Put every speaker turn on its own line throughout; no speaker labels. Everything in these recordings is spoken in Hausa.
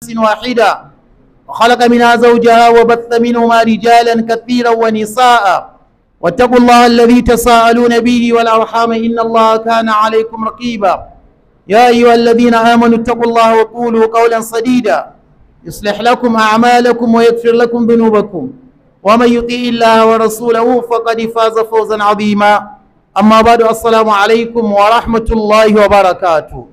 واحدة وخلق منها زوجها وبث منهما رجالا كثيرا ونساء واتقوا الله الذي تساءلون به والأرحام إن الله كان عليكم رقيبا يا أيها الذين آمنوا اتقوا الله وقولوا قولا سديدا يصلح لكم أعمالكم ويغفر لكم ذنوبكم ومن يطيع الله ورسوله فقد فاز فوزا عظيما أما بعد السلام عليكم ورحمة الله وبركاته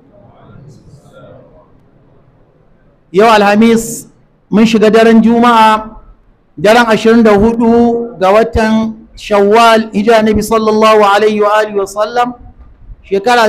yau alhamis mun shiga daren juma'a daren 24 ga watan shawwal hijira nabi sallallahu alaihi wa alihi wa sallam shekara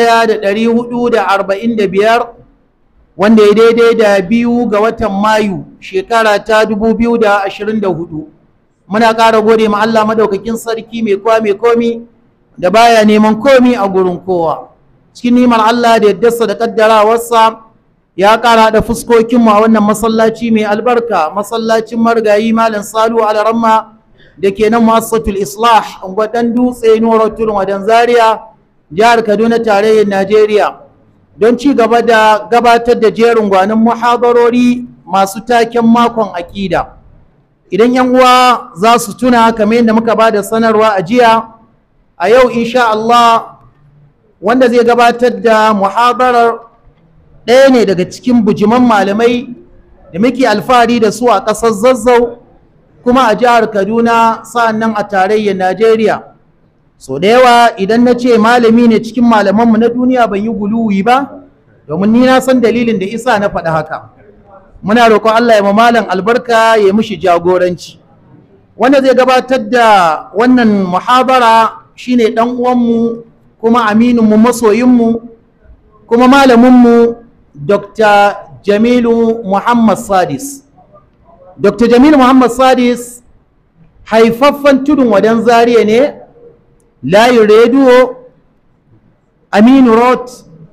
1445 wanda ya daidai da biyu ga watan mayu shekara ta 2024 muna ƙara gode ma Allah madaukakin sarki mai kowa mai komi da baya neman komi a gurin kowa cikin nimar Allah da yaddarsa da kaddarawarsa ya ƙara da fuskokinmu a wannan masallaci mai albarka masallacin margayi malam salu alaramma da ke nan masatul islah gwadan dutse nuwar tudun wadan zaria jihar kaduna tarayyar najeriya don ci gaba da gabatar da jerin gwanin muhadarori masu taken makon akida idan yan uwa za su tuna kamar yadda muka ba da sanarwa a jiya a yau insha Allah wanda zai gabatar da muhadarar ɗaya ne daga cikin bujiman malamai da muke alfahari da su a ƙasar zazzau kuma a jihar kaduna sa'annan a tarayyar najeriya so da yawa idan na ce malami ne cikin malamanmu na duniya ban yi guluwi ba domin ni na san dalilin da isa na faɗi haka muna roƙon allah ya malam albarka ya mishi jagoranci wanda zai gabatar da wannan muhabara shine ɗan uwanmu kuma amininmu masoyinmu kuma malaminmu Dr. Jamilu Muhammad Sadis. Dr. Jamilu Muhammad Sadis haifaffen tudun wadan zariya ne, layin rediyo Aminu Road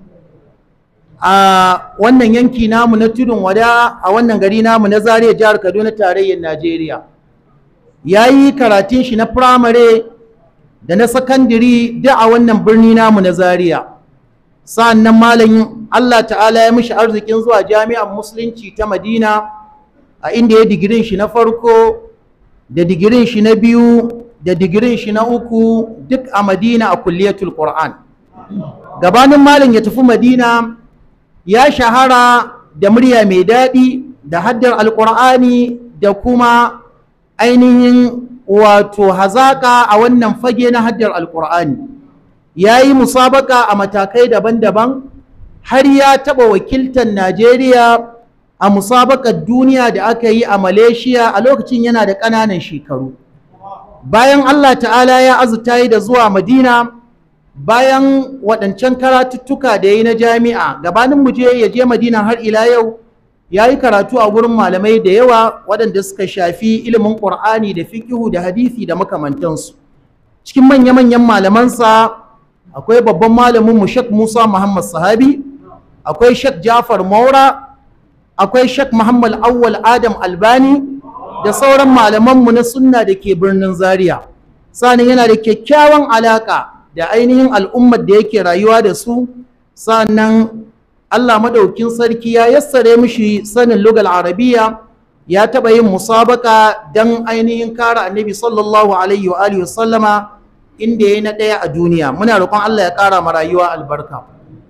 a wannan yanki namu na tudun wada a wannan gari namu na zariya jihar Kaduna tarayyar Najeriya. Ya yi karatun shi na firamare da na sakandiri da a wannan birni namu na zariya. sa'an nan malamin Allah ta'ala ya mishi arzikin zuwa jami'an musulunci ta madina a inda ya digirin shi na farko da digirin shi na biyu da digirin shi na uku duk a madina a kulliyatul qur'an gabanin malam ya tafi madina ya shahara da murya mai daɗi da haddar alƙur'ani da kuma ainihin wato hazaƙa a wannan fage na haddar alƙur'ani ya yi musabaka a matakai daban-daban har ya taɓa wakiltar Najeriya a musabakar duniya da aka yi a Malaysia a lokacin yana da ƙananan shekaru. Bayan Allah ta'ala ya azuta yi da zuwa Madina bayan waɗancan karatuttuka da ya yi na jami'a gabanin mu je ya je Madina har ila yau ya yi karatu a gurin malamai da yawa waɗanda suka shafi ilimin ƙur'ani da fiƙihu da hadisi da makamantansu. Cikin manya-manyan malamansa akwai babban malamin mu Sheikh Musa Muhammad Sahabi akwai Sheikh Jafar Maura akwai Sheikh Muhammad Awwal Adam Albani da sauran malaman mu na sunna da ke birnin Zaria sanin yana da kyakkyawan alaka da ainihin al'ummar da yake rayuwa da su sannan Allah madaukin sarki ya yassare mishi sanin lugal arabiya ya taɓa yin musabaka don ainihin kare annabi sallallahu alaihi wa alihi wasallama inda ya yi na ɗaya a duniya muna roƙon Allah ya ƙara ma rayuwa albarka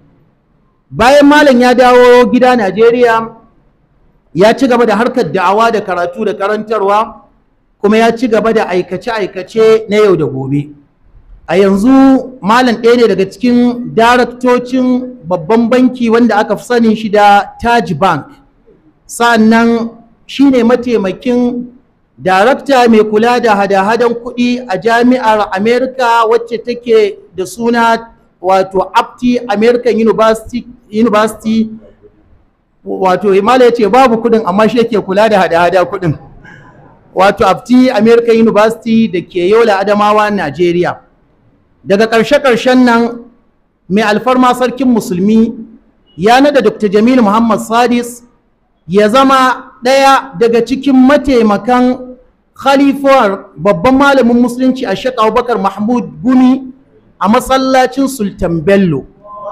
bayan malam ya dawo gida Najeriya ya ci gaba da harkar da'awa da karatu da karantarwa kuma ya ci gaba da aikace-aikace na yau da gobe a yanzu malam ɗaya ne daga cikin daraktocin babban banki wanda aka fi sanin shi da Taj Bank sa'annan shine mataimakin darakta mai kula da hada-hadan kuɗi a jami'ar america wacce take da suna wato apti american university, university wato himala ya ce babu kuɗin amma shi yake kula da hada-hada kuɗin wato apti american university da ke yola adamawa nigeria daga ƙarshe-ƙarshen nan mai alfarma sarkin musulmi ya nada dr jamil muhammad sadis ya zama ɗaya daga cikin mataimakan khalifar babban malamin musulunci a shek abubakar mahmud gumi a masallacin sultan bello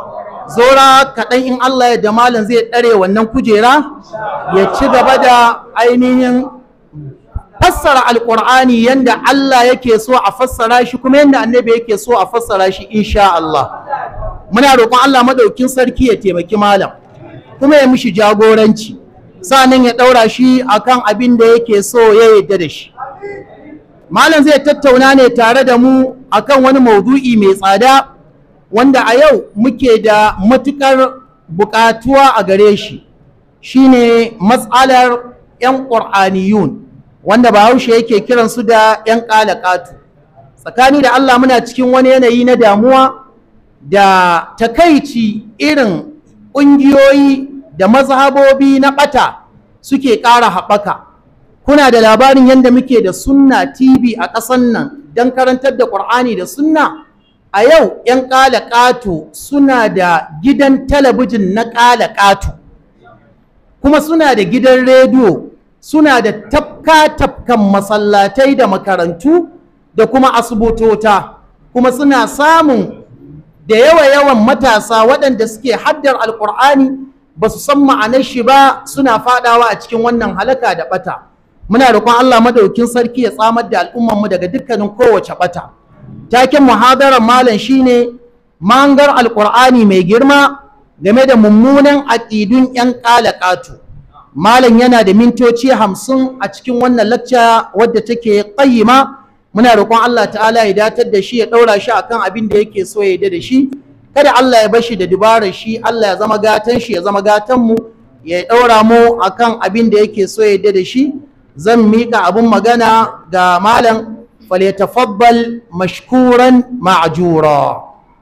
zora kaɗan in Allah ya da malam zai ɗare wannan kujera ya ci gaba da ainihin fassara alƙur'ani yadda Allah yake so a fassara shi kuma yadda annabi yake so a fassara shi insha Allah muna roƙon Allah maɗaukin sarki ya taimaki malam kuma ya mishi jagoranci sa'annan ya ɗaura shi akan abin da yake so ya yarda da shi malam zai tattauna ne tare da mu akan wani maudu'i mai tsada wanda a yau muke da matukar buƙatuwa a gare shi shine matsalar 'yan ƙur'aniyun wanda bahaushe yake kiransu da 'yan ƙalaƙatu tsakani da Allah muna cikin wani yanayi na damuwa da takaici irin ƙungiyoyi da mazhabobi na ɓata suke ƙara haɓaka kuna da labarin yadda muke da sunna tv a ƙasan nan don karantar da ƙur'ani da sunna a yau 'yan ƙalaƙato suna da gidan talabijin na ƙalaƙato kuma suna da gidan rediyo suna da tafka-tafkan masallatai da makarantu da kuma asibitota kuma suna samun da yawa-yawan matasa waɗanda suke haddar alƙur'ani ba su san ma'anar shi ba suna faɗawa a cikin wannan halaka da ɓata muna roƙon Allah madaukin sarki ya tsamar da al'ummarmu daga dukkanin kowace ɓata taken muhadarar malam shine mangar alƙur'ani mai girma game da mummunan aƙidun 'yan ƙalaƙatu malam yana da mintoci hamsin a cikin wannan lacca wadda take ƙayyima muna roƙon Allah ta'ala ya datar da shi ya ɗaura shi akan abin da yake so ya yi da shi kada Allah ya bashi da dubarar shi Allah ya zama gatan shi ya zama gatan mu ya ɗaura mu akan abin da yake so ya yi da shi zan miƙa abin magana ga malam falyatafaddal mashkuran ma'jura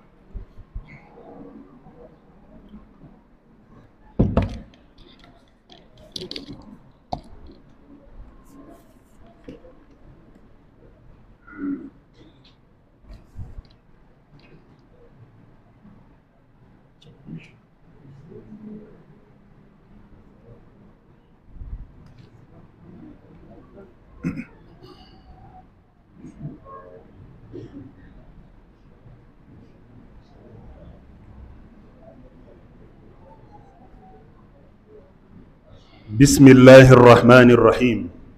بسم الله الرحمن الرحيم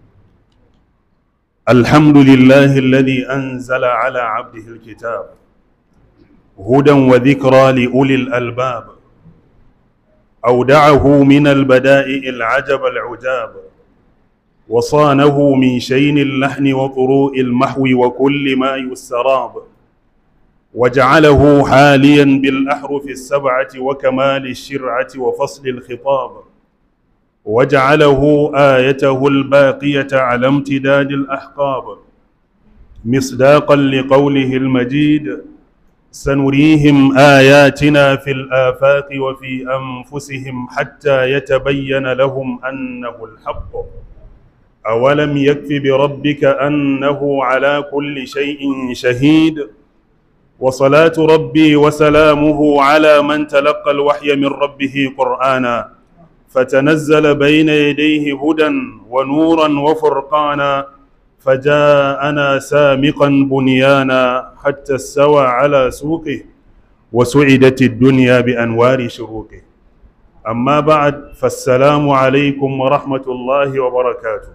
الحمد لله الذي أنزل على عبده الكتاب هدى وذكرى لأولي الألباب أودعه من البدائع العجب العجاب وصانه من شين اللحن وطروء المحو وكل ما يسراب وجعله حاليا بالأحرف السبعة وكمال الشرعة وفصل الخطاب وجعله آيته الباقية على امتداد الأحقاب مصداقا لقوله المجيد سنريهم آياتنا في الآفاق وفي أنفسهم حتى يتبين لهم أنه الحق أولم يكف بربك أنه على كل شيء شهيد وصلاة ربي وسلامه على من تلقى الوحي من ربه قرآنا فتنزل بين يديه هدى ونورا وفرقانا فجاءنا سامقا بنيانا حتى استوى على سوقه وسعدت الدنيا بأنوار شروقه أما بعد فالسلام عليكم ورحمة الله وبركاته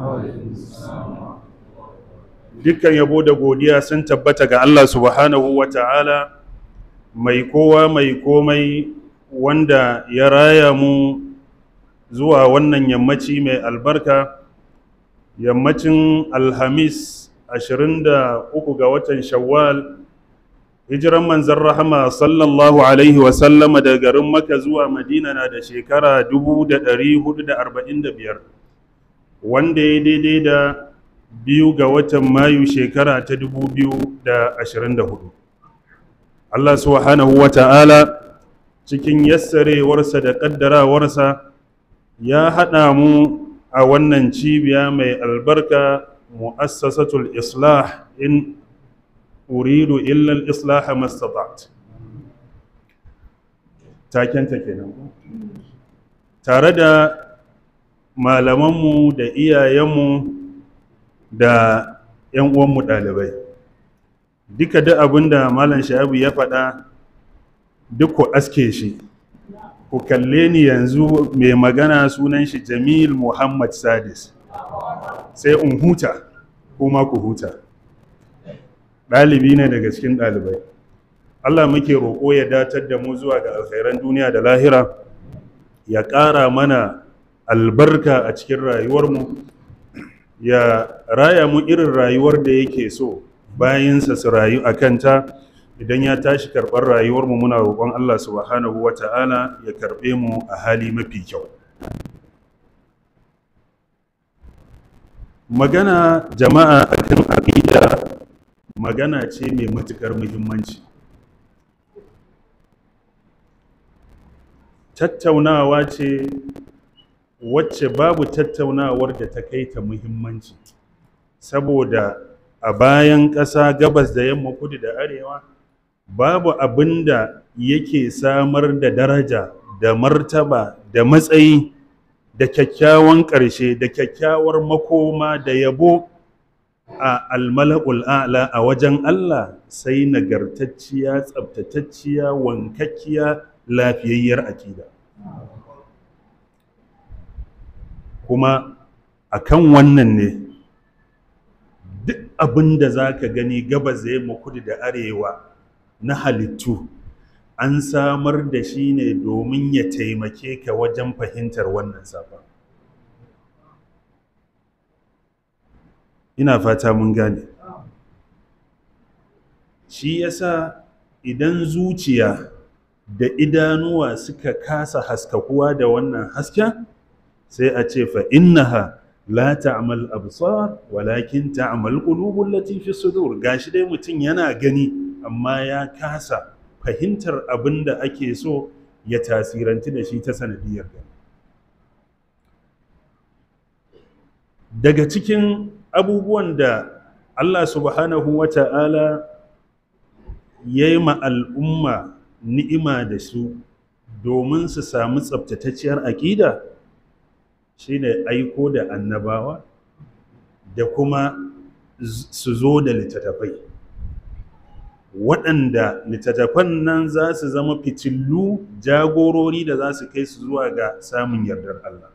dukkan yabo da godiya sun tabbata ga Allah subhanahu wa ta'ala mai kowa mai komai wanda ya raya mu zuwa wannan yammaci mai albarka yammacin alhamis 23 ga watan shawwal hijiran manzan rahama sallallahu alaihi wasallama da garin maka zuwa madina na da shekara 1445 wanda ya daidai da biyu ga watan mayu shekara ta 2024 Allah subhanahu wa ta'ala cikin yassarewarsa da ƙaddarawarsa ya haɗa mu a wannan cibiya mai albarka mu'assasatul islah in uridu illa al-islah mastata'at takenta kenan tare da malamanmu da iyayenmu da 'yan uwanmu ɗalibai duka da abin da malam sha'abu ya faɗa duk ku aske shi ku kalle ni yanzu mai magana sunan shi jamil muhammad sadis sai in huta kuma ku huta ɗalibi ne daga cikin ɗalibai allah muke roƙo ya datar da mu zuwa ga alkhairan duniya da lahira ya ƙara mana albarka a cikin rayuwarmu ya raya mu irin rayuwar da yake so bayansa su rayu a kanta idan ya tashi karɓar rayuwarmu muna roƙon Allah subhanahu wa ta'ala ya karɓe mu a hali mafi kyau magana jama'a akan aƙida magana ce mai matuƙar muhimmanci tattaunawa ce wacce babu tattaunawar da ta kai ta muhimmanci saboda a bayan ƙasa gabas da yamma kudu da arewa babu abin da yake samar da daraja da martaba da matsayi da kyakkyawan ƙarshe da kyakkyawar makoma da yabo a almala'ul a'la a wajen Allah sai nagartacciya tsabtatacciya wankakkiya lafiyayyar akida kuma akan wannan ne duk abin da za ka gani gabas da yamma kudu da arewa na halittu an samar da shi ne domin ya taimake ka wajen fahimtar wannan safa ina fata mun gane shi yasa idan zuciya da idanuwa suka kasa haskakuwa da wannan hasken sai a ce fa innaha la ta'mal absar walakin ta'mal qulubul lati fi sudur gashi dai mutum yana gani amma ya kasa fahimtar abin da ake so ya tasiranci da shi ta sanadiyar gani daga cikin abubuwan da Allah subhanahu wa ta'ala ya yi ma al'umma ni'ima da su domin su samu tsabtatacciyar aƙida shi ne aiko da annabawa da kuma su zo da littattafai waɗanda littattafan nan za su zama fitillu jagorori da za su kai su zuwa ga samun yardar Allah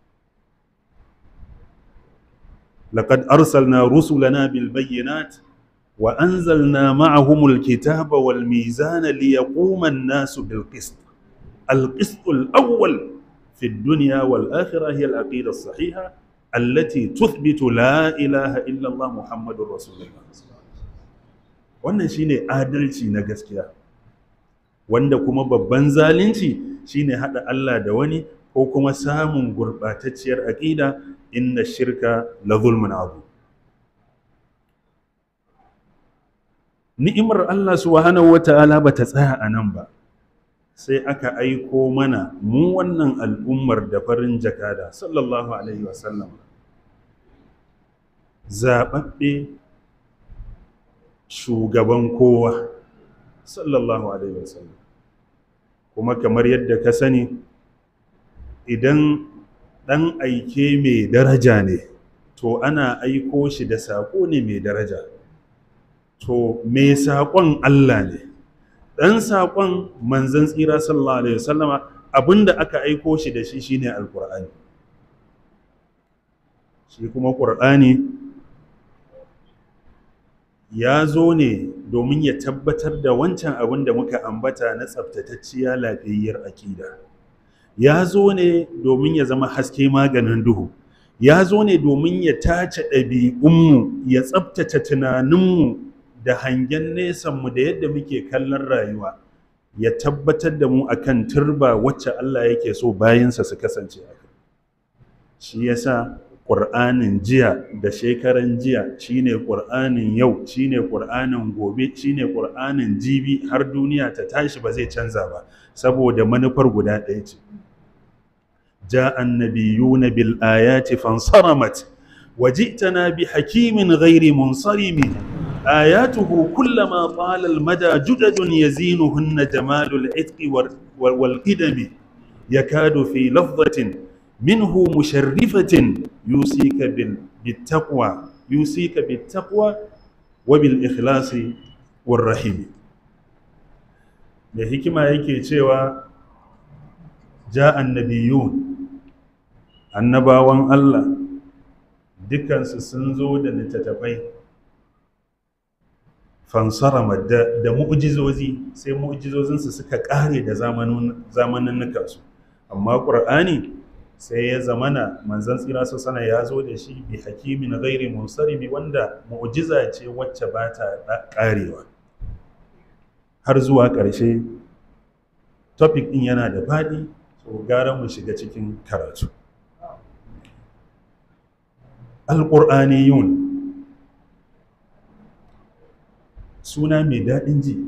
لقد أرسلنا رسلنا بالبينات وأنزلنا معهم الكتاب والميزان ليقوم الناس بالقسط القسط الأول في الدنيا والآخرة هي العقيدة الصحيحة التي تثبت لا إله إلا الله محمد رسول الله wannan shine adalci na gaskiya wanda kuma babban zalunci shine hada Allah da wani ko kuma samun gurbatacciyar aqida inna shirka la zulmun abu ni'imar Allah subhanahu wata'ala bata tsaya a nan ba sai aka aiko mana mu wannan al'ummar da farin jakada sallallahu alaihi wasallam zaɓaɓɓe shugaban kowa sallallahu alaihi wasallam kuma kamar yadda ka sani idan ɗan aike mai daraja ne to ana aiko shi da saƙo ne mai daraja to mai saƙon Allah ne ɗan saƙon manzan tsira sallallahu alaihi wasallama abinda aka aiko shi da shi shine alƙur'ani shi kuma ƙur'ani ya zo ne domin ya tabbatar da wancan abin da muka ambata na tsabtatacciya lafiyayyar akida ya zo ne domin ya zama haske maganin duhu ya zo ne domin ya tace ɗabi'unmu ya tsabtace tunaninmu da hangen nesanmu da yadda muke kallon rayuwa ya tabbatar da mu akan turba wacce Allah yake so bayansa su kasance a kai shi yasa ƙur'anin jiya da shekaran jiya shine ƙur'anin yau shine ƙur'anin gobe shine ƙur'anin jibi har duniya ta tashi ba zai canza ba saboda manufar guda ɗaya ce جاء النبيون بالآيات فانصرمت وجئتنا بحكيم غير منصرم آياته كلما طال المدى جدد يزينهن جمال العتق والقدم يكاد في لفظة منه مشرفة يوصيك بالتقوى يوصيك بالتقوى وبالإخلاص والرحيم da hikima yake cewa ja annabiyun annabawan Allah dukansu sun zo da littattafai fansarama da, da mu'jizozi sai mu'jizozinsu suka ƙare da zamaninnukansu amma ƙur'ani sai ya zamana manzan tsira su sana ya zo da shi bi hakimin gairi munsaribi wanda mu'jiza ce wacce ba ta ƙarewa har zuwa ƙarshe topic ɗin yana da faɗi so gara mu shiga cikin karatu alƙur'aniyun suna mai daɗin ji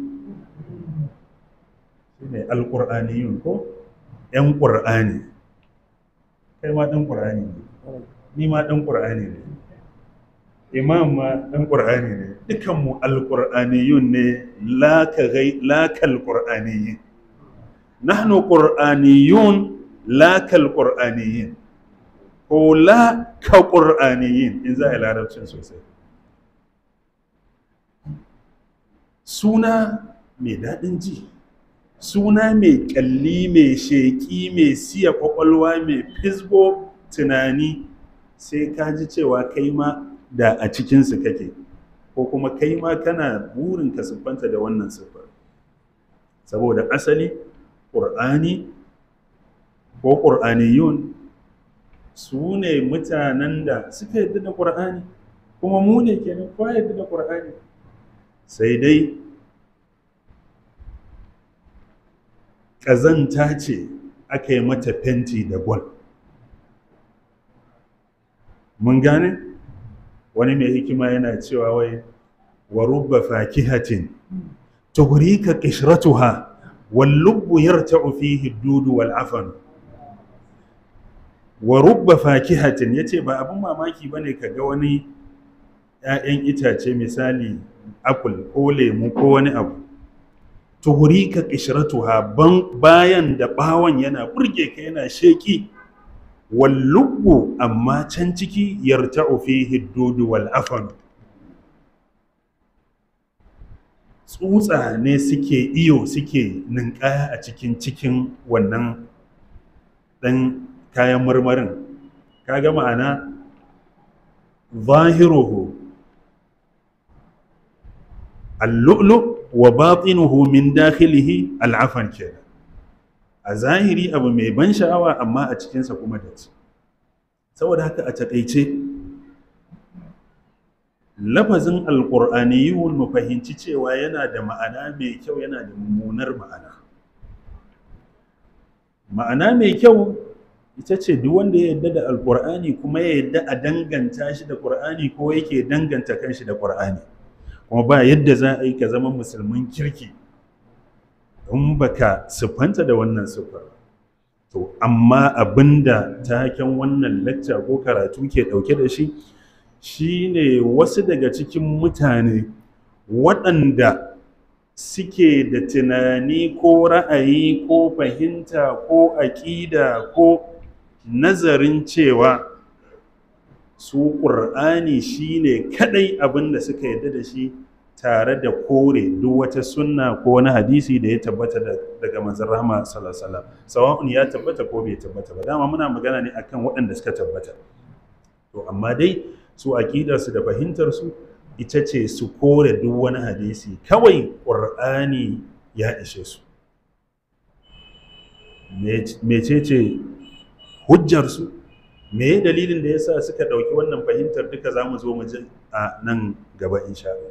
shi ne alƙur'aniyun ko ‘yan ƙur'ani kai ma ɗan ƙur'ani ne ni ma ɗan ƙur'ani ne imam ma ɗan ƙur'ani ne dukanmu alƙur'aniyun ne lakal ƙur'aniyin nahnu ƙur'aniyun lakal ƙur'aniyin ko la ka ƙur'aniyin in za a yi larabcin sosai suna mai daɗin ji suna mai ƙyalli mai sheƙi mai siya ƙwaƙwalwa mai fisgo tunani sai ka ji cewa kai ma da a cikinsu kake ko kuma kai ma kana burin ka siffanta da wannan siffar saboda asali ƙur'ani ko ƙur'aniyun su ne mutanen da suka yadda da ƙur'ani kuma mu ne kenan kowa yadda da ƙur'ani sai dai ƙazanta ce aka yi mata fenti da gwal mun gane wani mai hikima yana cewa wai wa rubba fakihatin tughrika qishratuha wal lubbu yarta'u fihi ad-dudu wal afan wa rubba fakihatin yace ba abin mamaki bane kaga wani 'ya'yan itace misali apple ko lemu ko wani abu tuhurika qishratuha ban bayan da bawon yana burge ka yana sheki wal lubbu amma can ciki yarta'u fihi dudu wal afan tsutsa ne suke iyo suke ninkaya a cikin cikin wannan dan kayan marmarin kaga ma'ana zahiruhu al-lu'lu' wa batinuhu min dakhilihi al'afan kenan a zahiri abu mai ban sha'awa amma a cikinsa kuma da ci saboda haka a takaice lafazin alƙur'aniyun mu fahimci cewa yana da ma'ana mai kyau yana da mummunar ma'ana ma'ana mai kyau ita ce duk wanda ya yarda da alƙur'ani kuma ya yarda a danganta shi da ƙur'ani ko yake danganta kanshi da ƙur'ani kuma ba yadda za a yi ka zama musulmin kirki in baka siffanta da wannan siffar to amma abinda taken wannan lacca ko karatu ke dauke da shi shine wasu daga cikin mutane waɗanda suke da tunani ko ra'ayi ko fahimta ko aƙida ko nazarin cewa su ƙur'ani shine kadai abin da suka yarda da shi tare da kore duk wata sunna ko wani hadisi da ya tabbata daga manzon rahama sallallahu alaihi wasallam sawa'un ya tabbata ko bai tabbata ba dama muna magana ne akan waɗanda suka tabbata to amma dai su aqidar su da fahimtar su ita ce su kore duk wani hadisi kawai ƙur'ani ya ishe su mecece hujjar su me dalilin da yasa suka ɗauki wannan fahimtar duka za mu zo mu ji a nan gaba insha Allah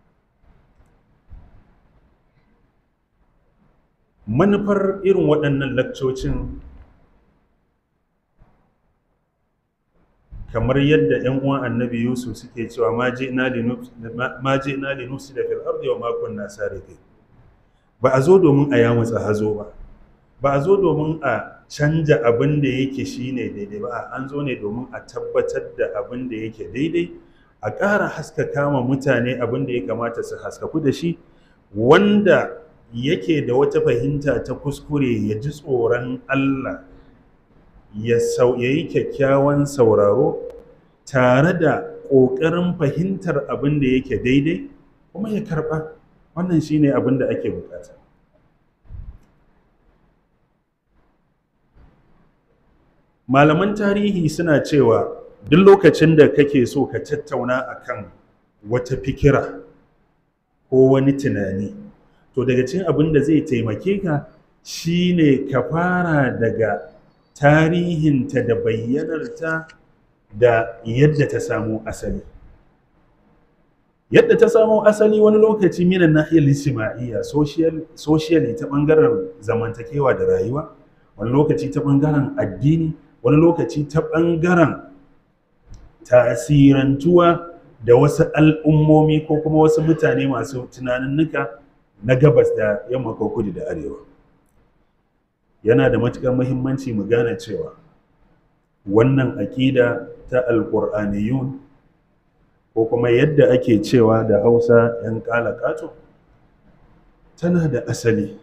manufar irin waɗannan lakcocin kamar yadda 'yan uwan annabi yusuf suke cewa ma ji ina li nufsi da fil ardi wa ma kunna sariqin ba a zo domin a yamutsa hazo ba ba a zo domin a canja abin da yake shine daidai ba an zo ne domin a tabbatar da abin da yake daidai a ƙara haskaka ma mutane abin da ya kamata su haskaku da shi wanda yake da wata fahimta ta kuskure ya ji tsoron Allah ya yi kyakkyawan sauraro tare da ƙoƙarin fahimtar abin da yake daidai kuma ya karɓa wannan shine abin da ake bukata malaman tarihi suna cewa duk lokacin da kake so ka tattauna akan wata fikira ko wani tunani to daga cikin abin da zai taimake ka shine ka fara daga tarihinta da bayyanarta da yadda ta samo asali yadda ta samo asali wani lokaci minan nahiyar ijtima'iyya socially ta bangaren zamantakewa da rayuwa wani lokaci ta bangaren addini wani lokaci ta bangaren tasirantuwa da wasu al'ummomi ko kuma wasu mutane masu tunaninnika na gabas da yamma ko kudu da arewa yana da matuƙar muhimmanci mu gane cewa wannan aƙida ta alƙur'aniyun ko kuma yadda ake cewa da hausa 'yan ƙato tana da asali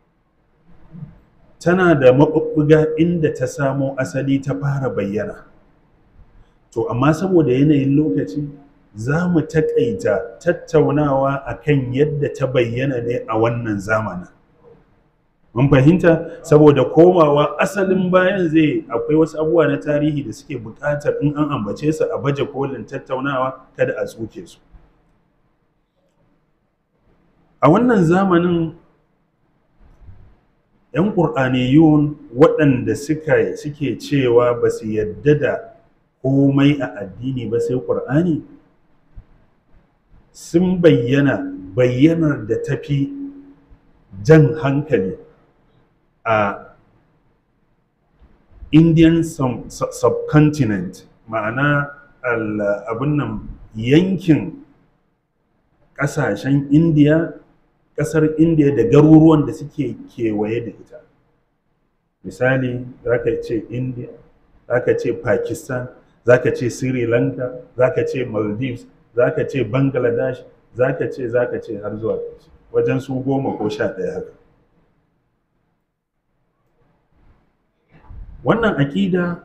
tana da maɓuɓɓuga inda ta samo asali ta fara bayyana to amma saboda yanayin lokaci za mu taƙaita tattaunawa akan yadda ta bayyana ne a wannan zamanin mun fahimta saboda komawa asalin bayan zai akwai wasu abubuwa na tarihi da suke buƙatar in an ambace su a baje kolin tattaunawa kada a tsuke su a wannan zamanin 'yan ƙur'aniyun waɗanda suka suke cewa ba su yadda da komai a addini ba sai ƙur'ani sun bayyana bayyanar da tafi jan hankali a indian subcontinent ma'ana abin nan yankin ƙasashen indiya ƙasar indiya da garuruwan da suke kewaye da ita misali za ka ce india za ka ce pakistan za ka ce sri lanka za ka ce maldives za ka ce bangladesh za ka ce za ka ce har zuwa wajen su goma ko sha ɗaya haka wannan aƙida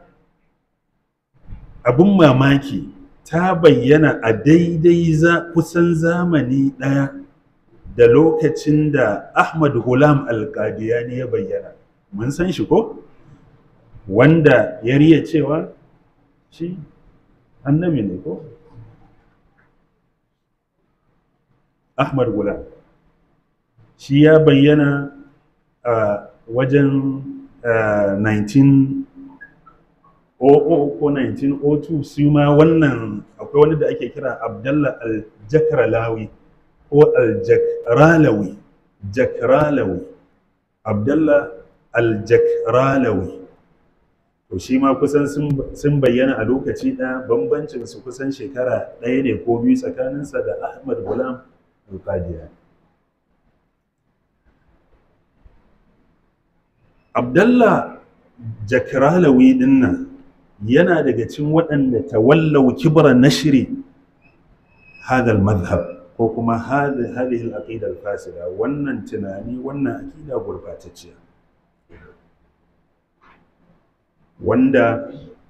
abin mamaki ta bayyana a daidai za kusan zamani ɗaya da lokacin da ahmad hulam alƙadiyani ya bayyana mun san shi ko wanda ya riya cewa shi annabi ne ko ahmad gulam shi ya bayyana a wajen 1900 ko 1902 su ma wannan akwai wani da ake kira abdallah al-jakralawi ko al-jakralawi jakralawi abdallah al-jakralawi to shi ma kusan sun bayyana a lokaci ɗaya bambancin su kusan shekara ɗaya ne ko biyu tsakaninsa da ahmad gulam al-qadiyani abdallah jakralawi dinnan yana daga cikin waɗanda tawallau kibra nashri hadal madhhab ko kuma hadhihi al-aqida al-fasida wannan tunani wannan aqida gurbatacciya wanda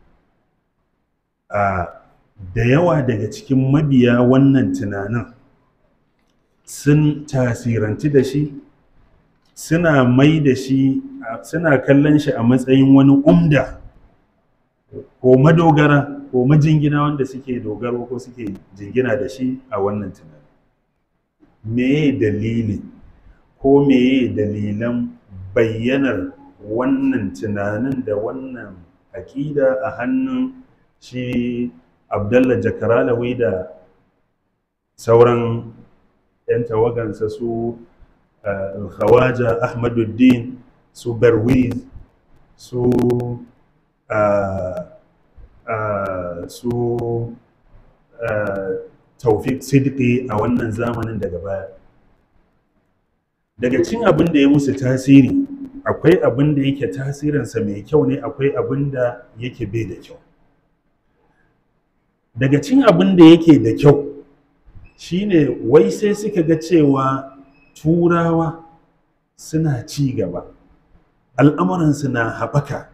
a da yawa daga cikin mabiya wannan tunanin sun tasiranci da shi suna mai da shi suna kallon shi a matsayin wani umda ko madogara ko majingina wanda suke dogaro ko suke jingina da shi a wannan tunani meye dalili ko meye dalilan bayyanar wannan tunanin da wannan aƙida a hannun shi abdallah jakaralawi da sauran 'yan tawagansa su alkhawaja ahmaduddin su barwiz su su taufik siddiqi a wannan zamanin daga baya daga cin abin da ya musu tasiri akwai abin da yake tasirinsa mai kyau ne akwai abin da yake bai da kyau daga cin abin da yake da kyau shine wai sai suka ga cewa turawa suna ci gaba al'amuransu na haɓaka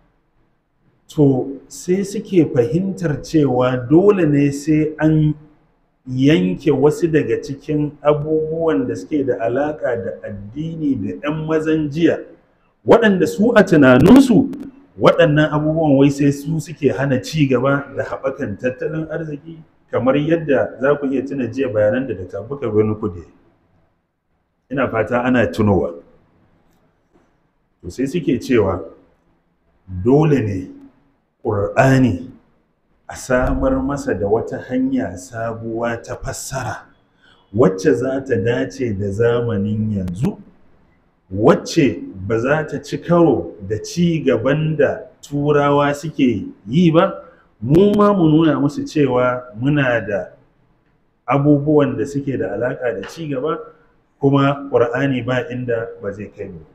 to sai suke fahimtar cewa dole ne sai an yanke wasu daga cikin abubuwan da suke da alaƙa da addini da 'yan mazan jiya waɗanda su a tunaninsu waɗannan abubuwan wai sai su suke hana ci gaba da haɓakan tattalin arziki kamar yadda za ku iya tuna jiya bayanan da Dr. Bukar Birnin Kudu ina fata ana tunowa to sai suke cewa dole ne ƙur'ani a samar masa da wata hanya sabuwa ta fassara wacce za ta dace da zamanin yanzu wacce ba za ta ci karo da ci gaban da turawa suke yi ba mu ma mu nuna musu cewa muna da abubuwan da suke da alaƙa da ci gaba kuma ƙur'ani ba inda ba zai kai mu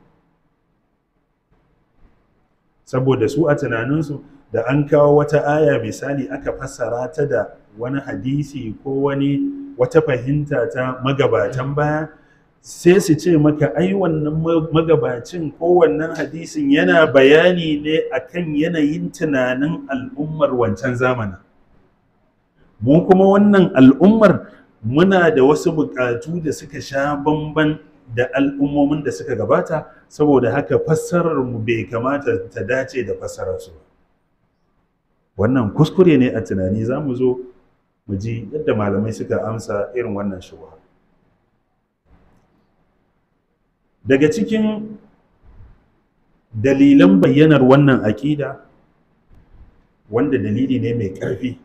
saboda su a tunaninsu da an kawo wata aya misali aka fassara ta da wani hadisi ko wani wata fahimta ta magabatan baya sai su ce maka ai wannan magabacin ko wannan hadisin yana bayani ne akan yanayin tunanin al'ummar wancan zamanin mu kuma wannan al'ummar muna da wasu buƙatu da suka sha bamban da al'ummomin da suka gabata saboda haka fassarar mu bai kamata ta dace da fassarar su wannan kuskure ne a tunani za mu zo mu ji yadda malamai suka amsa irin wannan shubha daga cikin dalilan bayyanar wannan aƙida wanda dalili ne mai ƙarfi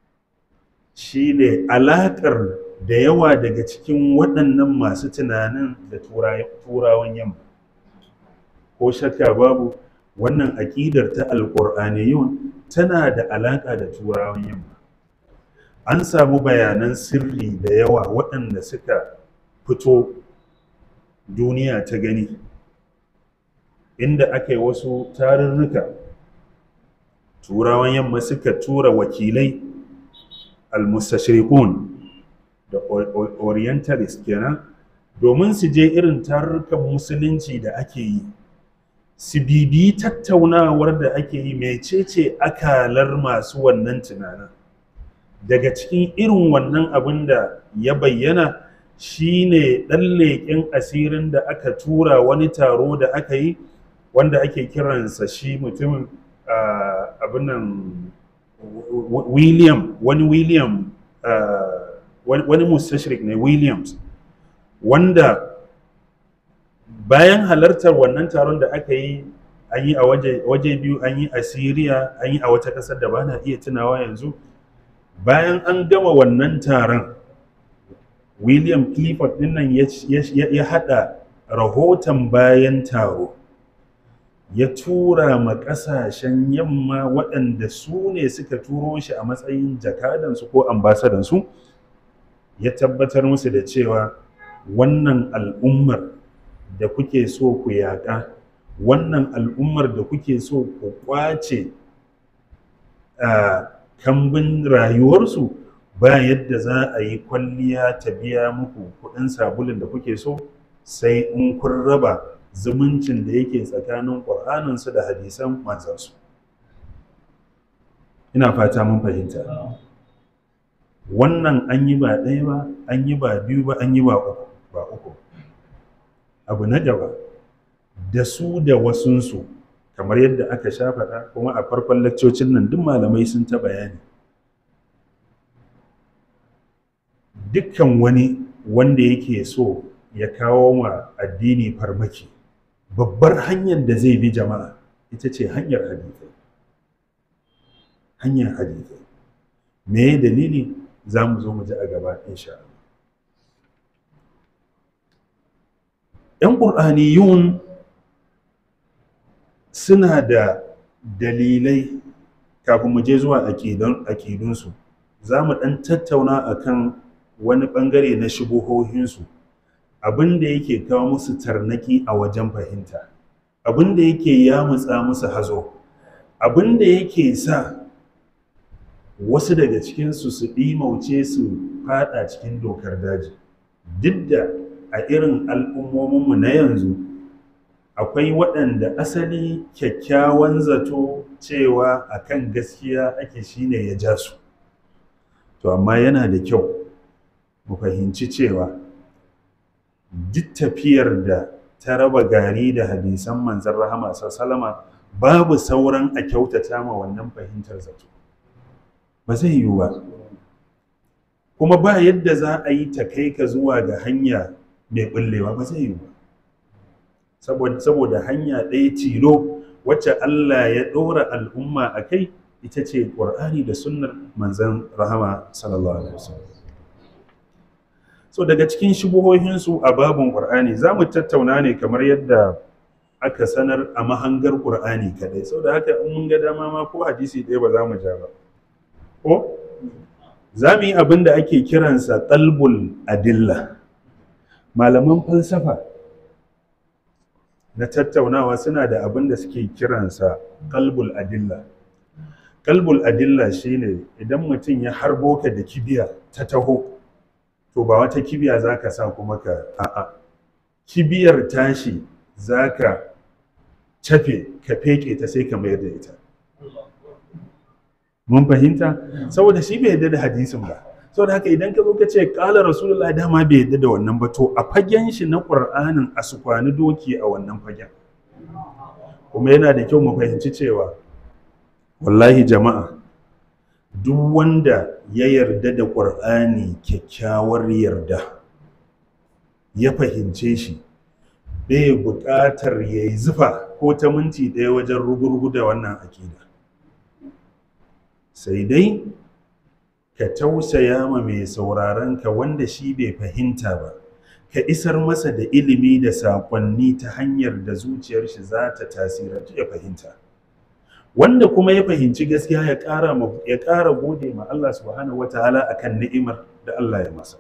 shine alaƙar da yawa daga cikin waɗannan masu tunanin da turawan yamma ko shakka babu wannan aƙidar ta alƙur'aniyun tana da alaƙa da turawan yamma an samu bayanan sirri da yawa waɗanda suka fito duniya ta gani inda aka yi wasu tarurruka turawan yamma suka tura wakilai al-mustashriqun da orientalist kenan domin su je irin tarurrukan musulunci da ake yi su bibi tattaunawar da ake yi mecece akalar masu wannan tunanin daga cikin irin wannan abin da ya bayyana shine ɗan leƙen asirin da aka tura wani taro da aka yi wanda ake kiransa shi mutumin abin nan william wani william wani mustashrik ne williams wanda bayan halartar wannan taron da aka yi an yi a waje biyu an yi a syria an yi a wata ƙasar da ba na iya tunawa yanzu bayan an gama wannan taron william clifford dinnan ya haɗa rahoton bayan taro ya tura ma ƙasashen yamma waɗanda su ne suka turo shi a matsayin jakadansu ko ambasadansu ya tabbatar musu da cewa wannan al'ummar da kuke so ku yaƙa wannan al'ummar da kuke so ku ƙwace kambin rayuwarsu ba yadda za a yi kwalliya ta biya muku kuɗin sabulin da kuke so sai in kun raba zumuncin da yake tsakanin ƙur'aninsu da hadisan manzansu ina fata mun fahimta wannan an yi ba ɗaya ba an yi ba biyu ba an yi ba uku ba uku abu na gaba da su da wasunsu kamar yadda aka sha faɗa kuma a farkon lakcocin nan duk malamai sun ta bayani dukkan wani wanda yake so ya kawo ma addini farmaki babbar hanyar da zai bi jama'a ita ce hanyar hadithai hanyar hadithai me dalili za mu zo mu ji a gaba insha Allah ‘yan ƙur'aniyun suna da dalilai kafin mu je zuwa aƙidunsu za mu ɗan tattauna akan wani ɓangare na shubuhohinsu abin da yake kawo musu tarnaki a wajen fahimta abin da yake yamutsa musu hazo abin da yake sa wasu daga cikinsu su ɗimauce su fada cikin dokar daji duk da a irin al'ummominmu na yanzu akwai waɗanda asali kyakkyawan zato cewa akan gaskiya ake shine ya ja su to amma yana da kyau mu fahimci cewa duk tafiyar da ta raba gari da hadisan manzan rahama salama babu sauran a kyautata ma wannan fahimtar zato ba zai yiwu ba kuma ba yadda za a yi ta kai ka zuwa ga hanya mai ɓullewa ba zai yiwu ba saboda hanya ɗaya tilo wacce Allah ya ɗora al'umma a kai ita ce ƙur'ani da sunnar manzan rahama sallallahu alaihi wasallam so daga cikin shubuhohinsu a babin ƙur'ani za mu tattauna ne kamar yadda aka sanar a mahangar ƙur'ani kadai sau da haka in mun ga dama ma ko hadisi ɗaya ba za mu ja ba ko za mu yi abin da ake kiransa ƙalbul adilla malaman falsafa na tattaunawa suna da abin da suke kiransa ƙalbul adilla ƙalbul adilla shine idan mutum ya harbo ka da kibiya ta taho to ba wata kibiya za ka sa kuma ka a'a kibiyar tashi za ka cafe ka feke ta sai ka mayar da ita mun fahimta saboda shi bai yadda da hadisin ba saboda haka idan ka zo ka ce kala rasulullah dama bai yadda da wannan ba to a fagen shi na qur'anin a su kwani doki a wannan fagen kuma yana da kyau mu fahimci cewa wallahi jama'a duk wanda ya yarda da qur'ani kyakkyawar yarda ya fahimce shi bai buƙatar ya yi zufa ko ta minti ɗaya wajen rugurgu da wannan akida sai dai ka tausaya ma mai sauraron ka wanda shi bai fahimta ba ka isar masa da ilimi da saƙonni ta hanyar da zuciyar shi za ta tasirantu ya fahimta wanda kuma ya fahimci gaskiya ya ƙara ya ƙara gode ma Allah subhanahu wataala akan ni'imar da Allah ya masa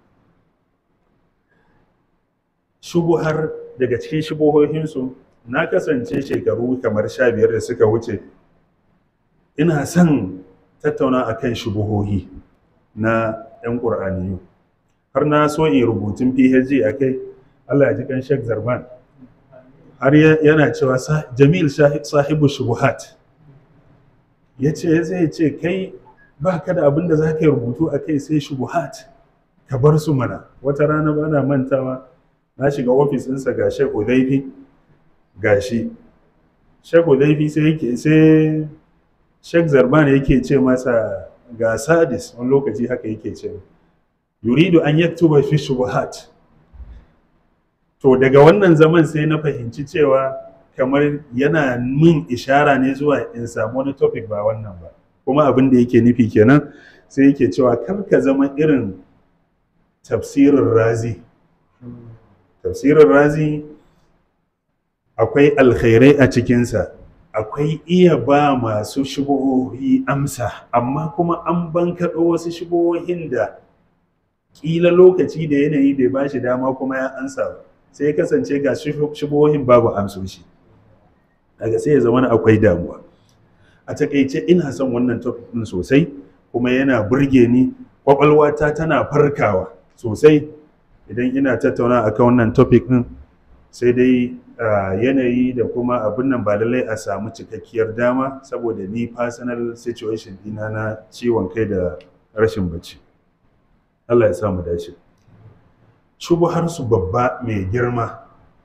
shubuhar daga cikin shubuhohinsu na kasance shekaru kamar sha biyar da suka wuce ina son tattauna a kan shubuhohi na 'yan ƙur'aniyu har na so in rubutun phd a kai allah ya ji kan shek zarban har yana cewa jamil sahibu shubuhat ya ce zai ce kai ba ka da abin da za ka yi rubutu a kai sai shubuhat ka bar su mana wata rana ba na mantawa na shiga ofis ɗinsa ga shek udaifi ga shi shek udaifi sai yake sai shek zarban yake ce masa ga sadis wani lokaci haka yake ce yuridu an yaktuba fi shubuhat to daga wannan zaman sai na fahimci cewa kamar yana min ishara ne zuwa in samu wani topic ba wannan ba kuma abin da yake nufi kenan sai yake cewa kar ka zama irin tafsirin razi tafsirin razi akwai alkhairai a cikinsa akwai iya ba masu shubuhohi amsa amma kuma an bankaɗo wasu shubuhohin da ƙila lokaci da yanayi bai ba shi dama kuma ya ansa ba sai ya kasance ga shubuhohin babu amsoshi daga sai ya zama akwai damuwa a takaice ina son wannan topic ɗin sosai kuma yana burge ni kwakwalwata tana farkawa sosai idan ina tattauna akan wannan topic ɗin sai dai yanayi da kuma abin nan ba lallai a samu cikakkiyar dama saboda ni personal situation dina na ciwon kai da rashin bacci Allah ya samu dace shubuhar su babba mai girma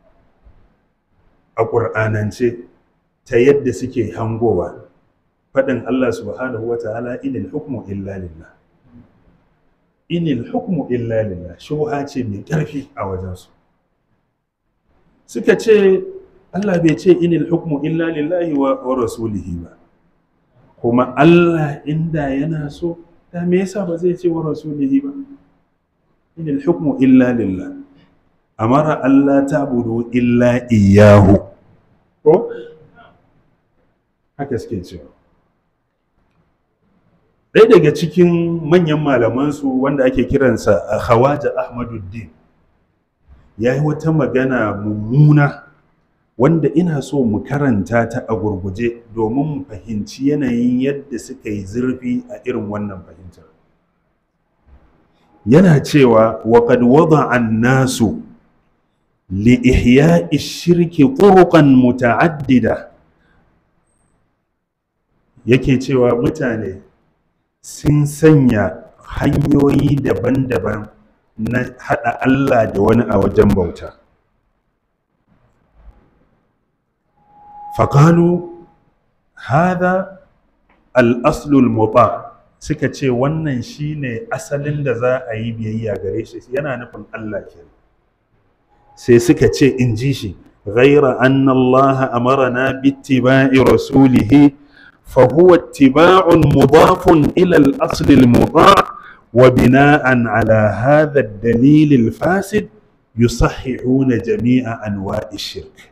a ƙur'anance ta yadda suke hangowa faɗin Allah subhanahu wa ta'ala inil hukmu illa lillah inil hukmu illa lillah shubha ce mai ƙarfi a wajensu suka ce Allah bai ce inil hukmu illa lillahi wa, wa rasulihi ba kuma Allah inda yana so da me yasa ba zai ce wa rasulihi ba inil hukmu illa lillah amara Allah ta'budu illa iyyahu ko haka suke cewa ɗaya daga cikin manyan malamansu wanda ake kiransa a khawaja ahmaduddin ya yi wata magana mummuna wanda ina so mu karanta ta a gurguje domin mu fahimci yanayin yadda suka yi zurfi a irin wannan fahimtar yana cewa waƙad wada an nasu li ihya'i shirki turuqan muta'addida yake cewa mutane sun sanya hanyoyi daban-daban na haɗa Allah da wani a wajen bauta. Faƙalu hada al-aslul muta suka ce wannan shine asalin da za a yi biyayya gare shi yana nufin Allah ke sai suka ce in ji shi ghaira anna Allah amarana bittiba'i rasulihi fa huwa ittiba'un mudafun ila al-asl al-muta' wa bina'an ala hadha ad-dalil al-fasid yusahhihuna jami'a anwa'i shirk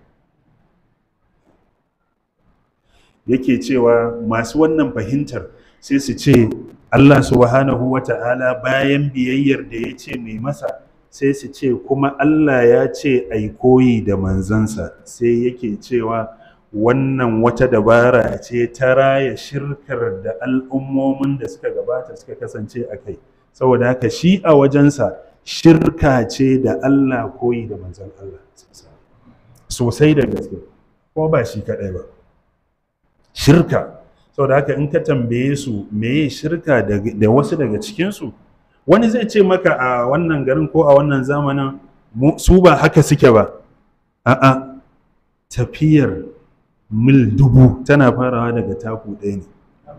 yake cewa masu wannan fahimtar sai su ce Allah subhanahu wa ta'ala bayan biyayyar da ya ce mai masa sai su ce kuma Allah ya ce ai koyi da manzansa sai yake cewa wannan wata dabara ce ta raya shirkar da al'ummomin da suka gabata suka kasance a kai saboda haka shi a wajensa shirka ce da Allah koyi da manzan Allah sosai da gaske kuma ba shi kaɗai ba shirka saboda haka in ka tambaye su meye shirka da wasu daga cikinsu wani zai ce maka a wannan garin ko a wannan zamanin su ba haka suke ba a'a tafiyar mil dubu tana farawa daga taku ɗaya ne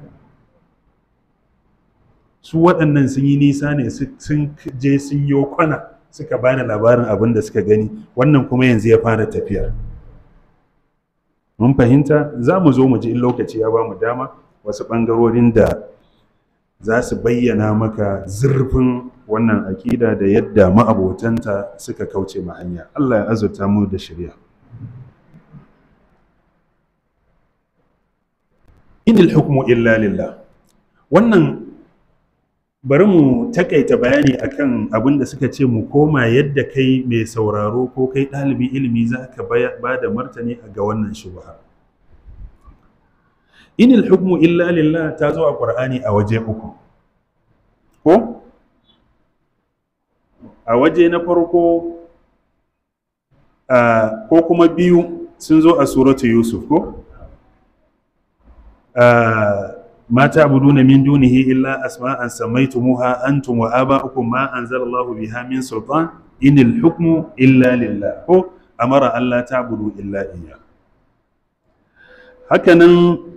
su waɗannan sun yi nisa ne sun je sun yi kwana suka bani labarin abin da suka gani wannan kuma yanzu ya fara tafiya mun fahimta za mu zo mu ji in lokaci ya ba mu dama wasu ɓangarorin da za su bayyana maka zurfin wannan aƙida da yadda ma'abotanta suka kauce ma hanya Allah ya azurta mu da shirya inil hukmu illa lillah wannan bari mu takaita bayani akan abin da suka ce mu koma yadda kai mai sauraro ko kai ɗalibin ilimi za ka ba da martani ga wannan shubha inil hukmu illa lillah ta zo a ƙur'ani a waje uku ko a waje na farko ko kuma biyu sun zo a suratu yusuf ko ما تعبدون من دونه إلا أسماء سميتموها أنتم وآباؤكم ما أنزل الله بها من سلطان إن الحكم إلا لله هو أمر ألا تعبدوا إلا إياه هكذا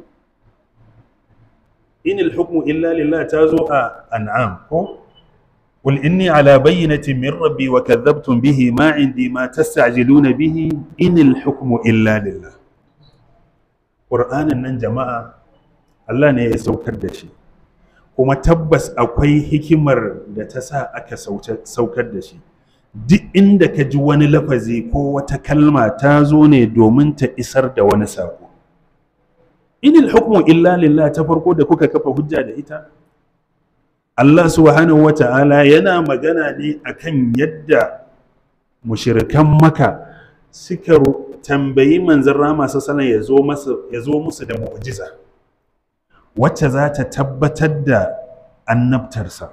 إن الحكم إلا لله تازو أنعام هو قل إني على بينة من ربي وكذبتم به ما عندي ما تستعجلون به إن الحكم إلا لله قرآن من جماعة Allah ne ya saukar da shi kuma tabbas akwai hikimar da ta sa aka saukar da shi duk inda ka ji wani lafazi ko wata kalma ta zo ne domin ta isar da wani sako inil hukmu illa lillah ta farko da kuka kafa hujja da ita Allah subhanahu wa ta'ala yana magana ne akan yadda mushirikan maka suka tambayi manzon rama sallallahu ya zo musu da mu'jiza wacce za ta tabbatar da annabtarsa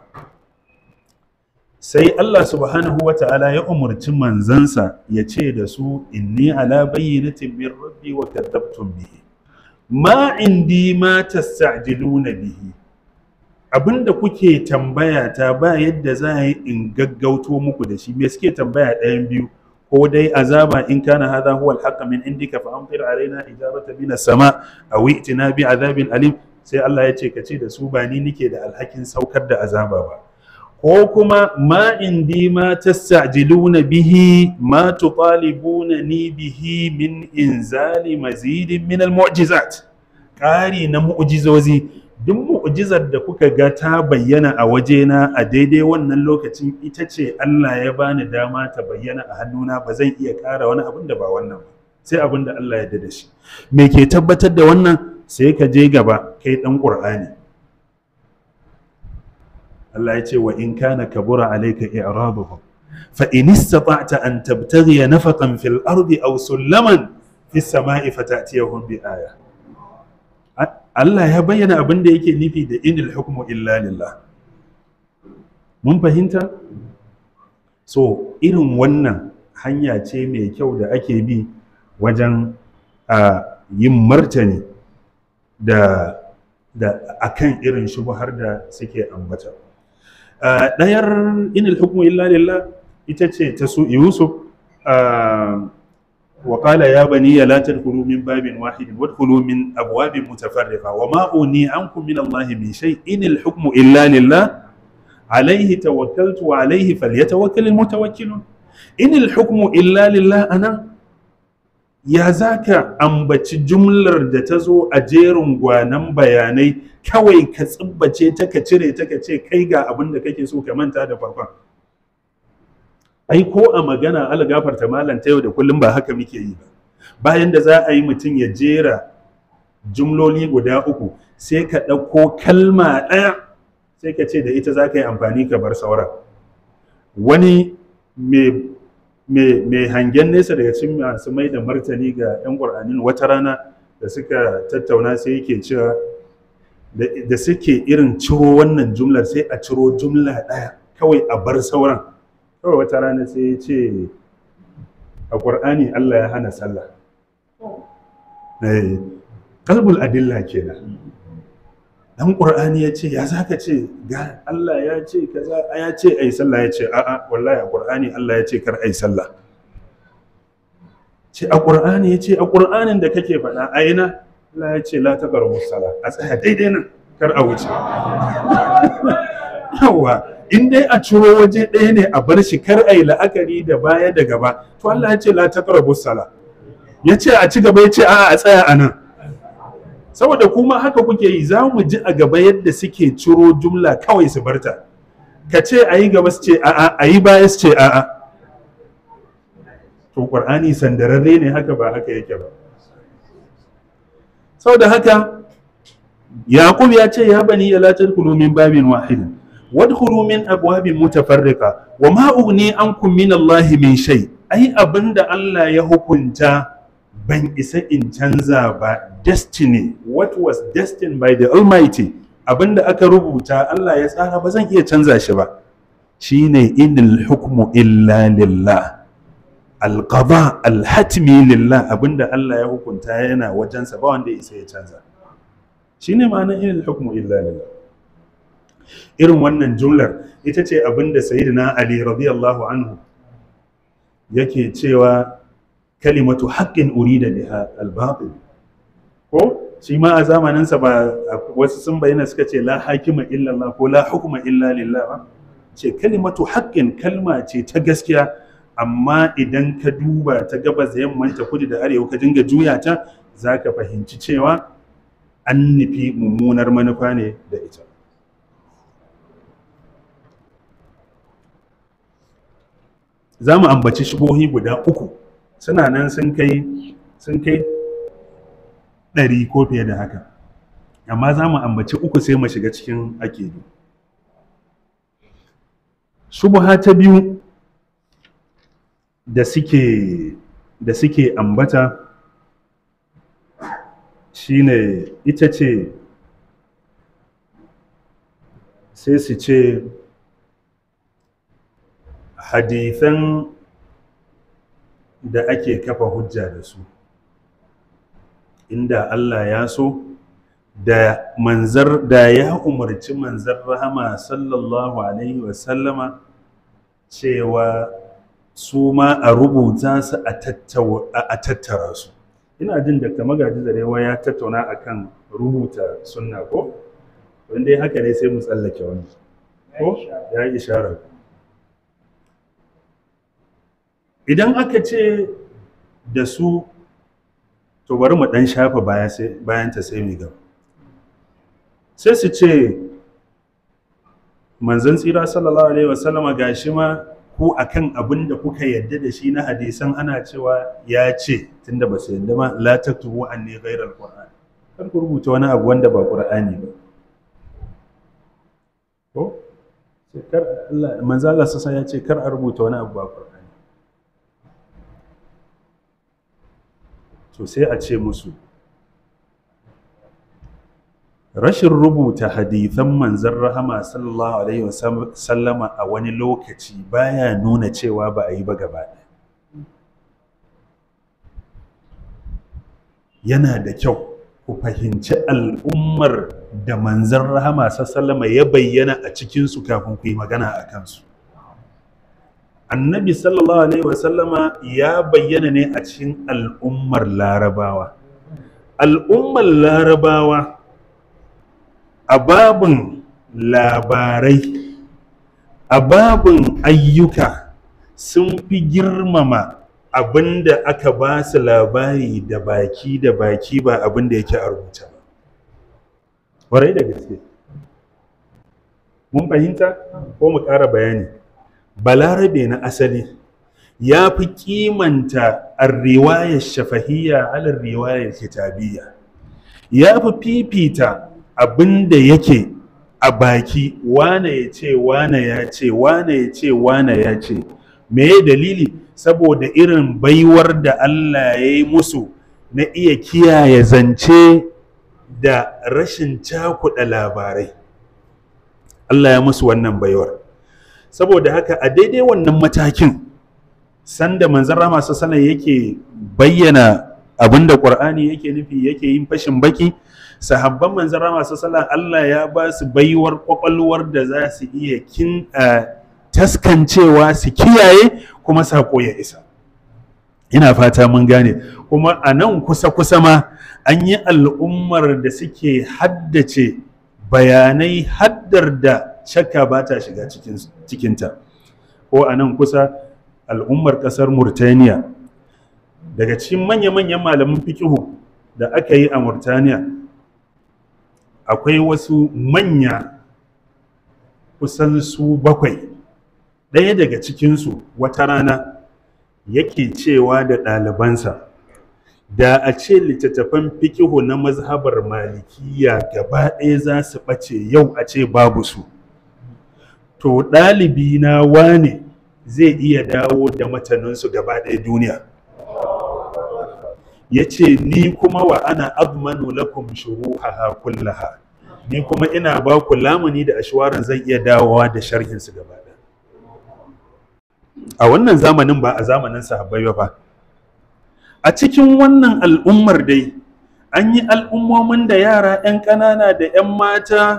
sai Allah subhanahu wa ta'ala ya umarci manzansa ya ce da su inni ala bayyinatin min rabbi wa kadzabtum bihi ma indi ma tasta'jiluna bihi abinda kuke tambaya ta ba yadda za a yi in gaggauto muku da shi me suke tambaya ɗayan biyu ko dai azaba in kana hadha huwa al min indika fa amtir alaina ijarata min as-sama aw i'tina bi azabin alim sai Allah ya ce ka ce da su ba ni nike da alhakin saukar da azaba ba ko kuma ma indi ma tasta'jiluna bihi ma tutalibuna ni bihi min inzali mazidin min almu'jizat ƙari na mu'jizozi duk mu'jizar da kuka ga ta bayyana a wajena a daidai wannan lokacin ita ce Allah ya bani dama ta bayyana a hannuna ba zan iya ƙara wani abin da ba wannan ba sai abin da Allah ya da shi me ke tabbatar da wannan sai ka je gaba kai dan qur'ani Allah ya ce wa in kana kabura alayka i'raduhum fa in istata'ta an tabtaghi nafaqan fil ardi aw sulaman fis sama'i fatatiyahum bi aya Allah ya bayyana abin da yake nufi da inil hukmu illa lillah mun fahimta so irin wannan hanya ce mai kyau da ake bi wajen yin martani da da akan irin shubhar da suke ambata ɗayar inil hukmu illa lillah ita ce ta su yusuf wa qala ya bani la tadkhulu min babin wahidin wadkhulu min abwabin mutafarriqa wa ma uni ankum min Allah min shay in al hukmu illa lillah alayhi tawakkaltu wa alayhi falyatawakkal al mutawakkilun in al hukmu illa lillah ana ya zaka ambaci jumlar da ta zo a jerin gwanan bayanai kawai ka tsibbace ta ka cire ta ka ce kai ga abin da kake so ka manta da farkon ai ko a magana algafarta malam ta yau da kullum ba haka muke yi ba bayan da za a yi mutum ya jera jumloli guda uku sai ka ɗauko kalma ɗaya sai ka ce da ita za ka yi amfani ka bar sauran wani mai hangen nesa daga cikin masu mai da martani ga 'yan ƙur'anin wata rana da suka tattauna sai yake cewa da suke irin ciro wannan jumlar sai a ciro jumla ɗaya kawai a bar sauran kawai wata rana sai ya ce a ƙur'ani Allah ya hana sallah kalbul adilla kenan dan ƙur'ani ya ce ya za ka ce ga Allah ya ce kaza ya ce ai sallah ya ce a'a wallahi a ƙur'ani Allah ya ce kar ai sallah ce a ƙur'ani ya ce a ƙur'anin da kake faɗa aina Allah ya ce la taqrabu sallah a tsaya daidai nan kar a wuce yawa in dai a ciro waje ɗaya ne a bar shi kar a yi la'akari da baya da gaba to Allah ya ce la taqrabu sala ya ce a ci gaba ya ce a'a a tsaya a nan saboda kuma haka kuke yi za mu ji a gaba yadda suke ciro jumla kawai su barta ka ce a yi gaba su ce a'a a yi baya su ce a'a to qur'ani sandararre ne haka ba haka yake ba saboda haka yaqub ya ce ya bani la tadkhulu min babin wahidin wadkhulu min abwabin mutafarriqa wa ma ughni ankum min Allah min shay ai abinda Allah ya hukunta ban isa in canza ba destiny what was destined by the almighty abinda aka rubuta Allah ya tsara ba zan iya canza shi ba shine inil hukmu illa lillah alqada alhatmi lillah abinda Allah ya hukunta yana wajensa ba wanda ya isa ya canza shine ma'anar inil hukmu illa lillah irin wannan jumlar ita ce abinda sayyidina ali radiyallahu anhu yake cewa kalimatu haqqin urida biha al-batil ko shi ma a zamaninsa ba wasu sun bayyana suka ce la hakima illa Allah ko la hukuma illa lillah ba ce kalimatu haqqin kalma ce ta gaskiya amma idan ka duba ta gabas da yamman ta kudu da arewa ka dinga juya ta zaka fahimci cewa an nufi mummunar manufa ne da ita za mu ambaci shubohi guda uku suna nan sun kai sun kai ɗari ko fiye da haka amma za mu ambaci uku sai mu shiga cikin akidu shubuha ta biyu da suke da suke ambata shine ita ce sai su ce hadithan da ake kafa hujja da su inda Allah ya so da manzar da ya umarci manzar rahama sallallahu alaihi wasallama cewa su ma a rubuta su a tattara su ina jin da magaji zarewa ya tattauna akan rubuta sunna ko wanda ya haka ne sai mu tsallake wani ko ya yi isharar idan aka ce da su to bari mu dan shafa bayan ta sai mu gaba sai su ce manzon tsira sallallahu alaihi wasallama gashi ma ku akan abin da kuka yadda da shi na hadisan ana cewa ya ce tunda ba su yadda ma la taktubu anni ghayra alquran kar ku rubuta wani abu wanda ba qur'ani ba ko sai kar Allah manzo Allah sassa ya ce kar a rubuta wani abu ba qur'ani to sai a ce musu rashin rubuta hadithan manzan rahama sallallahu alaihi wasallama a wani lokaci baya nuna cewa ba a yi ba gaba yana da kyau ku fahimci al'ummar da manzan rahama sallama ya bayyana a cikinsu kafin ku yi magana a kansu annabi sallallahu alaihi wasallama ya bayyana ne a cikin al'ummar larabawa al'ummar larabawa a babin labarai a babin ayyuka sun fi girmama abin da aka ba su labari da baki da baki ba abin da yake a rubuta ba ƙwarai da gaske mun fahimta ko mu ƙara bayani balarabe na asali ya fi kimanta riwayar shafahiyya alar riwayar kitabiyya ya fi fifita abin da yake a baki wane ya ce wane ya ce wane ya ce wane ya ce me dalili saboda irin baiwar da Allah ya yi musu na iya kiyaye zance da rashin cakuɗa labarai Allah ya musu wannan baiwar saboda haka a daidai wannan matakin sanda manzon rama sallallahu yake bayyana abinda Qur'ani yake nufi yake yin fashin baki sahabban manzon rama sallallahu Allah ya ba su baiwar kwakwalwar da za su iya kin taskancewa su kiyaye kuma sako ya isa ina fata mun gane kuma a nan kusa-kusa ma an yi al'ummar da suke haddace bayanai haddar da shakka ba ta shiga cikinta ko a nan kusa al'ummar ƙasar murtaniya daga cikin manya-manyan malamin fikihu da aka yi a murtaniya akwai wasu manya kusan su bakwai ɗaya daga cikinsu wata rana yake cewa da ɗalibansa da a ce littattafan fikihu na mazhabar malikiya gaba ɗaya za su ɓace yau a ce babu su to ɗalibi na wane zai iya dawo da mataninsu gaba ɗaya duniya ya ce ni kuma wa ana abmanu lakum shuruhaha kullaha ni kuma ina ba ku lamuni da ashwaran zan iya dawowa da sharhinsu gaba ɗaya a wannan zamanin ba a zamanin sahabbai ba a cikin wannan al'ummar dai an yi al'ummomin da yara 'yan ƙanana da 'yan mata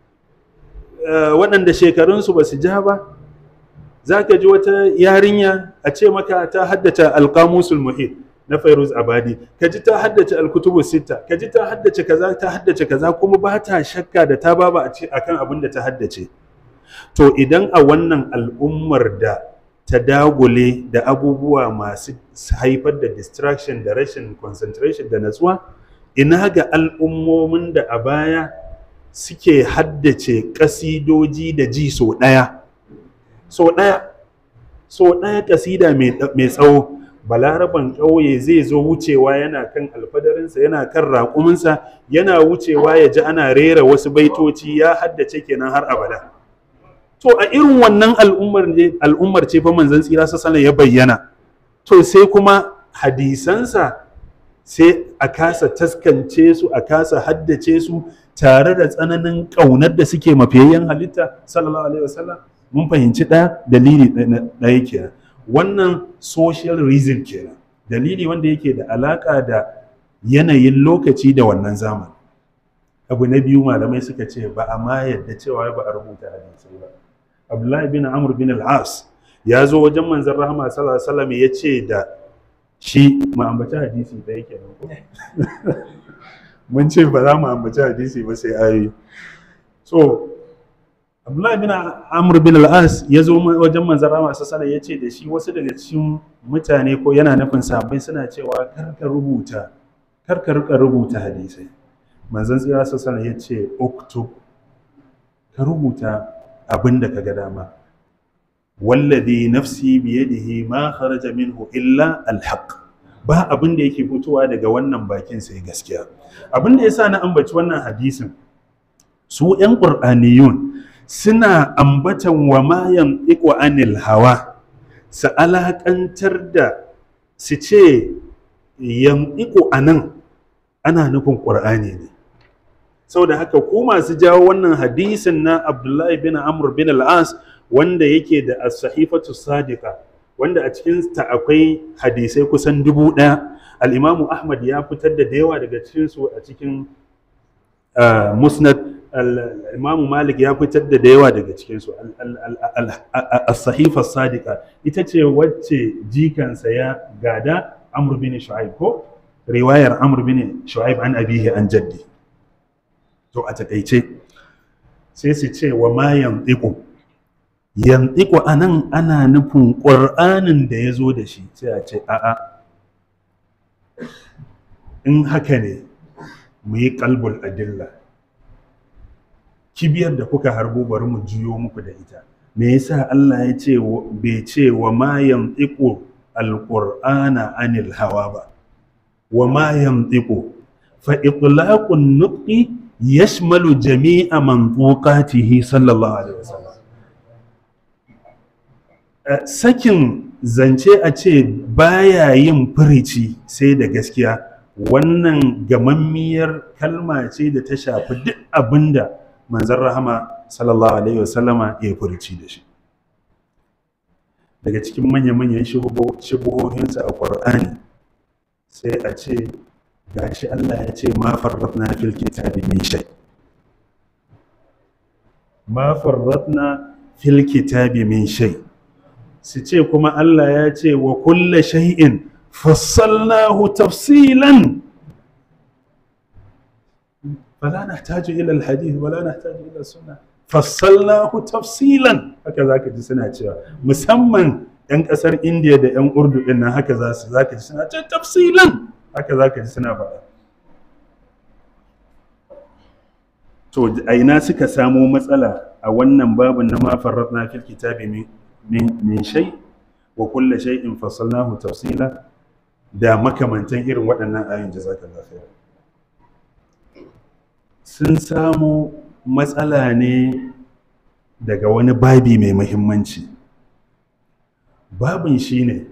waɗanda shekarunsu ba su ja ba za ka ji wata yarinya a ce maka ta haddace alƙamusul muhit na fairuz abadi ka ji ta haddace alkutubu sita ka ji ta haddace kaza ta haddace kaza kuma ba ta shakka da ta baba a kan abin da ta haddace to idan a wannan al'ummar da ta dagule da abubuwa masu haifar da distraction da rashin concentration da natsuwa ina ga al'ummomin da a baya suke haddace kasidoji da ji so ɗaya so ɗaya so ɗaya kasida mai tsawo balaraban ƙauye zai zo wucewa yana kan alfadarinsa yana kan raƙuminsa yana wucewa ya ji ana rera wasu baitoci ya haddace kenan har abada to a irin wannan al'ummar ce fa manzon tsira sassana ya bayyana to sai kuma hadisansa sai a kasa taskance su a kasa haddace su tare da tsananin ƙaunar da suke mafiyayyen halitta sallallahu alaihi wasallam mun fahimci ɗaya dalili ɗaya kenan wannan social reason kenan dalili wanda yake da alaƙa da yanayin lokaci da wannan zamani abu na biyu malamai suka ce ba a ma yadda cewa ba a rubuta hadisai ba abdullahi bin amr bin al-as ya zo wajen manzon rahama sallallahu alaihi wasallam ya ce da shi mu ambaci hadisi da yake nan ko mun ce ba za mu ambaci hadisi ba sai ayoyi so abdullahi bin amr bin al-as ya zo wajen manzon rahama sallallahu alaihi ya ce da shi wasu daga cikin mutane ko yana nufin sahabbai suna cewa kar ka rubuta kar ka rika rubuta hadisai manzon tsira sallallahu alaihi ya ce uktub ka rubuta abin da ka ga dama wallazi nafsi biyadihi ma kharaja minhu illa alhaq ba abin da yake fitowa daga wannan bakin sai gaskiya abin da yasa na ambaci wannan hadisin su yan qur'aniyun suna ambatan wa ma yantiqu anil hawa su alakantar da su ce yantiqu anan ana nufin qur'ani ne saboda haka ku masu jawo wannan hadisin na abdullahi bin amr bin al-as wanda yake da as-sahifatu sadiqa wanda a cikin ta akwai hadisai kusan dubu ɗaya al-imamu ahmad ya fitar da yawa daga cikin su a cikin musnad imamu malik ya fitar da da yawa daga cikinsu as-sahifa sadiqa ita ce wacce jikansa ya gada amr bin shu'aib ko riwayar amr bin shu'aib an abihi an jaddi to a takaice sai su ce wa ma yantiqu yantiqu anan ana nufin qur'anin da ya zo da shi sai a ce a'a in haka ne mu yi kalbul adilla kibiyar da kuka harbo bari mu juyo muku da ita me yasa Allah ya ce bai ce wa ma yantiqu alqur'ana anil hawa ba wa ma yantiqu fa itlaqun nutqi yashmalu jami'a mantuqatihi sallallahu alaihi wasallam sakin zance a ce baya yin furici sai da gaskiya wannan gamammiyar kalma ce da ta shafi duk abinda manzan rahama sallallahu alaihi wasallama ya furici da shi daga cikin manya-manyan shubuhohinsa a ƙwar'ani sai a ce gashi Allah ya ce ma farratna fil kitabi min shay ma farratna fil kitabi min shay su ce kuma Allah ya ce wa kulla shay'in fassalnahu tafsilan فلا نحتاج الى الحديث ولا نحتاج الى السنه فصلناه تفصيلا haka zaka ji suna cewa musamman yan kasar India da yan Urdu din nan haka za su zaka ji suna cewa tafsilan haka zaka ji suna faɗa to a ina suka samo matsala a wannan babin na ma farratna fil kitabi min min shay wa kullu shay'in fassalnahu tafsila da makamantan irin waɗannan ayoyin jazakallahu khairan sun samo matsala ne daga wani babi mai mahimmanci babin shi ne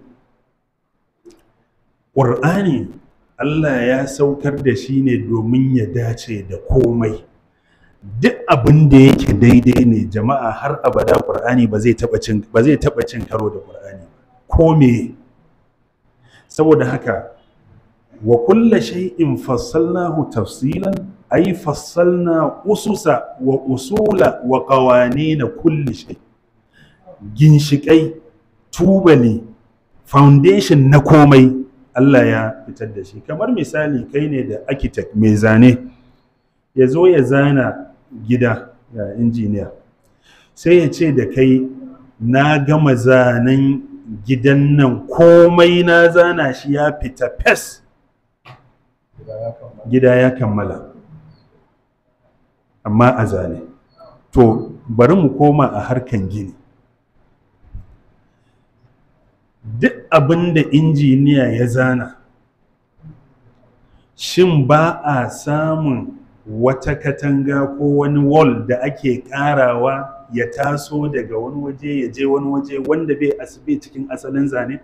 ƙur'ani allah ya saukar da shi ne domin ya dace da komai duk abin da yake daidai ne jama'a har abada ƙur'ani ba zai taɓa cin karo da ƙur'ani ko me saboda haka wa kulla shay'in fassalnahu tafsilan ay fassalna ususa wa usula wa qawanina kulli shay ginshikai tubali foundation na komai Allah ya fitar da shi kamar misali kai ne da architect mai zane ya zo ya zana gida ya injiniya sai ya ce da kai na gama zanen gidan nan komai na zana shi ya fita fes gida ya kammala amma a zane to bari mu koma a harkan gini duk abin da injiniya ya zana shin ba a samun wata katanga ko wani wall da ake karawa ya taso daga wani waje ya je wani waje wanda bai asibi cikin asalin zane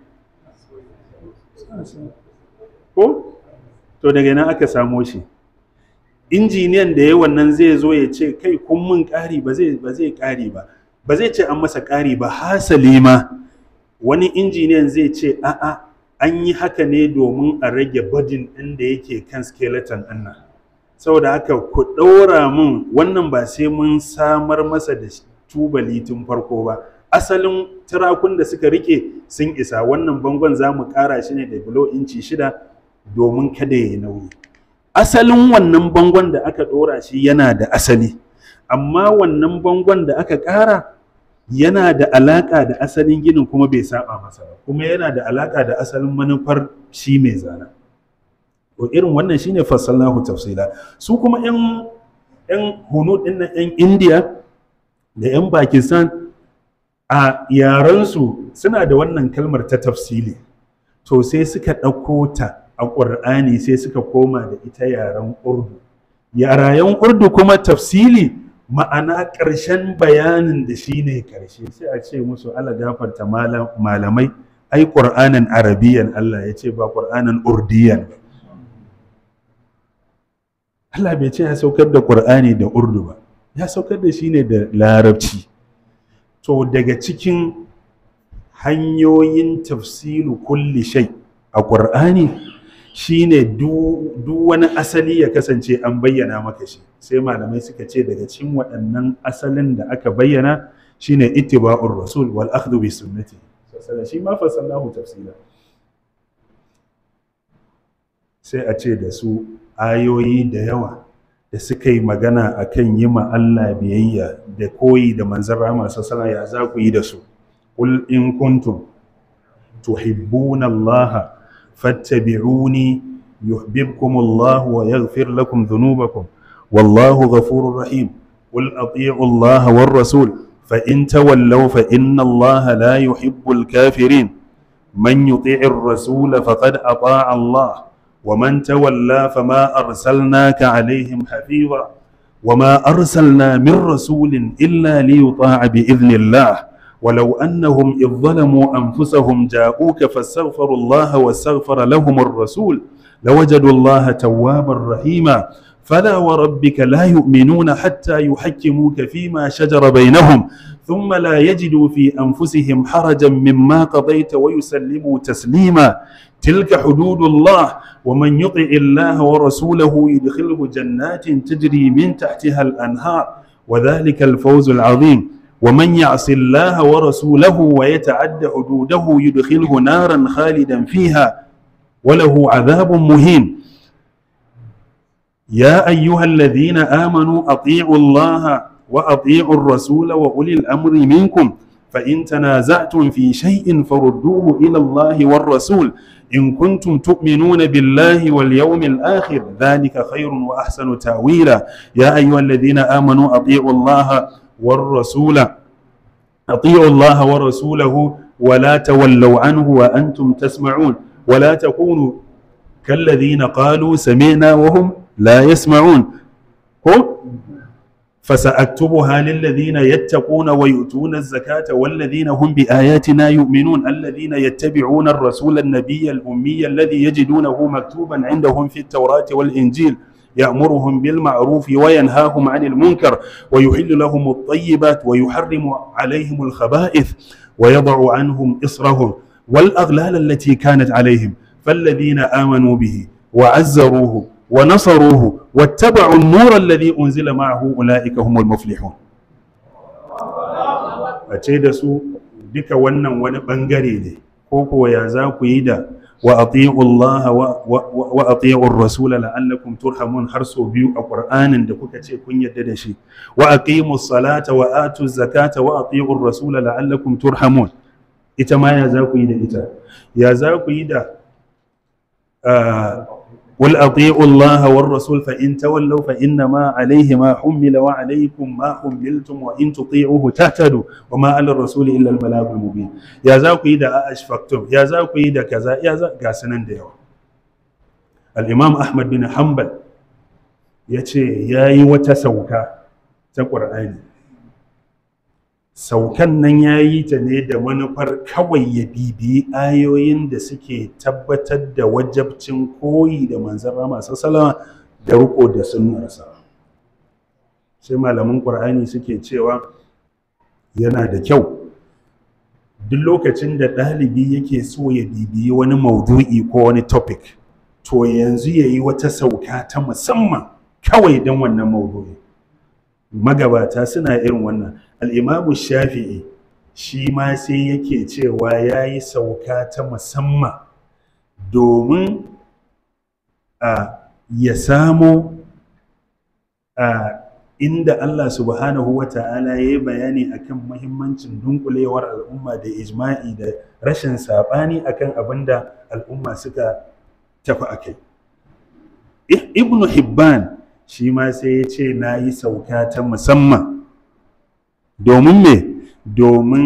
ko to daga nan aka samo shi injiniyan da ya wannan zai zo ya ce kai kun mun ƙari ba zai ba zai ƙari ba ba zai ce an masa ƙari ba hasali ma wani injiniyan zai ce a'a an yi haka ne domin a rage badin ɗin da yake kan skeleton ɗin nan saboda haka ku ɗaura mun wannan ba sai mun samar masa da tubali tun farko ba asalin turakun da suka rike sun isa wannan bangon za mu ƙara shi ne da bilo inci shida domin kada ya yi nauyi asalin wannan bangon da aka ɗora shi yana da asali amma wannan bangon da aka ƙara yana da alaƙa da asalin ginin kuma bai saba masa ba kuma yana da alaƙa da asalin manufar shi mai zana to irin wannan shine fassalnahu tafsila su kuma yan yan hunu din nan yan India da yan Pakistan a yarensu suna da wannan kalmar ta tafsili to sai suka ɗauko ta a ƙur'ani sai suka koma da ita yaren urdu yarayen urdu kuma tafsili ma'ana ƙarshen bayanin da shi ne ƙarshe sai a ce musu ala gafarta malamai ai ƙur'anin arabiyan Allah ya ce ba ƙur'anin urdiyan Allah bai ce ya saukar da ƙur'ani da urdu ba ya saukar da shi ne da larabci to daga cikin hanyoyin tafsilu kulli shai a ƙur'ani shine duk wani asali ya kasance an bayyana maka shi sai malamai suka ce daga cikin waɗannan asalin da aka bayyana shine ittiba'ur rasul wal akhdhu bi sunnati shi ma fasallahu tafsila sai a ce da su ayoyi da yawa da suka yi magana akan yi ma Allah biyayya da koyi da manzon rahama sallallahu ya za ku yi da su qul in kuntum tuhibbuna Allah fattabi'uni yuhibbukum Allah wa yaghfir lakum dhunubakum wallahu ghafurur rahim qul ati'u Allah war rasul fa in tawallaw fa inna Allah la yuhibbul kafirin man yuti'ir rasul faqad ata'a Allah ومن تولى فما أرسلناك عليهم حفيظا وما أرسلنا من رسول إلا ليطاع بإذن الله ولو أنهم إذ ظلموا أنفسهم جاءوك فاستغفروا الله واستغفر لهم الرسول لوجدوا الله توابا رحيما فلا وربك لا يؤمنون حتى يحكموك فيما شجر بينهم ثم لا يجدوا في أنفسهم حرجا مما قضيت ويسلموا تسليما تلك حدود الله ومن يطع الله ورسوله يدخله جنات تجري من تحتها الأنهار وذلك الفوز العظيم ومن يعص الله ورسوله ويتعد حدوده يدخله نارا خالدا فيها وله عذاب مهين يا أيها الذين آمنوا أطيعوا الله وأطيعوا الرسول وأولي الأمر منكم فإن تنازعتم في شيء فردوه إلى الله والرسول إن كنتم تؤمنون بالله واليوم الآخر ذلك خير وأحسن تأويلا يا أيها الذين آمنوا أطيعوا الله والرسول أطيعوا الله ورسوله ولا تولوا عنه وأنتم تسمعون ولا تكونوا كالذين قالوا سمعنا وهم لا يسمعون فسأكتبها للذين يتقون ويؤتون الزكاة والذين هم بآياتنا يؤمنون الذين يتبعون الرسول النبي الأمي الذي يجدونه مكتوبا عندهم في التوراة والإنجيل يأمرهم بالمعروف وينهاهم عن المنكر ويحل لهم الطيبات ويحرم عليهم الخبائث ويضع عنهم إصرهم والأغلال التي كانت عليهم فالذين آمنوا به وعزروه ونصروه واتبعوا النور الذي أنزل معه أولئك هم المفلحون أتي da su duka wannan wani bangare ne ko ko ya za ku yi da wa ati'u Allah wa ati'u ar-rasul la'allakum turhamun har so biyu a Qur'anin da kuka ce kun yadda da shi wa aqimu salata wa atu zakata wa ati'u ar-rasul la'allakum turhamun ita ma ya za ku yi da ita ya za ku yi da قل أطيعوا الله والرسول فإن تولوا فإنما عليه ما حمل وعليكم ما حملتم وإن تطيعوه تهتدوا وما على الرسول إلا البلاغ المبين يا ذاك إذا أشفقتم يا ذاك إذا كذا يا ذاك قاسنن ديو الإمام أحمد بن حنبل يتي ياي وتسوكا تقرأني saukan nan ya yi ta ne da manufar kawai ya bibiyi ayoyin da suke tabbatar da wajabcin koyi da manzan rama salama da riko da sunnarsa sai malaman ƙur'ani suke cewa yana da kyau duk lokacin da ɗalibi yake so ya bibiyi wani maudu'i ko wani topic to yanzu ya yi wata sauka ta musamman kawai don wannan maudu'i magabata suna irin wannan al'imamu shafi'i shi ma sai yake cewa ya yi sauka ta musamman domin a ya samo a inda Allah subhanahu wa ta'ala ya yi bayani akan muhimmancin dunkulewar al'umma da ijma'i da rashin saɓani akan abin da al'umma suka tafi a kai ibnu hibban shi ma sai ya ce na yi sauka ta musamman domin me domin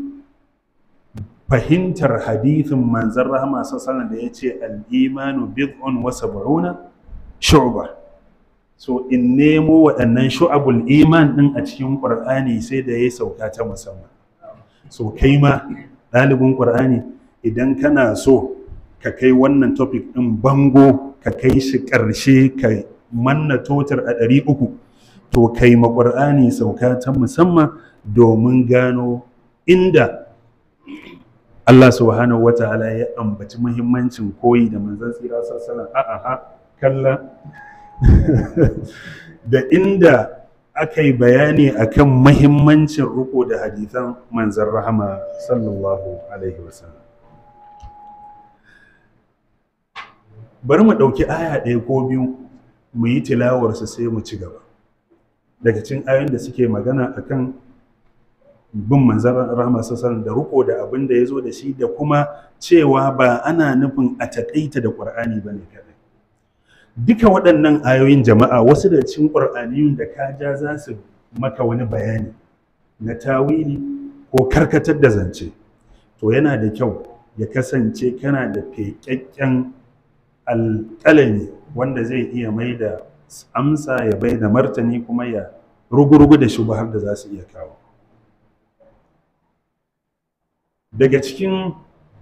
fahimtar hadithin manzan rahama sassanan da ya ce al'imanu bid'un wa sab'una shu'ba so in nemo waɗannan shu'abul iman ɗin a cikin ƙur'ani sai da ya sauka ta musamman so kai ma ɗalibin ƙur'ani idan kana so ka kai wannan topic ɗin bango ka kai shi ƙarshe ka manna totar a ɗari uku to kai maƙur'ani sauka ta musamman domin gano inda Allah subhanahu wata'ala ya ambaci muhimmancin koyi da manzon tsira sallallahu a'a a kalla da inda aka yi bayani akan muhimmancin riko da hadithan manzon rahama sallallahu alaihi wasallam bari mu ɗauki aya ɗaya ko biyu mu yi tilawarsu sai mu ci gaba daga cikin ayoyin da suke magana akan bin manzan rahama sassan da riko da abin da ya zo da shi da kuma cewa ba ana nufin a taƙaita da ƙwar'ani ba ne kadai duka waɗannan ayoyin jama'a wasu da cikin ƙwar'aniyun da ka ja za su maka wani bayani na tawili ko karkatar da zance to yana da kyau ya kasance kana da feƙaƙƙen alƙalami wanda zai iya mai da amsa ya bai da martani kuma ya rugurugu da shubahar da za su iya kawo daga cikin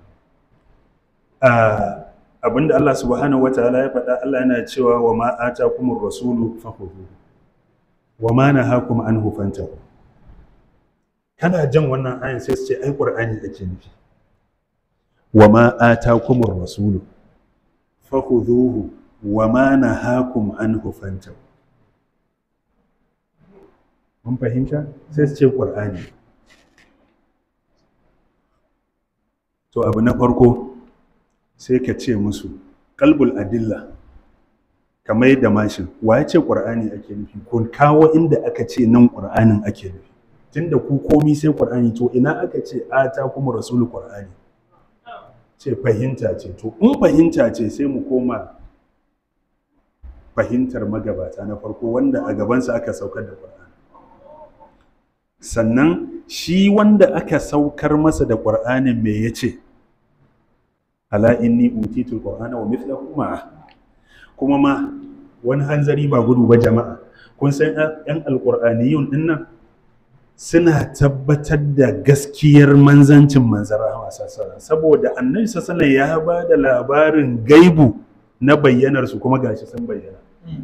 abinda Allah subhanahu wataala ya faɗa Allah yana cewa wa ma atakumur rasulu fakhudhu wa ma nahakum anhu fantahu kana jan wannan ayin sai su ce ai qur'ani ake nufi wa ma atakumur rasulu fakhudhuhu wa ma nahakum anhu fantahu mun fahimta sai su ce qur'ani to abu na farko sai ka ce musu kalbul adilla kamar yadda mashin wa ya ce ƙur'ani ake nufi ko kawo inda aka ce nan ƙur'anin ake nufi tunda ku komi sai ƙur'ani to ina aka ce a ta kuma rasulu ƙur'ani ce fahimta ce to in fahimta ce sai mu koma fahimtar magabata na farko wanda a gabansa aka saukar da ƙur'ani sannan shi wanda aka saukar masa da ƙur'anin me ya ce ala inni utitul qur'ana wa mithlahu ma'a kuma ma wani hanzari ba gudu ba jama'a kun san yan alqur'aniyun din nan suna tabbatar da gaskiyar manzancin manzon rahama sallallahu saboda annabi sallallahu ya ba da labarin gaibu na bayyanar su kuma gashi sun bayyana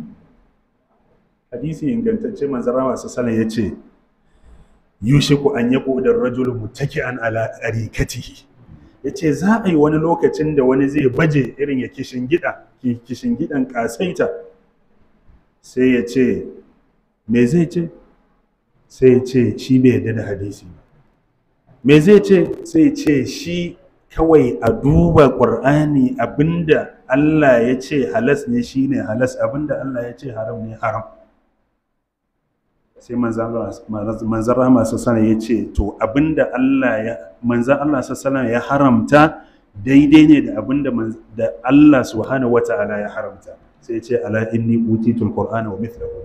hadisi ingantacce manzon rahama sallallahu ya ce yushiku an yaqu da rajul muttaki'an ala arikatihi ya ce za a yi wani lokacin da wani zai baje irin ya kishin gida kishin gidan kasaita sai ya ce me zai ce sai ya ce shi bai yadda da hadisi me zai ce sai ya ce shi kawai a duba ƙur'ani abinda Allah ya ce halas ne shi ne halas abinda Allah ya ce haram ne haram sai manzan rahama sassana ya ce to abinda Allah ya manzan Allah sassana ya haramta daidai ne da abinda da Allah subhanahu wa ta'ala ya haramta sai ya ce ala inni utitul qur'ana wa mithlahu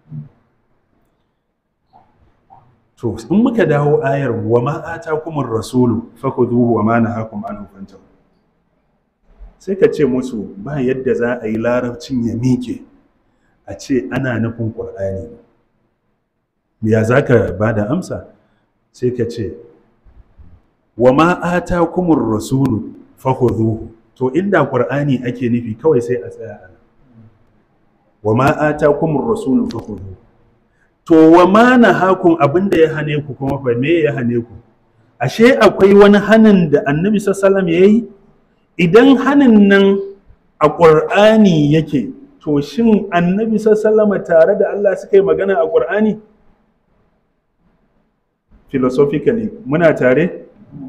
to in muka dawo ayar wa ma atakumur rasulu fakhuduhu wa ma nahakum anhu fantahu sai ka ce musu ba yadda za a yi larabcin ya mike a ce ana nufin qur'ani ya za ka ba da amsa sai ka ce wa ma'ata kumur rasulu fahuzuhu to inda ƙur'ani ake nufi kawai sai a tsaya ana wa ma'ata kumur rasulu fahuzuhu to wa ma na hakun abinda ya hane ku kuma fa me ya hane ku ashe akwai wani hanin da annabi sallallahu ya yi idan hanin nan a ƙur'ani yake to shin annabi sallallahu tare da Allah suka yi magana a ƙur'ani philosophically muna tare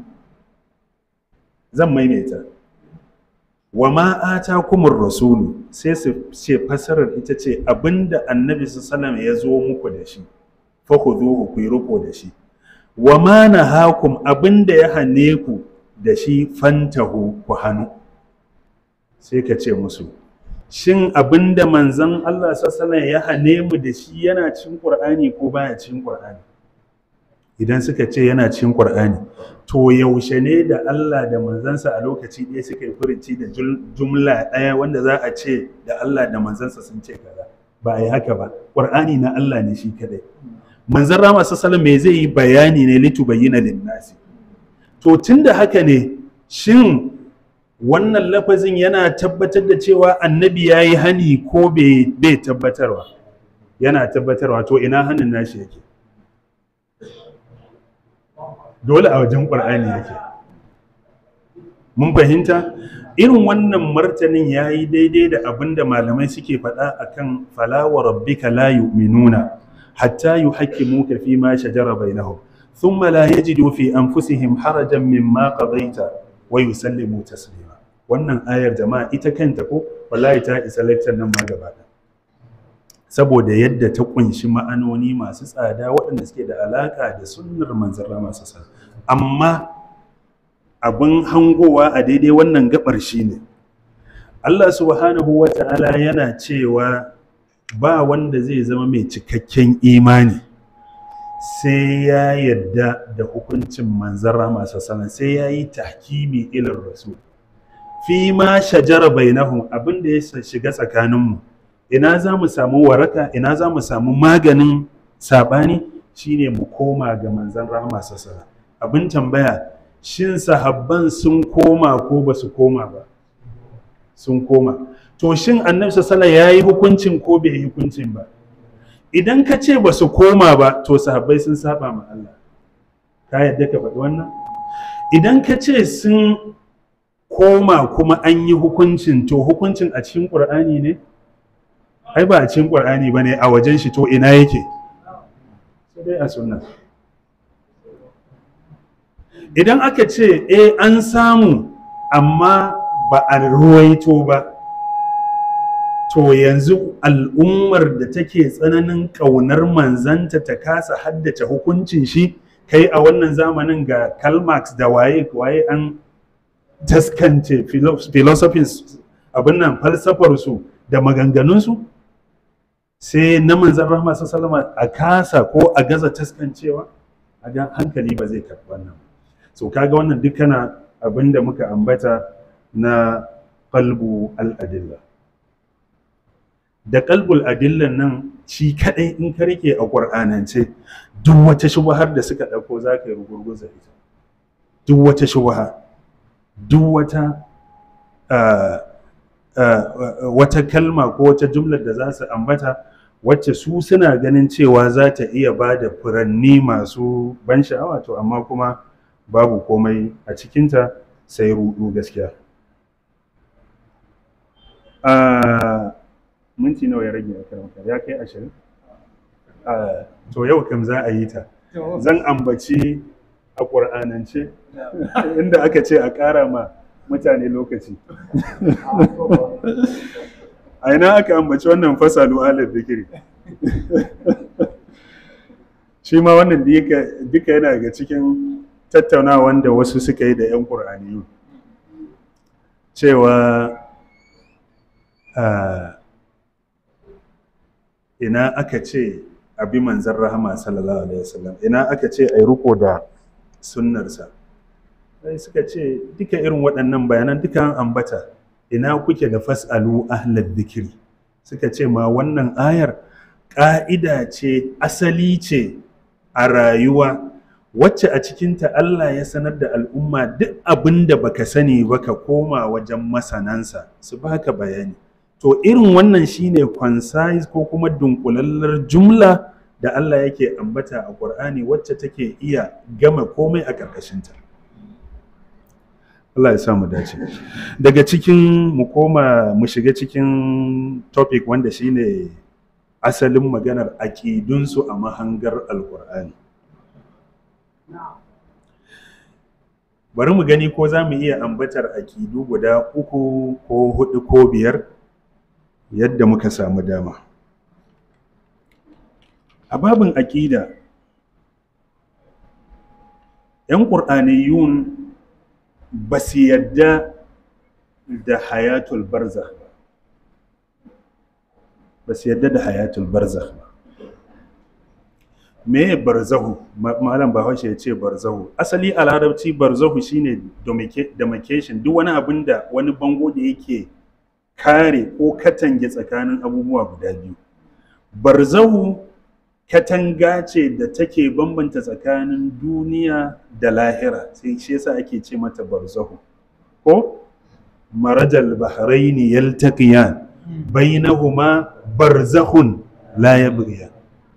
zan maimaita wa ma kumur rasulu sai su ce fasarar ita ce abinda annabi sallallahu ya zo muku da shi fa khudhuhu ku riko da shi wa ma nahakum abinda ya hane ku da shi fantahu ku hanu sai ka ce musu shin abinda manzon Allah sallallahu ya hane mu da shi yana cin Qur'ani ko baya cin Qur'ani idan suka ce yana cikin Qur'ani to yaushe ne da Allah da manzansa a lokaci ɗaya suka yi furinci da jumla ɗaya wanda za a ce da Allah da manzansa sun ce kaza ba a yi haka ba Qur'ani na Allah ne shi kadai manzon rama sallallahu me zai yi bayani ne litubayyana linnasi to tunda haka ne shin wannan lafazin yana tabbatar da cewa annabi ya yi hani ko bai tabbatarwa yana tabbatarwa to ina hannun nashi yake dole a wajen ƙwar'ani yake mun fahimta irin wannan martanin ya yi daidai da abin da malamai suke faɗa a kan falawa rabbika la yu'minuna hatta yu muka fi ma shajara bainahum thumma la yajidu fi anfusihim harajan mimma qadaita wa yusallimu taslima wannan ayar jama'a ita kanta ko wallahi ta isa lecture nan ma gaba saboda yadda ta kunshi ma'anoni masu tsada waɗanda suke da alaka da sunnar manzon masu sa amma abin hangowa a daidai wannan gabar shi ne Allah subhanahu wa ta'ala yana cewa ba wanda zai zama mai cikakken imani sai ya yadda da hukuncin manzan rama sassanan sai ya yi tahkimi ilin rasul fi ma shajara bainahum abin da ya shiga tsakaninmu ina za mu samu waraka ina za mu samu maganin saɓani shine mu koma ga manzan rama sassanan abin tambaya shin sahabban sun koma ko ba su koma ba sun koma to shin annabi sallallahu ya yi hukuncin ko bai yi hukuncin ba idan ka ce ba su koma ba to sahabbai sun saba ma Allah ka yadda ka faɗi wannan idan ka ce sun koma kuma an yi hukuncin to hukuncin a cikin ƙur'ani ne ai ba a cikin ƙur'ani ba ne a wajen shi to ina yake sai dai a sunna idan aka ce eh an samu amma ba a ruwaito ba to yanzu al'ummar da take tsananin ƙaunar manzanta ta kasa haddace hukuncin shi kai a wannan zamanin ga kalmax da waye waye an taskance philosophies abin nan falsafarsu da maganganunsu sai na manzan rahama sallama a kasa ko a gaza taskancewa a hankali ba zai karɓi wannan so kaga wannan dukkana abin da muka ambata na qalbu al-adilla da qalbul adillan nan shi kadai in ka rike a qur'anance duk wata shubhar da suka dauko zaka yi rugurguza ita duk wata shubha duk wata wata kalma ko wata jumlar da za su ambata wacce su suna ganin cewa za ta iya ba da furanni masu ban sha'awa to amma kuma babu komai a cikinta sai rudu gaskiya minti nawa ya rage a karamta ya kai ashirin to yau kam za a yi ta zan ambaci a ƙur'anance inda aka ce a ƙara ma mutane lokaci a ina aka ambaci wannan fasalu alar zikiri shi ma wannan duka yana daga cikin tattaunawa da wasu suka yi da 'yan ƙur'aniyu cewa ina aka ce abi manzan rahama sallallahu alaihi wasallam ina aka ce a yi riko da sunnarsa sai suka ce duka irin waɗannan bayanan duka an ambata ina kuke da fas'alu ahlad dhikri suka ce ma wannan ayar ƙa'ida ce asali ce a rayuwa wacce a cikinta Allah ya sanar da al'umma duk abin da baka sani ba ka koma wajen masanansa su baka bayani to irin wannan shine concise ko kuma dunkulallar jumla da Allah yake ambata a Qur'ani wacce take iya gama komai a ƙarƙashinta Allah ya sa mu dace daga cikin mu koma mu shiga cikin topic wanda shine asalin maganar aƙidunsu a mahangar alƙur'ani bari mu gani ko za mu iya ambatar aƙidu guda uku ko hudu ko biyar yadda muka samu dama a babin aƙida 'yan ƙur'aniyun ba su yadda da hayatul barzakh ba ba su yadda da hayatul barzakh ba me barzahu malam bahaushe ya ce barzahu asali a larabci barzahu shine demarcation duk wani abin da wani bango da yake kare ko katange tsakanin abubuwa guda biyu barzahu katanga ce da take bambanta tsakanin duniya da lahira sai shi yasa ake ce mata barzahu ko marajal bahraini yaltaqiyan bainahuma barzahun la yabghiyan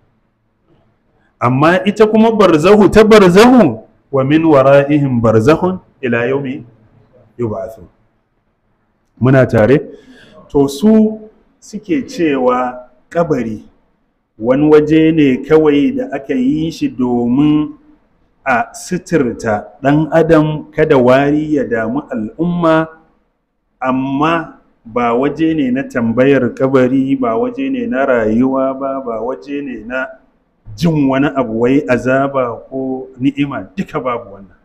amma ita kuma barzahu ta barzahu wa min wara'ihim barzahun ila yaumi yub'athun muna tare to su suke cewa kabari wani waje ne kawai da aka yi shi domin a sitirta ɗan adam kada wari ya damu al'umma amma ba waje ne na tambayar kabari ba waje ne na rayuwa ba ba waje ne na jin wani abu wai azaba ko ni'ima duka babu wannan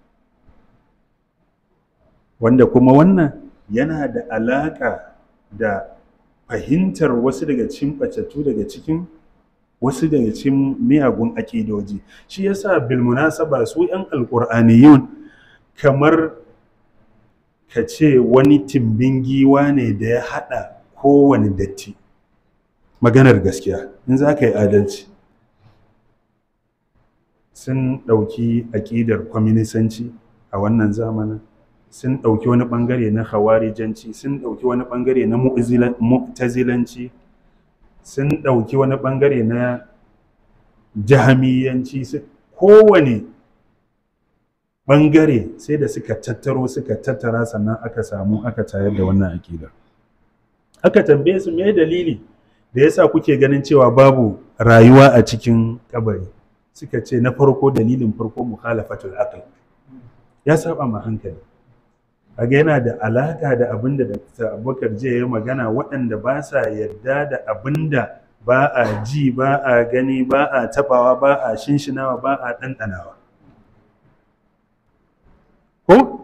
wanda kuma wannan yana da alaƙa da fahimtar wasu daga cikin ɓatattu daga cikin wasu daga cikin miyagun aƙidoji shi yasa bilmunasaba su 'yan alƙur'aniyun kamar ka ce wani timbin giwa ne da ya haɗa kowane datti maganar gaskiya in za ka yi adalci sun ɗauki aƙidar kwaminisanci a wannan zamanin sun ɗauki wani ɓangare na hawarijanci sun ɗauki wani ɓangare na mu'tazilanci sun ɗauki wani ɓangare na jahamiyanci kowane ɓangare sai da suka tattaro suka tattara sannan aka samu aka tayar da wannan aƙida aka tambaye su me dalili da yasa kuke ganin cewa babu rayuwa a cikin kabari suka ce na farko dalilin farko mukhalafatul aql ya saba ma hankali kaga yana da alaka da abin da Dr. Abubakar jiya ya magana waɗanda ba sa yarda da abin da ba a ji ba a gani ba a tabawa ba a shinshinawa ba a ɗanɗanawa ko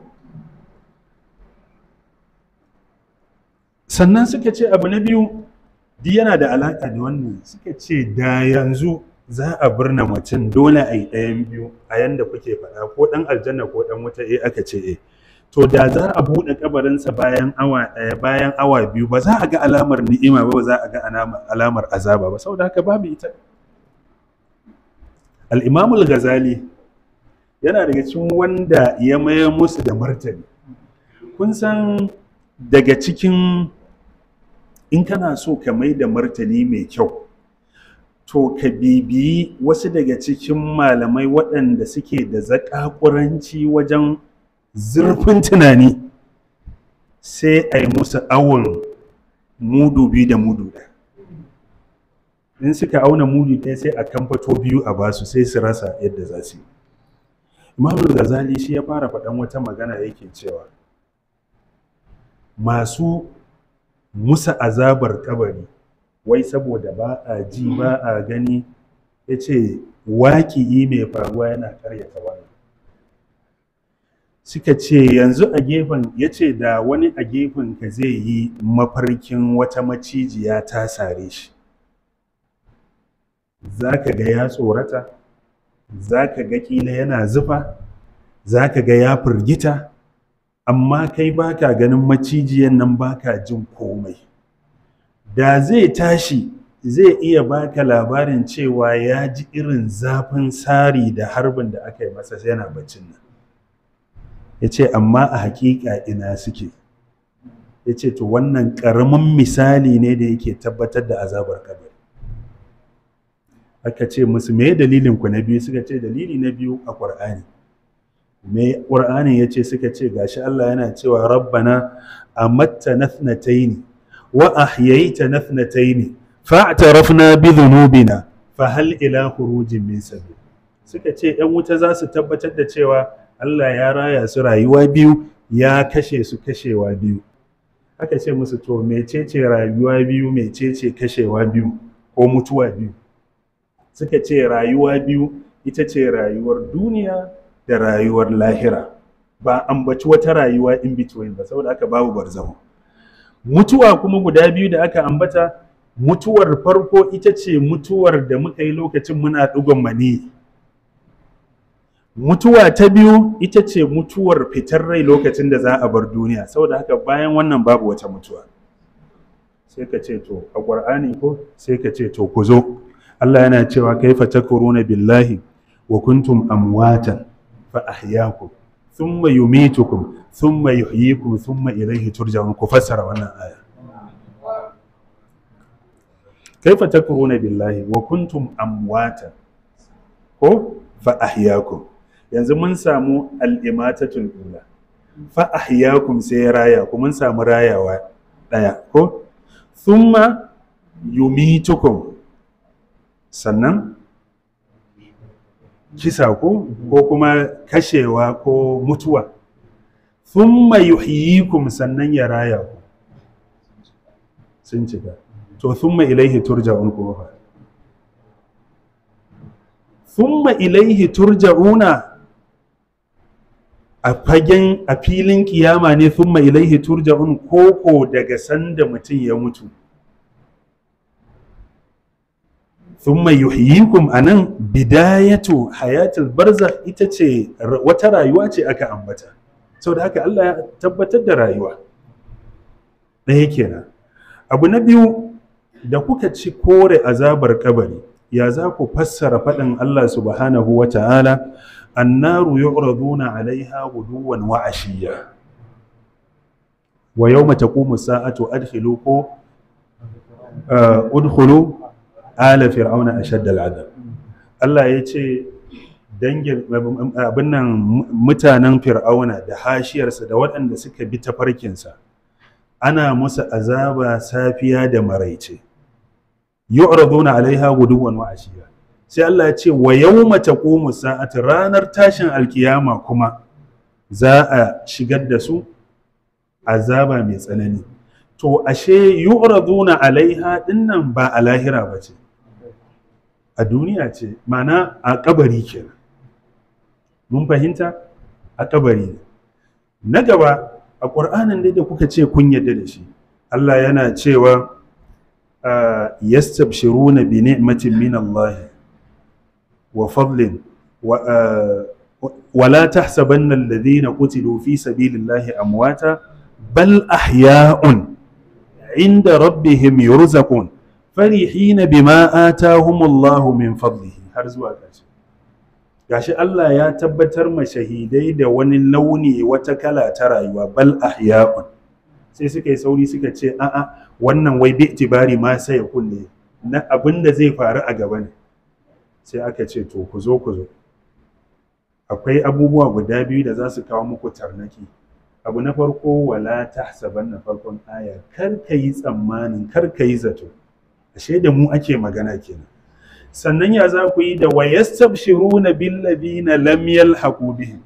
sannan suka ce abu na biyu duk yana da alaka da wannan suka ce da yanzu za a birna mutum dole a yi ɗayan biyu a yanda kuke faɗa ko ɗan aljanna ko ɗan wuta eh aka ce eh to da za a buɗe kabarinsa bayan awa ɗaya bayan awa biyu ba za a ga alamar ni'ima ba ba za a ga alamar azaba ba saboda haka babu ita al-imamul ghazali yana daga cikin wanda ya mayar musu da martani kun san daga cikin in kana so ka mai da martani mai kyau to ka bibiyi wasu daga cikin malamai waɗanda suke da zaƙaƙuranci wajen zurfin tunani sai a yi musu awon mudu biyu da mudu ɗaya in suka auna mudu ɗaya sai a kamfato biyu a basu sai su rasa yadda za su yi imamul ghazali shi ya fara faɗan wata magana yake cewa masu musa azabar kabari wai saboda ba a ji ba a gani ya ce waƙi'i mai faruwa yana karyata wannan suka ce yanzu a gefen ya ce da wani a gefen ka zai yi mafarkin wata macijiya ta sare shi za ka ga ya tsorata za ka ga ƙila yana zufa za ka ga ya firgita amma kai baka ganin macijiyan nan baka jin komai da zai tashi zai iya baka labarin cewa ya ji irin zafin sari da harbin da aka yi masa yana baccin nan ya ce amma a hakika ina suke ya ce to wannan ƙaramin misali ne da yake tabbatar da azabar kabari aka ce musu me dalilin ku na biyu suka ce dalili na biyu a ƙur'ani me ƙur'ani ya ce suka ce gashi Allah yana cewa rabbana amatta nathnataini wa ahyaita nathnataini fa'tarafna bi dhunubina fa hal ila khurujin min sabil suka ce yan wuta za su tabbatar da cewa Allah ya raya su rayuwa biyu ya kashe su kashewa biyu aka ce musu to mecece rayuwa biyu mecece kashewa biyu ko mutuwa biyu suka ce rayuwa biyu ita ce rayuwar duniya da rayuwar lahira ba ambaci wata rayuwa in between ba saboda aka babu barzahu mutuwa kuma guda biyu da aka ambata mutuwar farko ita ce mutuwar da muka yi lokacin muna ɗigon mani mutuwa ta biyu ita ce mutuwar fitar rai lokacin da za a bar duniya saboda haka bayan wannan babu wata mutuwa sai ka ce to a ƙwar'ani ko sai ka ce to ku zo Allah yana cewa kaifa takuruna billahi wa kuntum amwatan fa ahyaakum thumma yumitukum thumma yuhyikum thumma ilayhi turja'un ku fassara wannan aya kaifa takuruna billahi wa kuntum amwatan ko fa ahyaakum yanzu mun samu al-imatatul ula fa ahyakum sai ya raya ku mun samu rayawa daya ko thumma yumitukum sannan kisa ko ko kuma kashewa ko mutuwa thumma yuhyikum sannan ya raya ku sun cika to thumma ilaihi turja'un kuma fa thumma ilaihi turja'una a fagen a filin kiyama ne thumma ilaihi turja'un koko daga sanda mutum ya mutu thumma yuhyikum anan bidayatu hayatul barzakh ita ce wata rayuwa ce aka ambata saboda haka Allah ya tabbatar da rayuwa ɗaya kenan abu na biyu da kuka ci kore azabar kabari ya za ku fassara faɗin Allah subhanahu wa ta'ala annaru yu'raduna alaiha guduwan wa ashiya wa yawma taqumu sa'atu adkhilu ko udkhulu ala fir'auna ashadda al'adab Allah ya ce dangin abin nan mutanen fir'auna da hashiyarsa da waɗanda suka bi tafarkinsa ana musu azaba safiya da maraice yu'raduna alaiha guduwan wa ashiya sai Allah ya ce wa yawma taqumu sa'atu ranar tashin alkiyama kuma za a shigar da su azaba mai tsanani to ashe yu'raduna alaiha dinnan ba a lahira ba ce a duniya ce mana a kabari kenan mun fahimta a kabari ne na gaba a ƙur'anin da kuka ce kun yadda da shi Allah yana cewa yastabshiruna bi ni'matin min Allah wa fadlin wa la tahsabanna alladhina qutilu fi sabilillahi amwata bal ahya'un inda rabbihim yurzaqun farihina bima atahumullahu min fadlihi har zuwa ƙarshe gashi Allah ya tabbatar ma shahidai da wani launi wata kala ta rayuwa bal ahya'un sai suka yi sauri suka ce a'a wannan wai bi itibari ma sai ya kunne na abin da zai faru a gaba ne sai aka ce to ku zo ku zo akwai abubuwa guda biyu da za su kawo muku tarnaki abu na farko wala tahsaban na farkon aya kar ka yi tsammanin kar ka yi zato ashe da mu ake magana kenan sannan ya za ku yi da wa yastabshiruna bil ladina lam yalhaqu bihim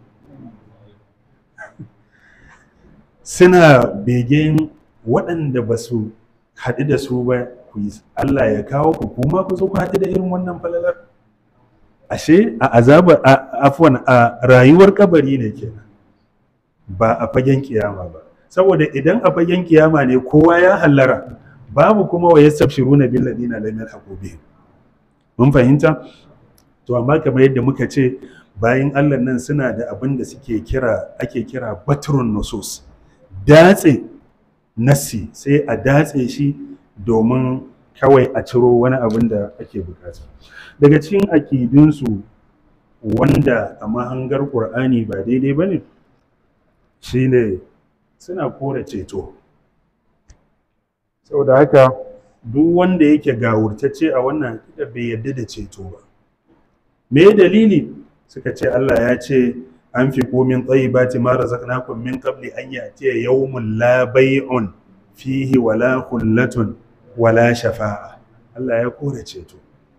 suna begen waɗanda ba su haɗu da su ba ku yi Allah ya kawo ku kuma ku zo ku haɗu da irin wannan falalar ashe a azabar afwan a rayuwar kabari ne kenan ba a fagen kiyama ba saboda idan a fagen kiyama ne kowa ya hallara babu kuma wa yastabshiruna bil ladina lam yalhaqu bihim mun fahimta to amma kamar yadda muka ce bayan Allah nan suna da abin da suke kira ake kira batrun nusus datse nassi sai a datse shi domin kawai a ciro wani abin da ake bukata daga cikin akidunsu wanda a mahangar ƙur'ani ba daidai ba ne shine suna kore ceto saboda haka duk wanda yake gawurtacce a wannan akidar bai yarda da ceto ba me dalili suka ce Allah ya ce an fi komin tsayibati ma razaqnakum min qabli an ya'tiya yawmun la bay'un fihi wala khullatun wala shafa'a Allah ya kore ceto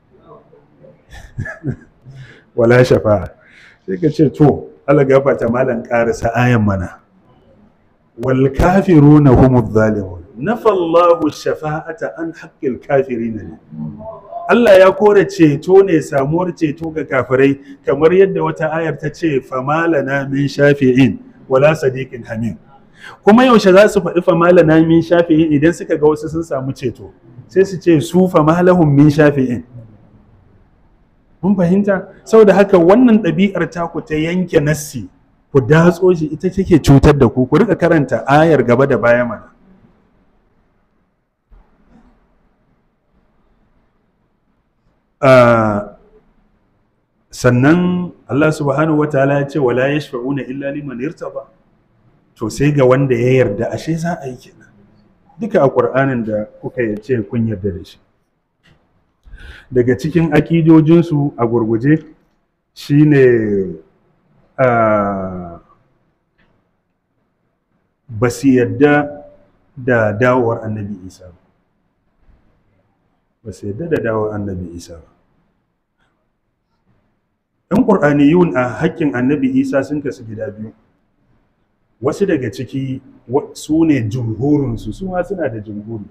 wala shafa'a sai ka ce to Allah gafata malan karisa ayan mana wal kafiruna humuz zalimun nafallahu shafa'ata an haqqil kafirin ne Allah ya kore ceto ne samuwar ceto ga kafirai kamar yadda wata ayar ta ce famalana min shafi'in wala sadiqin hamim kuma yaushe za su faɗi famalana min shafi'in idan suka ga wasu sun samu ceto sai su ce su famalahum min shafi'in mun fahimta saboda haka wannan ɗabi'ar taku ta yanke nassi ku datso shi ita take cutar da ku ku rika karanta ayar gaba da baya mana sannan Allah subhanahu wa ta'ala ya ce wala yashfa'una illa liman irtaba to sai ga wanda ya yarda ashe za a yi kenan duka a ƙur'anin da kuka yace kun yarda da shi daga cikin akidojinsu a gurguje shine ba su yadda da dawowar annabi isa ba ba su yadda da dawowar annabi isa ba ɗan ƙur'aniyun a haƙƙin annabi isa sun kasu gida biyu wasu daga ciki su ne jumhurinsu su ma suna da jumhuri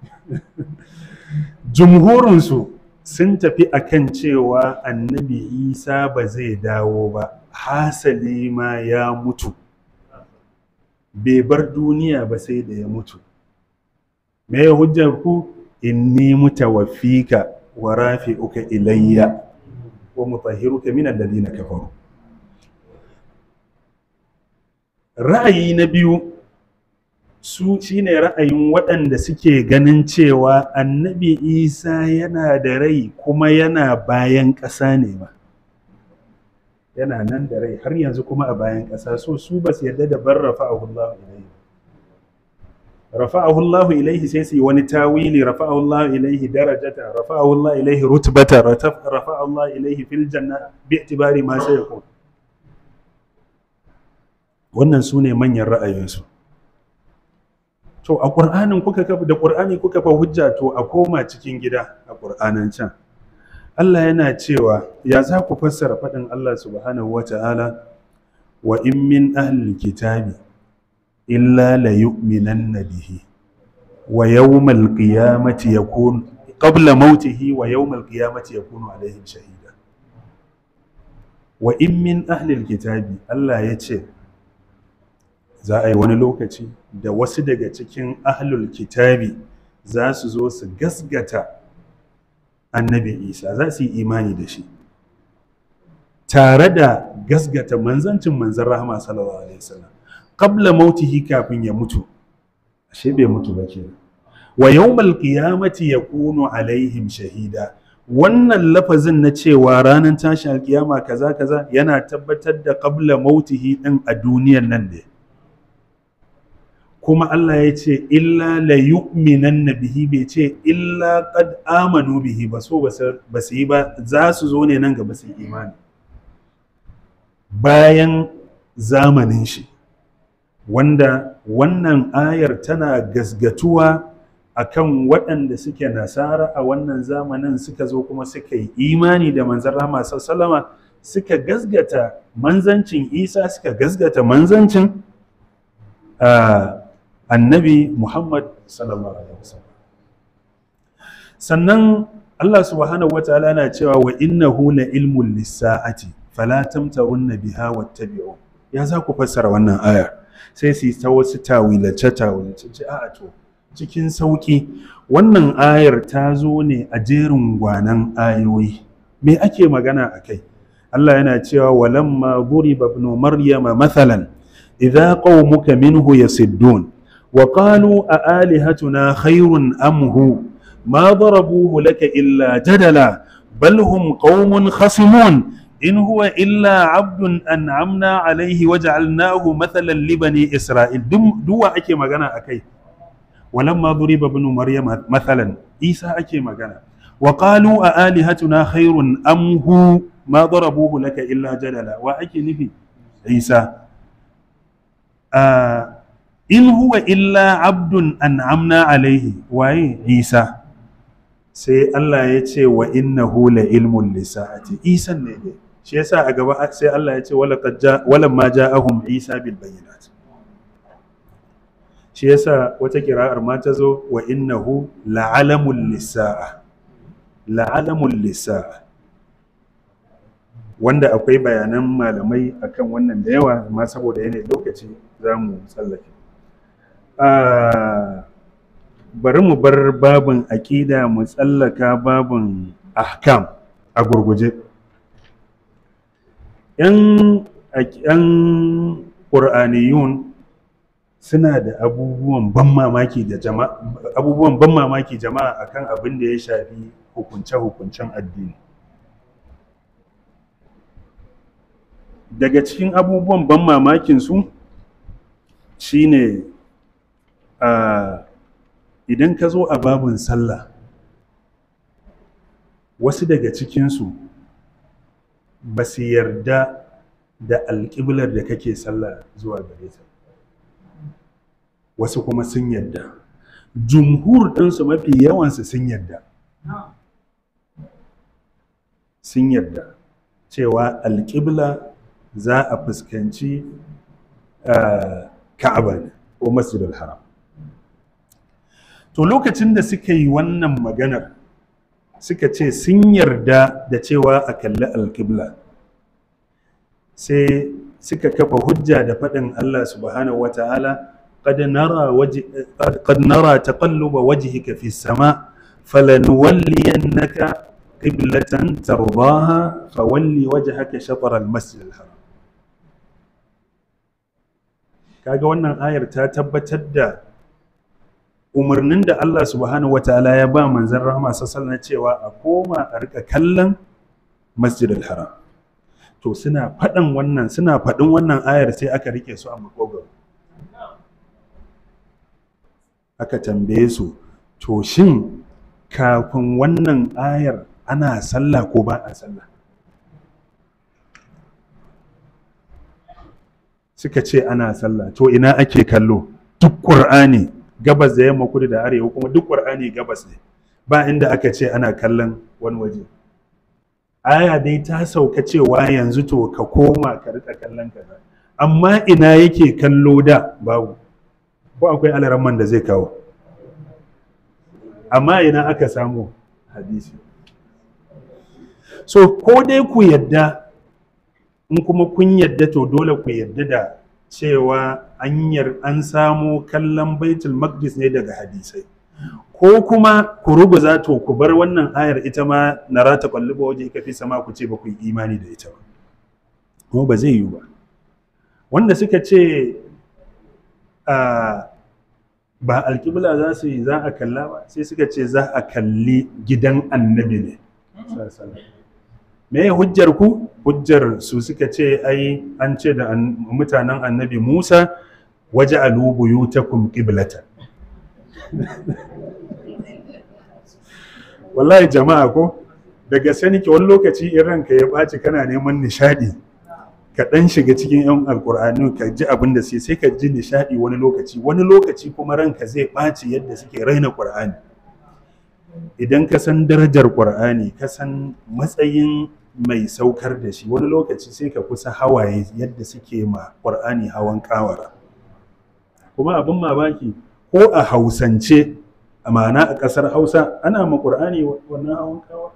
jumhurinsu sun tafi akan cewa annabi isa ba zai dawo ba hasali ma ya mutu bai bar duniya ba sai da ya mutu me ya hujjar ku inni mutawaffika wa rafi'uka ilayya wa mutahhiruka min alladhina kafaru ra'ayi na biyu su shine ra'ayin waɗanda suke ganin cewa annabi isa yana da rai kuma yana bayan ƙasa ne ba yana nan da rai har yanzu kuma a bayan ƙasa so su ba su yarda da bar rafa'ahu Allah ilaihi rafa'ahu Allah ilaihi sai su yi wani tawili rafa'ahu Allah ilaihi darajata rafa'ahu Allah ilaihi rutbata rafa'ahu Allah ilaihi fil janna bi itibari ma sai yakun wannan su ne manyan ra'ayinsu to a ƙur'anin kuka kafa da ƙur'ani kuka fa hujja to a koma cikin gida a ƙur'anin can Allah yana cewa ya za ku fassara faɗin Allah subhanahu wa ta'ala wa in min ahlil kitabi illa la yu'minanna bihi wa yawmal qiyamati yakun qabla mautihi wa yawmal qiyamati yakunu alaihim shahida wa in min ahlil kitabi Allah ya ce za a yi wani lokaci da wasu daga cikin ahlul kitabi za su zo su gasgata annabi isa za su yi imani da shi tare da gasgata manzancin manzan rahama sallallahu alaihi wasallam qabla mautihi kafin ya mutu ashe bai mutu ba kenan wa yawmal qiyamati yakunu alaihim shahida wannan lafazin na cewa ranar tashin alkiyama kaza kaza yana tabbatar da qabla mautihi din a duniyar nan ne kuma Allah ya ce illa la yu'minan bihi bai ce illa qad amanu bihi ba so ba su yi ba za su zo ne nan gaba su imani bayan zamanin shi wanda wannan ayar tana gasgatuwa akan waɗanda suke nasara a wannan zamanin suka zo kuma suka yi imani da manzan rahama sallama suka gasgata manzancin isa suka gasgata manzancin annabi muhammad sallallahu alaihi wasallam sannan allah subhanahu wa ta'ala na cewa wa innahu la ilmun lissa'ati fala tamtarunna biha wattabi'u ya za ku fassara wannan ayar sai su ta wasu tawilace tawilace ce a to cikin sauki wannan ayar ta zo ne a jerin gwanan ayoyi me ake magana a kai Allah yana cewa walamma duriba ibn maryama mathalan idza qaumuka minhu yasiddun wa qalu a alihatuna khairun am hu ma darabuhu laka illa jadala bal hum qaumun khasimun in huwa illa abdun an'amna alaihi waja'alnahu mathalan li bani isra'il duwa ake magana akai walamma duriba ibn maryama mathalan isa ake magana wa qalu a alihatuna khairun am hu ma darabuhu laka illa jadala wa ake nufi isa in huwa illa abdun an'amna alaihi waye isa sai Allah ya ce wa innahu la ilmun lisa'ati isan ne dai shi yasa a gaba sai Allah ya ce wala ma ja'ahum isa bil bayyinat shi yasa wata kira'ar ma ta zo wa innahu la'alamul lisa'a la'alamul lisa'a wanda akwai bayanan malamai akan wannan da yawa amma saboda yanayin lokaci za mu tsallake bari mu bar babin aƙida mu tsallaka babin ahkam a gurguje yan ƙur'aniyun suna da abubuwan ban mamaki da jama'a abubuwan ban mamaki jama'a akan abin da ya shafi hukunce-hukuncen addini daga cikin abubuwan ban mamakin su shine a idan ka zo a babin sallah wasu daga cikinsu ba su yarda da alƙiblar da kake sallah zuwa gare ta wasu kuma sun yadda jumhur ɗinsu mafi yawansu sun yadda sun yadda cewa alƙibla za a fuskanci ka'aba ne ko masjidul haram to lokacin da suka yi wannan maganar suka ce sun yarda da cewa a kalli alƙibla sai suka kafa hujja da faɗin Allah subhanahu wa ta'ala قد نرى وجه قد نرى تقلب وجهك في السماء فلنولينك قبلة ترضاها فولي وجهك شطر المسجد الحرام kaga wannan ayar ta tabbatar da umarnin da Allah subhanahu wataala ya ba manzon rahama sallallahu cewa a koma a rika kallon masjidil haram to suna faɗan wannan suna faɗin wannan ayar sai aka rike su a makogaro aka tambaye su to shin kafin wannan ayar ana sallah ko ba a sallah suka ce ana sallah to ina ake kallo duk ƙur'ani gabas da yamma kudu da arewa kuma duk ƙur'ani gabas ne ba inda aka ce ana kallon wani waje aya dai ta sauka cewa yanzu to ka koma ka rika kallon kaza amma ina yake kallo da babu ko akwai alaramman da zai kawo amma ina aka samu hadisi so ko dai ku yadda in kuma kun yadda to dole ku yadda da cewa anyar an samo kallon baitul maqdis ne daga hadisai ko kuma ku ruguza to ku bar wannan ayar ita ma na rata kwalluba waje ka fi sama ku ce ba ku yi imani da ita ba kuma ba zai yiwu ba wanda suka ce ba alƙibla za su yi za a kalla ba sai suka ce za a kalli gidan annabi ne me ya hujjar ku hujjar su suka ce ai an ce da mutanen annabi musa waje alubuyu ta kum ƙiblata wallahi jama'a ko daga sani ki wani lokaci in ranka ya ɓaci kana neman nishaɗi ka ɗan shiga cikin 'yan alkur'ani ka ji abin da sai sai ka ji nishaɗi wani lokaci wani lokaci kuma ranka zai ɓaci yadda suke raina ƙur'ani idan ka san darajar ƙur'ani ka san matsayin mai saukar da shi wani lokaci sai ka kusa hawaye yadda suke ma ƙur'ani hawan ƙawara kuma abin mamaki ko a hausance a ma'ana a ƙasar hausa ana ma ƙur'ani wannan hawan ƙawara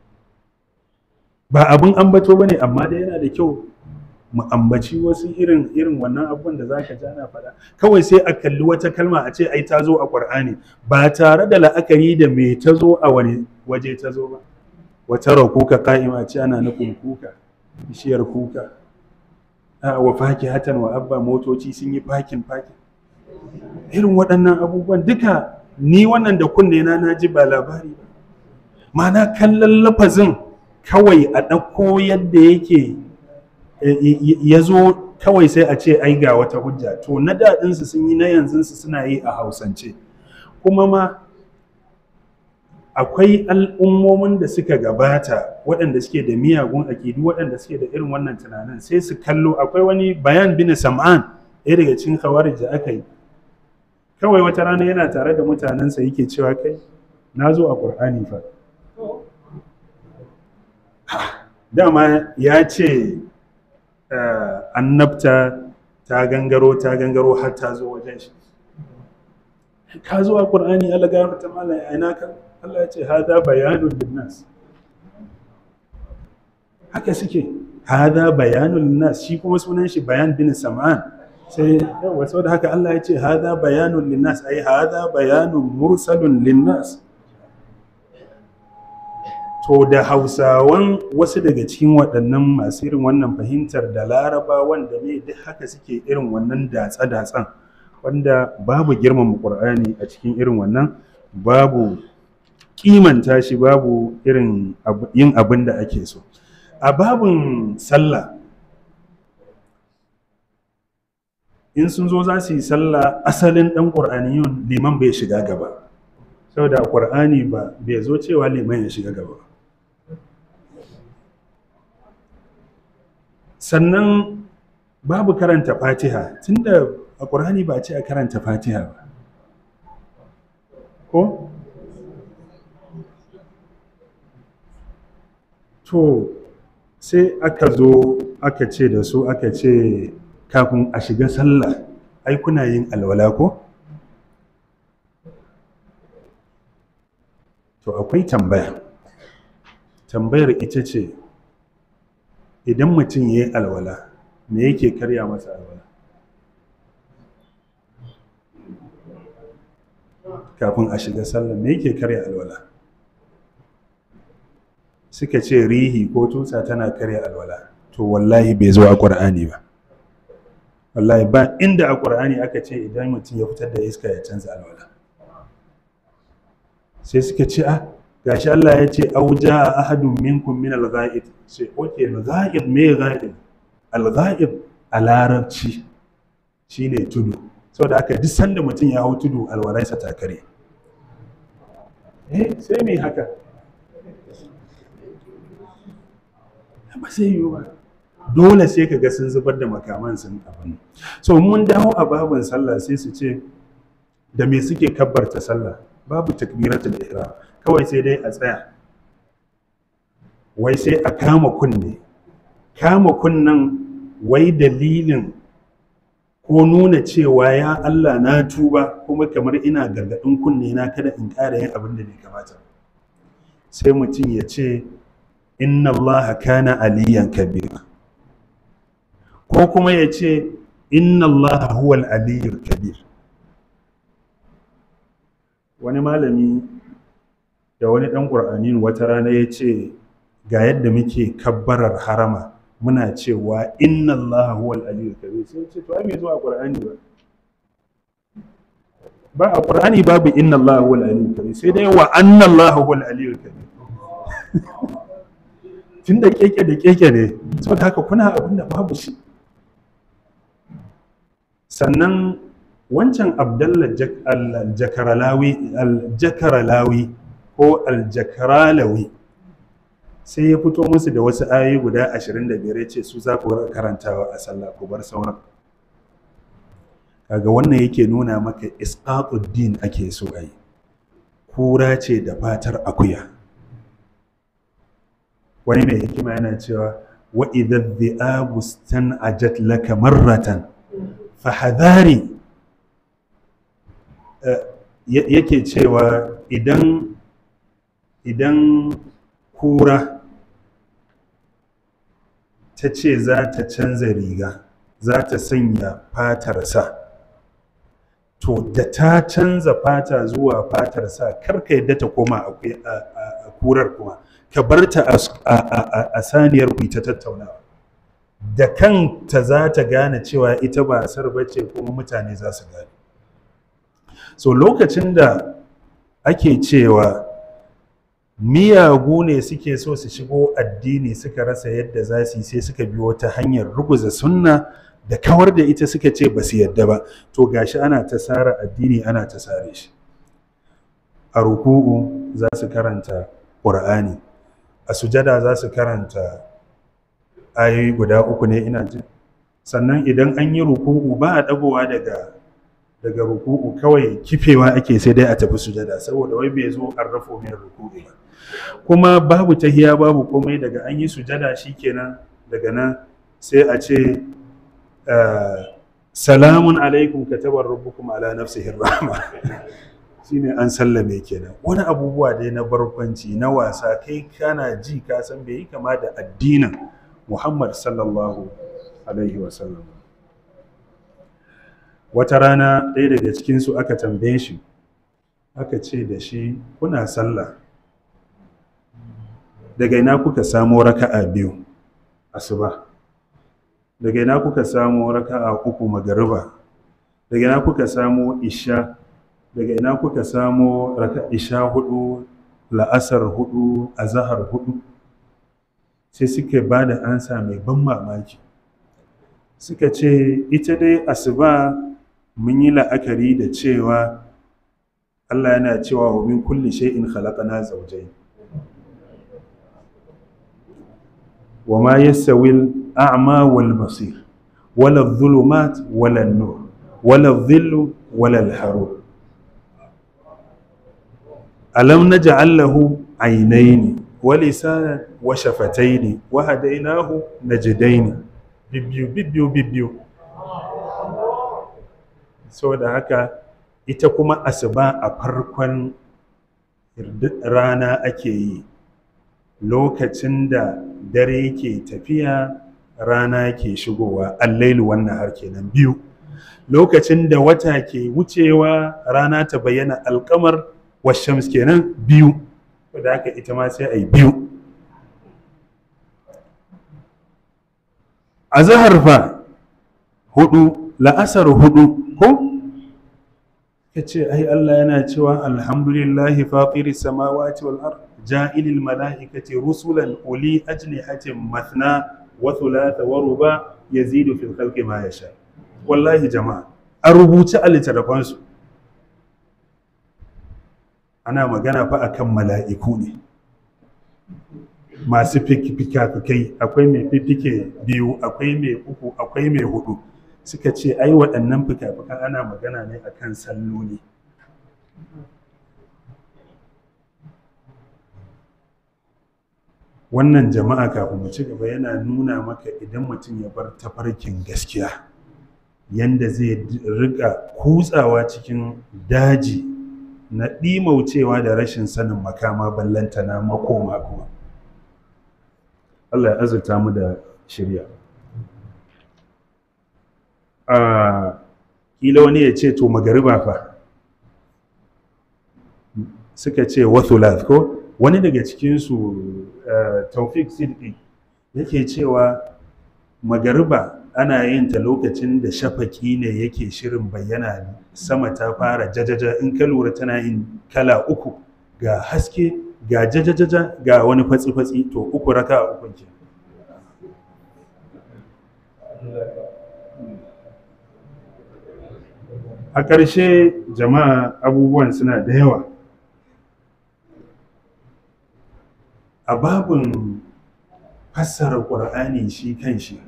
ba abin ambato ba ne amma dai yana da kyau mu ambaci wasu irin irin wannan abubuwan da zaka ji ana faɗa kawai sai a kalli wata kalma a ce ai ta zo a Qur'ani ba tare da la'akari da me ta zo a wani waje ta zo ba wata rakuka qa'ima ce ana nufin kuka bishiyar kuka a wa hatan wa abba motoci sun yi fakin fakin irin waɗannan abubuwan duka ni wannan da kunne na na ji ba labari ba ma'ana kallon lafazin kawai a ɗauko yadda yake ya zo kawai sai a ce ai ga wata hujja to na daɗinsu sun yi na yanzunsu suna yi a hausance kuma ma akwai al'ummomin da suka gabata waɗanda suke da miyagun akidu waɗanda suke da irin wannan tunanin sai su kallo akwai wani bayan bin sam'an ɗaya daga cikin khawarij da aka yi kawai wata rana yana tare da mutanensa yake cewa kai na zo a ƙur'ani fa dama ya ce annabta ta gangaro ta gangaro har ta zo wajen shi ka zo a ƙur'ani Allah ga ta mala ya ina ka Allah ya ce hada bayanun linnas haka suke hada bayanun linnas shi kuma sunan shi bayan bin sam'an sai yawa saboda haka Allah ya ce hada bayanun linnas ai hada bayanun mursalun linnas to da hausawan wasu daga cikin waɗannan masu irin wannan fahimtar da laraba wanda ne duk haka suke irin wannan datsa-datsan wanda babu girmama ƙur'ani a cikin irin wannan babu kimanta shi babu irin yin abin da ake so a babin sallah in sun zo za su yi sallah asalin ɗan ƙur'aniyun liman bai shiga gaba saboda ƙur'ani ba bai zo cewa liman ya shiga gaba sannan babu karanta fatiha tunda a ƙur'ani ba a ce a karanta fatiha ba ko to sai aka zo aka ce da su aka ce kafin a shiga sallah ai kuna yin alwala ko to akwai tambaya tambayar ita ce idan mutum ya yi alwala me yake karya masa alwala kafin a shiga sallah me yake karya alwala suka ce rihi ko tutsa tana karya alwala to wallahi bai zo a ƙur'ani ba wallahi ba inda a ƙur'ani aka ce idan mutum ya fitar da iska ya canza alwala sai suka ce a gashi Allah ya ce auja a ahadun minkum min al-ghaib sai oke al-ghaib me ghaib al-ghaib a larabci shine tudu saboda haka duk sanda mutum ya hau tudu alwalarsa ta kare eh sai me haka ba sai yiwu ba dole sai ka ga sun zubar da makaman sun abin so mun dawo a babin sallah sai su ce da me suke kabbarta sallah babu takbiratul ihram kawai sai dai a tsaya wai sai a kama kunne kama kunnan wai dalilin ko nuna cewa ya Allah na tuba kuma kamar ina gargadin kunne na kada in ƙara yin abin da bai kamata sai mutum ya ce inna allaha kana aliyan kabir ko kuma ya ce inna allaha huwal aliyyul kabir wani malami da wani ɗan ƙur'ani wata rana ya ce ga yadda muke kabbarar harama muna cewa inna allaha huwal aliyyul kabir sai ce to ai bai zo a ƙur'ani ba ba a ƙur'ani babu inna allaha huwal aliyyul kabir sai dai wa anna allaha huwal aliyyul kabir tun da keke da keke ne saboda haka kuna abin da babu shi sannan wancan abdallah aljakaralawi ko aljakaralawi sai ya fito musu da wasu ayoyi guda 25 ya ce su za ku karantawa a sallah ku bar sauran kaga wannan yake nuna maka isqatuddin ake so a yi kura ce da fatar akuya wani mai hikima yana cewa wa idan dhi'abu ajat laka marratan fahadhari yake cewa idan idan kura ta ce za ta canza riga za ta sanya fatarsa to da ta canza fata zuwa fatarsa karka yadda ta koma a kurar kuma ka bar ta a saniyar ku ta tattaunawa da kanta za ta gane cewa ita ba asar bace kuma mutane za su gane so lokacin da ake cewa miyagu ne suke so su shigo addini suka rasa yadda za su yi sai suka bi wata hanyar ruguza sunna da kawar da ita suka ce ba su yadda ba to gashi ana ta sara addini ana ta sare shi a ruku'u za su karanta ƙur'ani a sujada za su karanta ayoyi guda uku ne ina jin sannan idan an yi ruku'u ba a ɗagowa daga daga ruku'u kawai kifewa ake sai dai a tafi sujada saboda wai bai zo an rafo min ruku'u ba kuma babu tahiya babu komai daga an yi sujada shikenan daga nan sai a ce salamun alaikum katabar rabbukum ala nafsihi rahma shine an sallame kenan wani abubuwa dai na barkwanci na wasa kai kana ji ka san bai yi kama da addinin Muhammad sallallahu alaihi wasallam wata rana ɗaya daga cikinsu aka tambaye shi aka ce da shi kuna sallah daga ina kuka samo raka'a biyu asuba daga ina kuka samo raka'a uku magariba daga ina kuka samo isha daga ina kuka samo raka isha hudu la'asar hudu azahar hudu sai suka ba da ansa mai ban mamaki suka ce ita dai asuba mun yi la'akari da cewa Allah yana cewa wa min kulli shay'in khalaqana zawjayn wa ma yastawi al-a'ma wal basir wala adh-dhulumat wala an-nur wala dhillu wala al-harur alam naj'al lahu aynayn wa lisanan wa shafatayn wa hadaynahu najdayn bibbiyu bibbiyu bibbiyu saboda haka ita kuma asuba a farkon rana ake yi lokacin da dare ke tafiya rana ke shigowa allailu wannan har kenan biyu lokacin da wata ke wucewa rana ta bayyana alkamar washams kenan biyu da haka ita ma sai a yi biyu a zahar fa hudu la'asar hudu ko ka ce ai Allah yana cewa alhamdulillahi fatiri samawati wal ard ja'ilil mala'ikati rusulan uli ajnihatin mathna wa thulatha wa ruba yazidu fil khalqi ma yasha wallahi jama'a a rubuce a littattafansu ana magana fa akan mala'iku ne masu fika-fikai akwai mai fifike biyu akwai mai uku akwai mai hudu suka ce ai waɗannan fika-fikan ana magana ne akan salloli wannan jama'a kafin mu ci gaba yana nuna maka idan mutum ya bar tafarkin gaskiya yanda zai riga kutsawa cikin daji na ɗimaucewa da rashin sanin makama ballantana makoma kuma Allah ya azurta mu da shirya a kila wani ya ce to magariba fa suka ce wathulat ko wani daga cikinsu taufik siddi yake cewa magariba ana yin ta lokacin da shafaki ne yake shirin bayyana sama ta fara jajaja in ka lura tana yin kala uku ga haske ga jajajaja ga wani fatsi-fatsi to uku raka a ukun ke a ƙarshe jama'a abubuwan suna da yawa a babin fassara ƙur'ani shi kan shi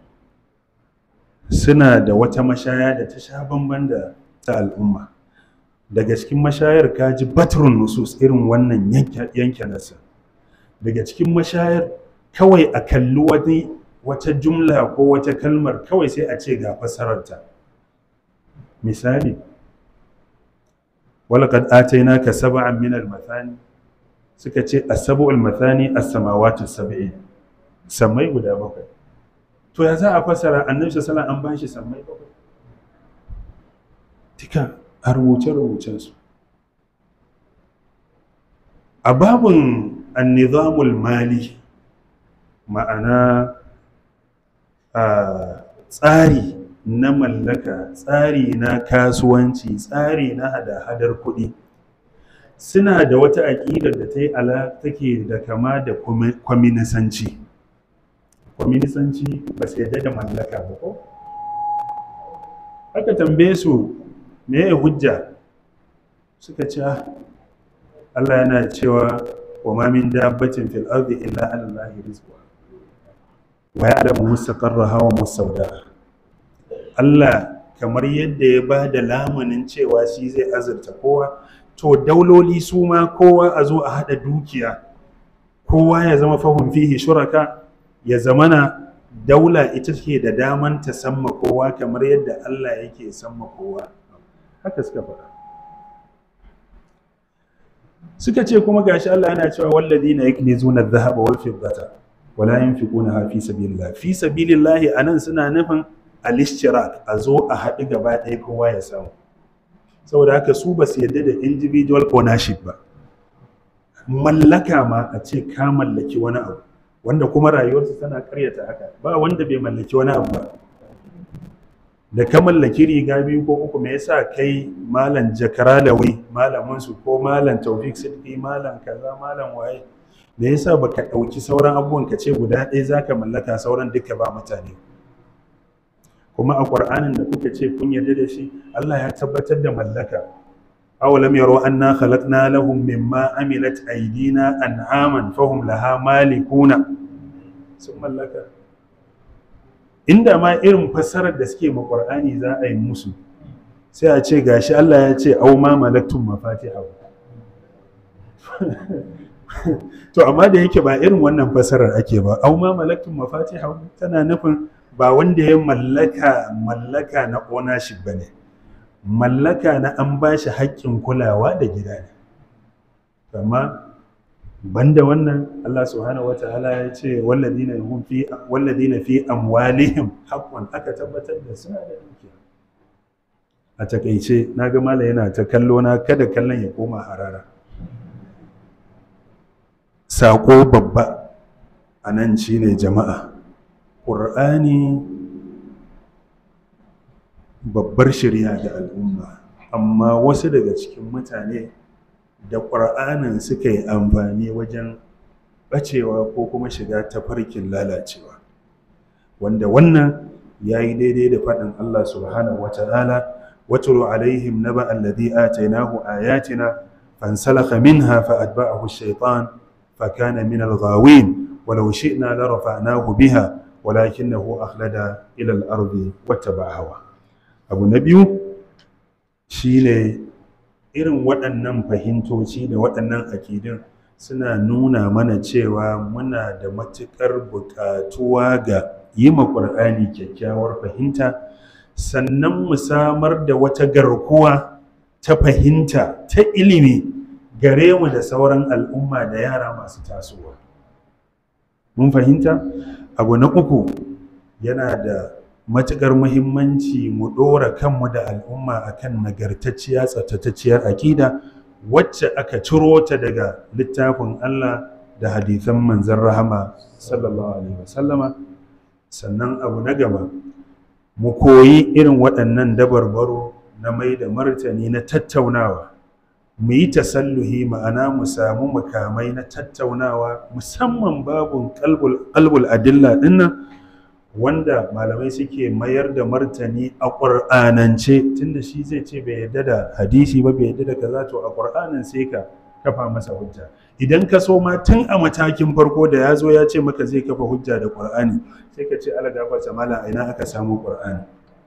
suna da wata mashaya da ta sha bamban da ta al'umma daga cikin mashayar kaji batrun nusus irin wannan yanke nasa daga cikin mashayar kawai a kalli wani wata jumla ko wata kalmar kawai sai a ce ga fassararta misali walaqad atainaka sab'an min al-mathani suka ce as-sab'ul mathani as-samawati sab'i samai guda bakwai to ya za a fassara annabi sallallahu an bashi samai bakwai tika a rubuce rubucen su a babun an-nizamul mali ma'ana a tsari na mallaka tsari na kasuwanci tsari na hada-hadar kuɗi suna da wata aƙidar da ta yi ala take da kama da kwaminisanci kwaminisanci ba su yadda da mallaka ba ko aka tambaye su me ya hujja suka ce Allah yana cewa wa ma min dabbatin fil ardi illa ala allahi rizqa wa ya'lamu mustaqarraha wa mustawdaha Allah kamar yadda ya ba da lamunin cewa shi zai azurta kowa to dauloli su ma kowa a zo a haɗa dukiya kowa ya zama fahim fihi shuraka ya zamana daula ita ke da daman ta samma kowa kamar yadda Allah yake samma kowa haka suka faɗa suka ce kuma gashi Allah yana cewa walladina yaknizuna adh-dhahaba wal fiddata wala yunfiquna fi sabilillah fi sabilillah anan suna nufin al-ishtirak a zo a haɗu gaba ɗaya kowa ya samu saboda haka su ba su yadda da individual ownership ba mallaka ma a ce ka mallaki wani abu wanda kuma rayuwarsu tana karyata haka ba wanda bai mallaki wani abu ba da ka mallaki riga biyu ko uku me yasa kai malam jakaralawi malamin su ko malam taufik siddi malam kaza malam waye da yasa baka ɗauki sauran abubuwan ka ce guda ɗaya zaka mallaka sauran duka ba mutane kuma a ƙur'anin da kuka ce kun yarda da shi Allah ya tabbatar da mallaka awalam yaro anna khalaqna lahum mimma amilat aydina an'aman fahum laha malikuna sun mallaka inda ma irin fassarar da suke ma ƙur'ani za a yi musu sai a ce gashi Allah ya ce au ma malaktum mafatihahu to amma da yake ba irin wannan fasarar ake ba au ma malaktum mafatihahu tana nufin ba wanda ya mallaka mallaka na ownership bane mallaka na an bashi haƙƙin kulawa da gida ne amma banda wannan Allah subhanahu wataala ya ce walladina hum fi walladina fi amwalihim haqqun aka tabbatar da suna da dukiya a takaice naga mallam yana ta kallo na kada kallon ya koma harara sako babba a nan shine jama'a ƙur'ani babbar shirya ga al'umma amma wasu daga cikin mutane da ƙur'anin suka yi amfani wajen ɓacewa ko kuma shiga tafarkin lalacewa wanda wannan ya yi daidai da faɗin Allah subhanahu wa ta'ala watulu alaihim naba alladhi atainahu ayatina fansalakha minha fa atba'ahu ash-shaytan fa kana min al-ghawin walau shi'na la rafa'nahu biha walakinahu akhlada ila al-ardi wattaba'a hawa abu na biyu shine irin waɗannan fahimtoci da waɗannan akidun suna nuna mana cewa muna da matuƙar buƙatuwa ga yi ma ƙur'ani kyakkyawar fahimta sannan mu samar da wata garkuwa ta fahimta ta ilimi gare mu da sauran al'umma da yara masu tasowa mun fahimta abu na uku yana da matuƙar muhimmanci mu ɗora kanmu da al'umma akan nagartacciya tsaftatacciyar aƙida wacce aka ciro ta daga littafin Allah da hadithan manzon rahama sallallahu alaihi wasallama sannan abu na gaba mu koyi irin waɗannan dabarbaro na mai da martani na tattaunawa mu yi tasalluhi ma'ana mu samu makamai na tattaunawa musamman babun qalbul adilla dinnan wanda malamai suke mayar da martani a ƙur'anance tunda shi zai ce bai yadda da hadisi ba bai yadda da kaza to a ƙur'anin sai ka kafa masa hujja idan ka so ma tun a matakin farko da ya zo ya ce maka zai kafa hujja da ƙur'ani sai ka ce ala gafarta mala a ina aka samu ƙur'ani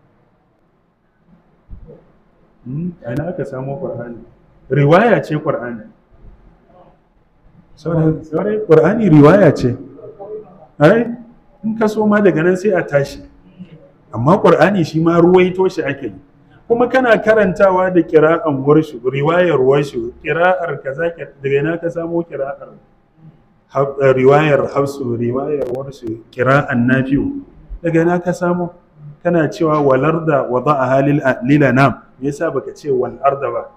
a ina aka samu ƙur'ani riwaya ce ƙur'ani saurai ƙur'ani riwaya ce ai in ka so ma daga nan sai a tashi amma ƙur'ani shi ma ruwaito shi ake yi kuma kana karantawa da kira'an warshu riwayar warshu kira'ar kaza daga ina ka samo kira'ar riwayar hafsu riwayar warshu kira'an nafi'u daga ina ka samo kana cewa walarda wada'a halil lilanam me yasa baka ce wal arda ba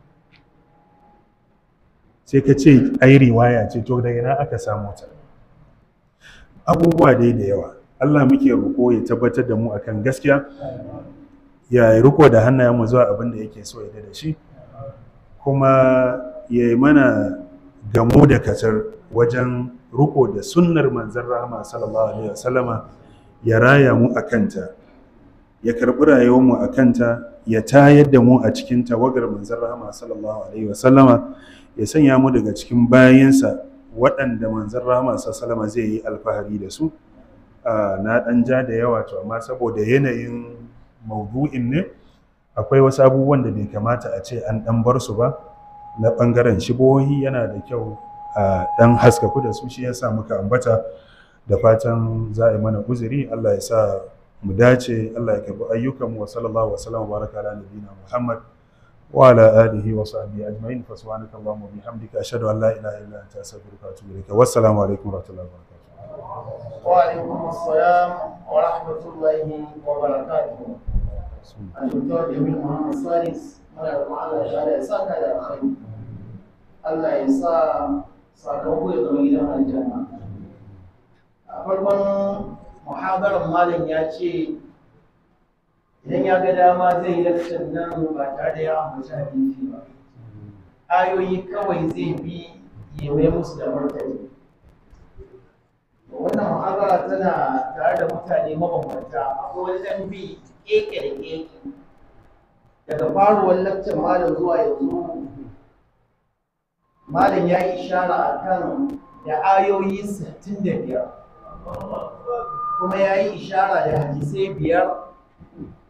sai ka ce ai riwaya ce to daga ina aka samo ta abubuwa dai da yawa Allah muke roƙo ya tabbatar da mu akan gaskiya ya riko da hannayenmu zuwa abin da yake so ya da shi kuma ya yi mana gamo da katar wajen riko da sunnar manzan rahama sallallahu alaihi wasallama ya raya mu a kanta ya karɓi rayuwarmu a kanta ya tayar da mu a cikin tawagar manzan rahama sallallahu alaihi wasallama ya sanya mu daga cikin bayansa waɗanda manzan rahama sallallahu zai yi alfahari da su na ɗan ja da yawa to amma saboda yanayin maudu'in ne akwai wasu abubuwan da bai kamata a ce an ɗan bar su ba na ɓangaren shibohi yana da kyau a ɗan haskaku da su shi yasa muka ambata da fatan za a yi mana uzuri Allah ya sa mu dace Allah ya karbi ayyukanmu wa sallallahu wa sallam wa baraka ala nabiyina Muhammad wa ala alihi wa sahbihi ajma'in fa subhanaka allahumma wa bihamdika ashhadu an la ilaha illa anta astaghfiruka wa atubu ilaik wassalamu alaikum wa rahmatullahi wa barakatuh
وعليكم السلام ورحمة الله وبركاته الدكتور جميل محمد سالس muna da Allah ya ya sa ka da alkhairi Allah ya sa sakamako ya zama gidan aljanna a farkon muhadarar malam ya ce idan ya ga dama zai yi lakcin nan ba tare da ya ambaci hadisi ba ayoyi kawai zai bi ya mai musu da martani wannan muhadara tana tare da mutane mabambanta akwai wani ɗan bi keke da keke daga faruwar lakcin malam zuwa yanzu malam ya yi ishara a kan da ayoyi 65 kuma ya yi ishara da hadisai biyar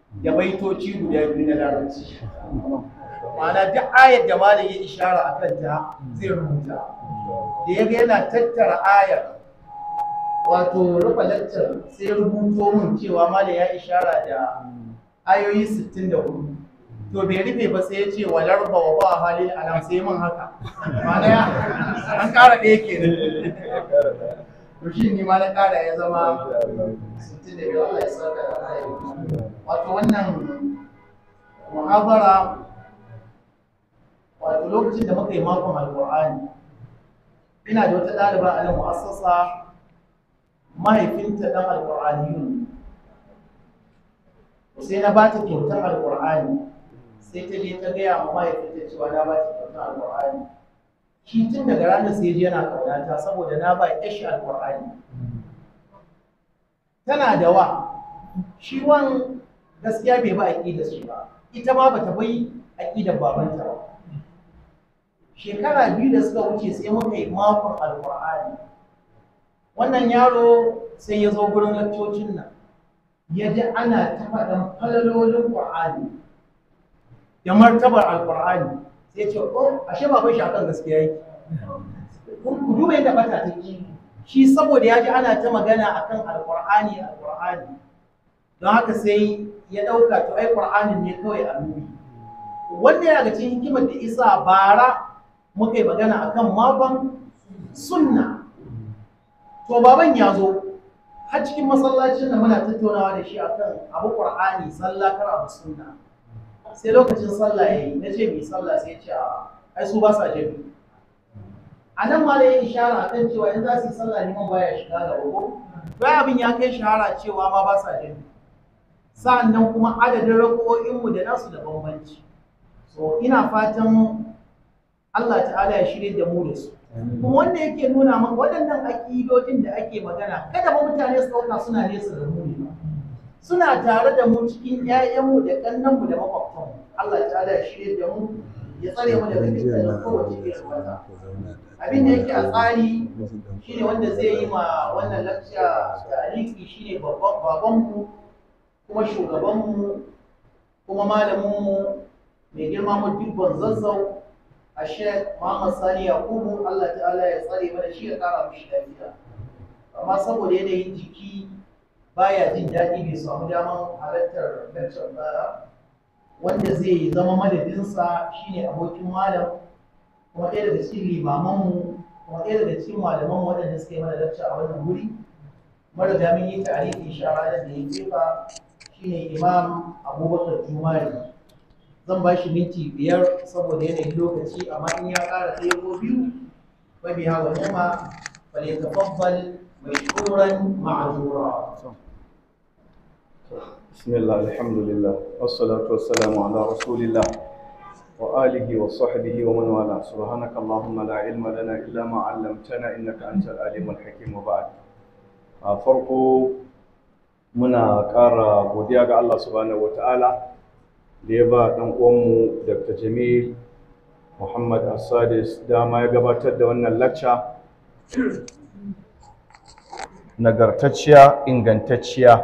da baitoci guda biyu na larabci ma'ana duk ayar da malam ya ishara a kanta zai rubuta da ya ga yana tattara ayar wato rufe laccar sai rubuto min cewa malam ya ishara da ayoyi 64 to bai rufe ba sai ya ce walar ba wa ba halin alam sai min haka ma'ana ya an ƙara ɗaya ke to shi ne ma na ƙara ya zama 62 Allah ya saka da alheri wato wannan muhabara wato lokacin da muka yi makon alƙur'ani ina da wata ɗaliba a nan mu'assasa mahaifinta ɗan alƙur'aniyun sai na ba ta kyautar alƙur'ani sai ta je ta gaya ma mahaifinta cewa na ba ta kyautar alƙur'ani shi tun daga ranar sai je yana ƙaunata saboda na ba yashi alƙur'ani tana da wa shi wan gaskiya bai ba aƙidar shi ba ita ma bata bai aƙidar babanta ba shekara biyu da suka wuce sai muka yi makon alƙur'ani wannan yaro sai ya zo gurin lakcocin nan ya ji ana ta faɗan falalolin ƙur'ani da martabar alƙur'ani sai ce oh ashe baban shi akan gaskiya yake ku duba yadda bata ta ki shi saboda ya ji ana ta magana akan alƙur'ani alƙur'ani don haka sai ya ɗauka to ai ƙur'anin ne kawai a nuni wanda yana daga cikin hikimar da isa bara muka yi magana akan makon sunna to baban ya zo har cikin masallacin da muna tattaunawa da shi akan abu qur'ani sallah kar abu sunna sai lokacin sallah yayi na ce mai sallah sai ce a ai su ba sa jami a nan ma da ya ishara akan cewa in za su yi sallah neman baya shiga da uku bai abin ya kai shahara cewa ma ba sa jami sa'annan kuma adadin rako'inmu da nasu da bambanci so ina fatan Allah ta'ala ya shirye da mu da su kuma wanda yake nuna maka waɗannan aƙidojin da ake magana kada ba mutane su ɗauka suna nesa da mu ne ba suna tare da mu cikin ƴaƴanmu da ƙannanmu da makwabtanmu Allah ta'ala ya shirye da mu ya tsare mu daga dukkanin kowace irin wata abin da yake a tsari shine wanda zai yi ma wannan lakciya tariki shine babban babanmu kuma shugabanmu kuma malaminmu mai girma mu dubban zazzau a shek Muhammad Sani Yakubu Allah ta'ala ya tsare mana shi ya kara mishi lafiya amma saboda yanayin jiki baya jin daɗi bai samu daman halartar lecture ba wanda zai zama madadinsa shine abokin malam kuma ɗaya daga cikin limamanmu kuma ɗaya daga cikin malaman waɗanda suka yi mana lecture a wannan wuri mara da mun yi tarihi shara da ya jefa shine imam abubakar jumari zan ba shi minti biyar saboda yanayin lokaci amma in ya ƙara ɗaya ko biyu ba biya wa nema fa ne tafaddal mashkuran ma'azura
بسم الله الحمد لله والصلاة والسلام على رسول الله وآله وصحبه ومن والاه سبحانك اللهم لا علم لنا إلا ما علمتنا إنك أنت العليم الحكيم وبعد farko muna ƙara godiya ga Allah subhanahu wata'ala da ya ba ɗan uwanmu Dr. Jamil Muhammad Asadis dama ya gabatar da wannan lacca nagartacciya ingantacciya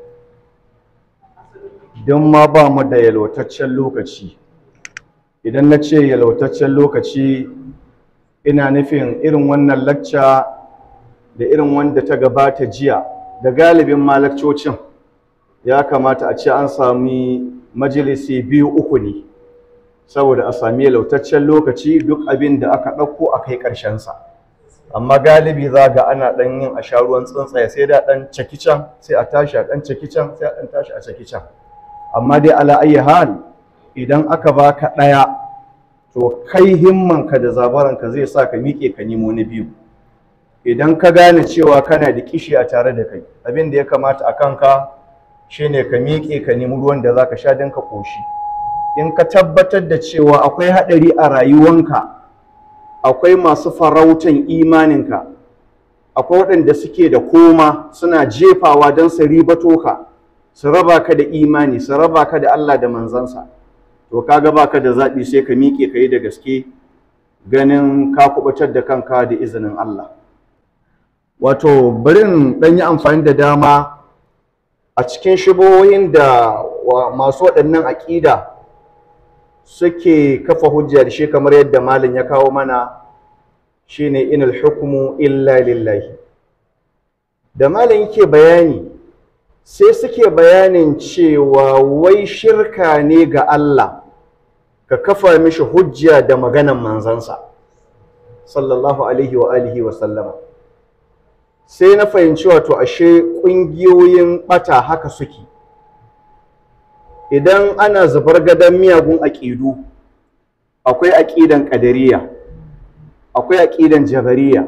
don ma ba mu da yalwataccen lokaci idan na ce yalwataccen lokaci ina nufin irin wannan lacca da irin wanda ta gabata jiya da galibin malakcocin ya kamata a ce an sami majalisi biyu uku ne saboda a sami yalwataccen lokaci duk abin da aka ɗauko a kai ƙarshensa amma galibi za ga ana ɗan yin a sha ruwan tsuntsaye sai da ɗan caki can sai a tashi a ɗan caki can sai a ɗan tashi a caki can amma dai ala ayi hal idan aka baka ɗaya to kai himmanka da zabaranka zai sa ka miƙe ka nemo na biyu idan ka gane cewa kana da kishi a tare da kai abin da ya kamata a kanka shine ka miƙe ka nemi ruwan da za ka sha don ka ƙoshi in ka tabbatar da cewa akwai haɗari a rayuwanka akwai masu farautan imaninka akwai waɗanda suke da koma suna jefawa don su ribato ka su raba ka da imani su raba ka da Allah da manzansa to kaga baka da zaɓi sai ka miƙe ka yi da gaske ganin ka kubutar da kanka da izinin Allah wato bari in ɗan yi amfani da dama a cikin shibohin da masu waɗannan aƙida suke kafa hujja da shi kamar yadda malin ya kawo mana shine inal hukmu illa lillahi da malin yake bayani sai suke bayanin cewa wai shirka ne ga Allah ka kafa mishi hujja da maganan manzansa sallallahu alaihi wa alihi wa sallama sai na fahimci wato ashe ƙungiyoyin ɓata haka suke idan ana zubar gadon miyagun aƙidu akwai aƙidan ƙadariya akwai aƙidan jabariya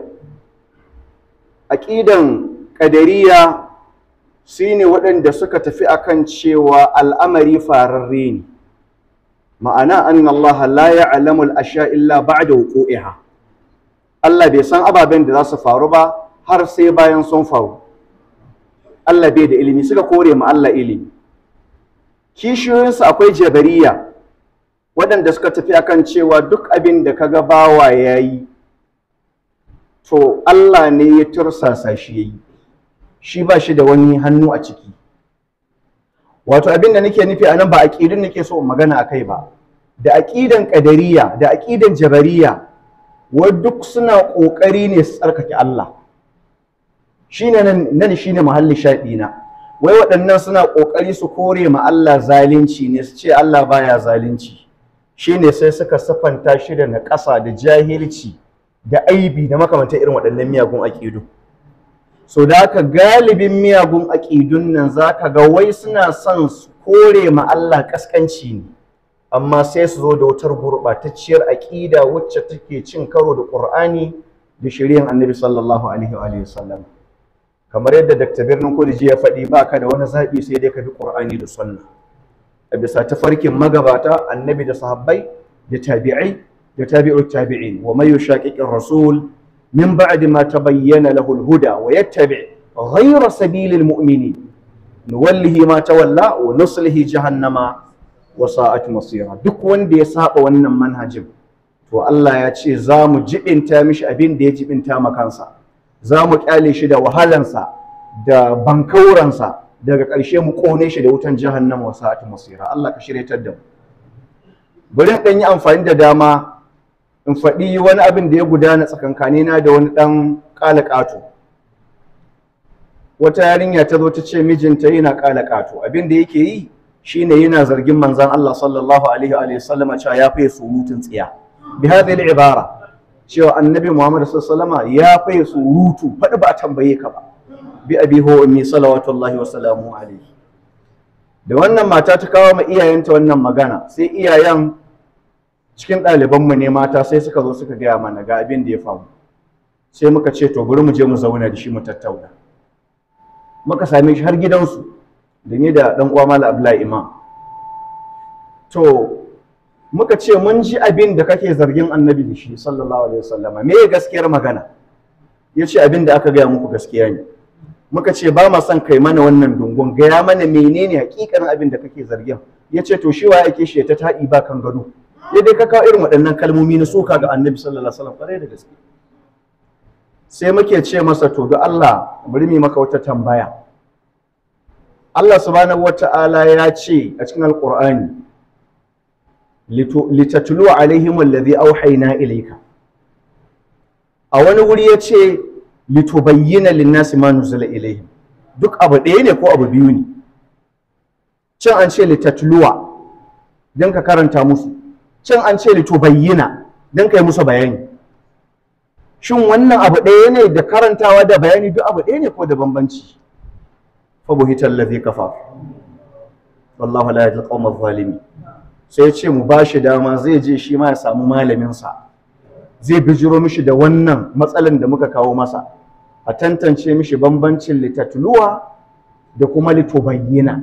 aƙidan ƙadariya su ne waɗanda suka tafi akan cewa al'amari fararre ne ma'ana an Allah la ya'lamu al-ashya illa ba'da wuqu'iha Allah bai san ababen da za su faru ba har sai bayan sun faru Allah bai da ilimi suka kore ma Allah ilimi kishiyoyinsu akwai jabariya waɗanda suka tafi akan cewa duk abin da kaga bawa ya yi to Allah ne ya tursasa shi ya yi shi ba shi da wani hannu a ciki wato abin da nake nufi a nan ba aƙidun nake so in magana a kai ba da aƙidan ƙadariya da aƙidan jabariya wa duk suna ƙoƙari ne su tsarkake Allah shine nan nan shine muhalli shaɗi na wai waɗannan suna ƙoƙari su kore ma Allah zalunci ne su ce Allah baya zalunci shine sai suka sifanta shi da naƙasa da jahilci da aibi da makamantar irin waɗannan miyagun aƙidu so da haka galibin miyagun aƙidun nan zaka ga wai suna son su kore ma Allah ƙasƙanci ne amma sai su zo da wutar gurɓatacciyar aƙida wacce take cin karo da ƙur'ani da shari'an annabi sallallahu alaihi wa sallam kamar yadda Dr. Birnin Kudiji ya faɗi ba ka da wani zaɓi sai dai ka bi ƙur'ani da sunna a bisa tafarkin magabata annabi da sahabbai da tabi'ai da tabi'ut tabi'in wa may yushaqiqir rasul min ba'di ma tabayyana lahu al-huda wa yattabi' ghayra sabilil mu'minin nuwallihi ma tawalla wa nuslihi jahannama wa sa'at masira duk wanda ya saba wannan manhajin to Allah ya ce za mu jibinta mishi abin da ya jibinta ma kansa za mu kyale shi da wahalansa da bankauransa daga ƙarshe mu ƙone shi da wutan jahannama wa sa'at masira Allah ka shiryatar da mu bari in ɗan yi amfani da dama in faɗi wani abin da ya gudana tsakankanina da wani ɗan ƙala ƙato wata yarinya ta zo ta ce mijinta yana ƙala ƙato abin da yake yi shine yana zargin manzon Allah sallallahu alaihi wa sallama cewa ya fiye surutun tsiya bi hadhihi al-ibara cewa annabi Muhammad sallallahu alaihi ya fiye surutu faɗi ba a tambaye ka ba bi abi ho ummi salawatullahi wa salamu alaihi da wannan mata ta kawo ma iyayenta wannan magana sai iyayen cikin ɗalibanmu ne mata sai suka zo suka gaya mana ga abin da ya faru sai muka ce to bari mu je mu zauna da shi mu tattauna muka same shi har gidansu da ni da ɗan uwa Malam Abdullahi Imam to muka ce mun ji abin da kake zargin annabi da shi sallallahu alaihi wasallama me gaskiyar magana yace abin da aka gaya muku gaskiya ne muka ce ba ma son kai mana wannan dungun gaya mana menene hakikanin abin da kake zargin yace to shi wa yake shi ta taɗi ba kan gado ya dai ka kawo irin waɗannan kalmomi na suka ga annabi sallallahu alaihi wasallam kwarai da gaske sai muke ce masa to da Allah bari mu maka wata tambaya Allah subhanahu wata'ala ya ce a cikin alqur'ani litatlu alaihim alladhi auhayna ilayka a wani wuri ya ce litubayyana linnasi ma nuzila ilaihim duk abu ɗaya ne ko abu biyu ne can an ce litatluwa don ka karanta musu can an ce litubayyana don ka yi musu bayani shin wannan abu ɗaya ne da karantawa da bayani duk abu ɗaya ne ko da bambanci fa buhital ladhi kafa wallahu la yahdi al zalimi sai ce mu ba shi dama zai je shi ma ya samu malaminsa zai bijiro mishi da wannan matsalan da muka kawo masa a tantance mishi bambancin litatluwa da kuma litubayyana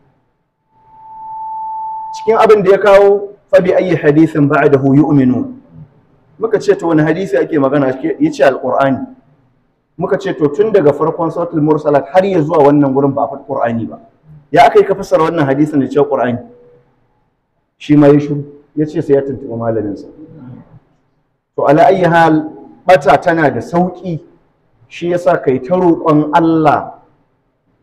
cikin abin da ya kawo fabi ayi hadithin ba'dahu yu'minu muka ce to wani hadisi ake magana yace alqur'ani muka ce to tun daga farkon suratul mursalat har ya zuwa wannan gurin ba a faɗi qur'ani ba ya aka yi ka fassara wannan hadisin da cewa qur'ani shi ma ya shiru ya ce sai ya tuntuɓi malaminsa to ala ayi hal bata tana da sauƙi shi yasa kai ta roƙon Allah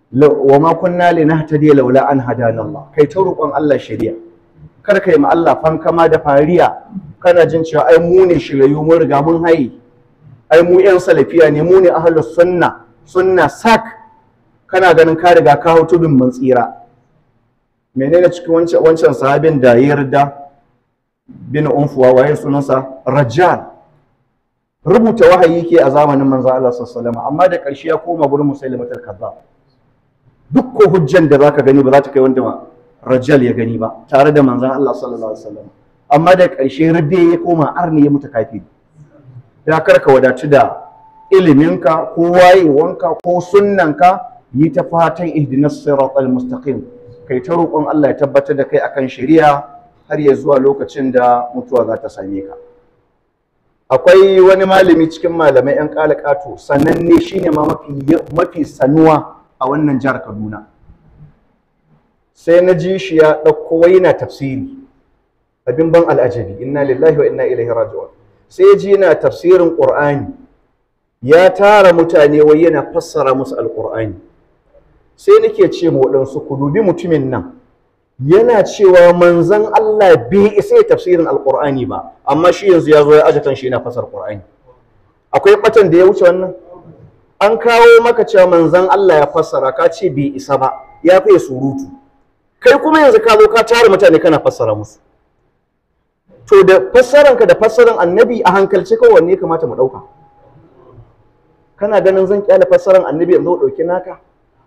wa ma kunna linahtadiya laula an hadana Allah kai ta roƙon Allah shari'a kar kai ma Allah fankama da fariya kana jin cewa ai mu ne shirayu mun riga mun haye ai mu yan salafiya ne mu ne ahlus sunna sunna sak kana ganin ka riga ka hau tudun mun tsira menene cikin wancan wancan sahabin da ya yarda bin unfuwa waye sunansa rajal rubuta wahayi ke a zamanin manzo Allah sallallahu alaihi wasallam amma da ƙarshe ya koma gurin musailimatul kazzab duk ko hujjan da zaka gani ba za ta kai wanda rajal ya gani ba tare da manzon Allah sallallahu alaihi wasallam amma da ƙarshe radde ya koma arni ya mutu kafiri ya karka wadatu da iliminka ko wayewanka ko sunnanka yi ta fatan ihdinas siratal mustaqim kai ta roƙon Allah ya tabbatar da kai akan shari'a har ya zuwa lokacin da mutuwa za ta same ka akwai wani malami cikin malamai yan kalakato sananne shine ma mafi mafi sanuwa a wannan jihar Kaduna sai na ji shi ya ɗauko wai yana tafsiri abin ban al'ajabi inna lillahi wa inna ilaihi raji'un sai ji yana tafsirin qur'ani ya tara mutane wai yana fassara musu alqur'ani sai nake ce ma waɗansu ku dubi mutumin nan yana cewa manzon Allah bai isa ya tafsirin alqur'ani ba amma shi yanzu ya zo ya aje shi yana fassara qur'ani akwai batan da ya wuce wannan an kawo maka cewa manzon Allah ya fassara ka ce bai isa ba ya fiye surutu kai kuma yanzu ka zo ka tara mutane kana fassara musu to da fassaranka da fassaran annabi a hankalce kawai wanne ya kamata mu ɗauka kana ganin zan kyale fassaran annabi yanzu ɗauki naka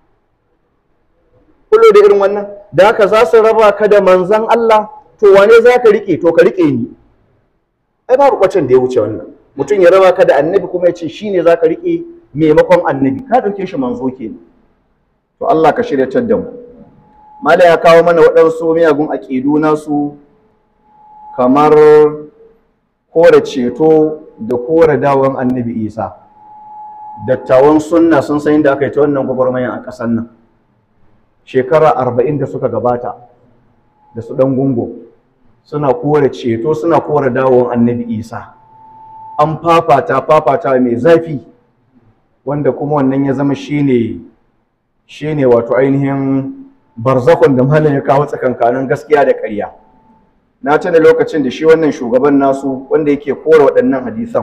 kullo da irin wannan da haka za su raba ka da manzan Allah to wane za ka riƙe to ka riƙe ni ai babu ɓacin da ya wuce wannan mutum ya raba ka da annabi kuma ya ce shi ne za ka riƙe maimakon annabi ka ɗauke shi manzo ke to Allah ka shiryatar da mu mala ya kawo mana waɗansu miyagun aƙidu nasu kamar kore ceto da kore dawon annabi isa dattawan sunna sun san inda aka yi ta wannan gwagwarmayan a ƙasar nan shekara arba'in da suka gabata da su ɗan gungo suna kore ceto suna kore dawon annabi isa an fafata fafata mai zafi wanda kuma wannan ya zama shine shine wato ainihin barzakon da malam ya kawo tsakankanin gaskiya da ƙarya na tuna lokacin da shi wannan shugaban nasu wanda yake kore waɗannan hadisan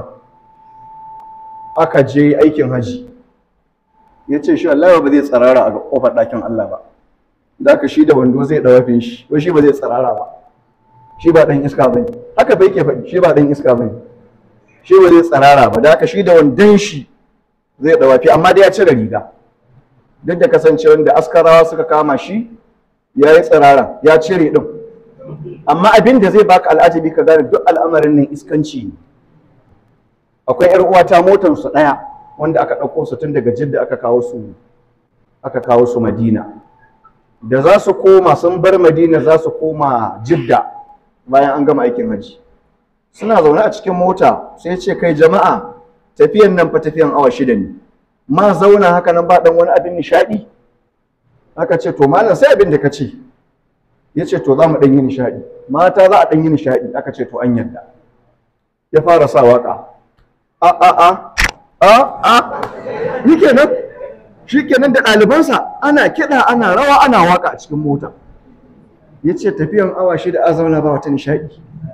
aka je aikin haji ya ce shi Allah ba zai tsarara a kofar ɗakin Allah ba da aka shi da wando zai ɗawafin shi ko shi ba zai tsarara ba shi ba ɗan iska ba haka fa yake faɗi shi ba ɗan iska ba shi ba zai tsarara ba da aka shi da wandon shi zai ɗawafi amma dai ya cire riga duk da kasancewar da askarawa suka kama shi ya yi tsirara ya cire ɗin amma abin da zai baka al'ajabi ka gane duk al'amarin nan iskanci ne akwai yar uwata motar su ɗaya wanda aka ɗauko su tun daga jidda aka kawo su aka kawo su madina da za su koma sun bar madina za su koma jidda bayan an gama aikin hajji suna zaune a cikin mota sai ce kai jama'a tafiyan nan fa tafiyan awa shida ne ma zauna haka nan ba dan wani abin nishadi aka ce to malam sai abin da ka ce ya ce to za mu dan yi nishadi mata za a dan yi nishadi aka ce to an yarda ya fara sa waka a a a a a shikenan shikenan da ɗalibansa ana kiɗa ana rawa ana waka a cikin mota ya ce tafiyan awa shida a zauna ba wata nishadi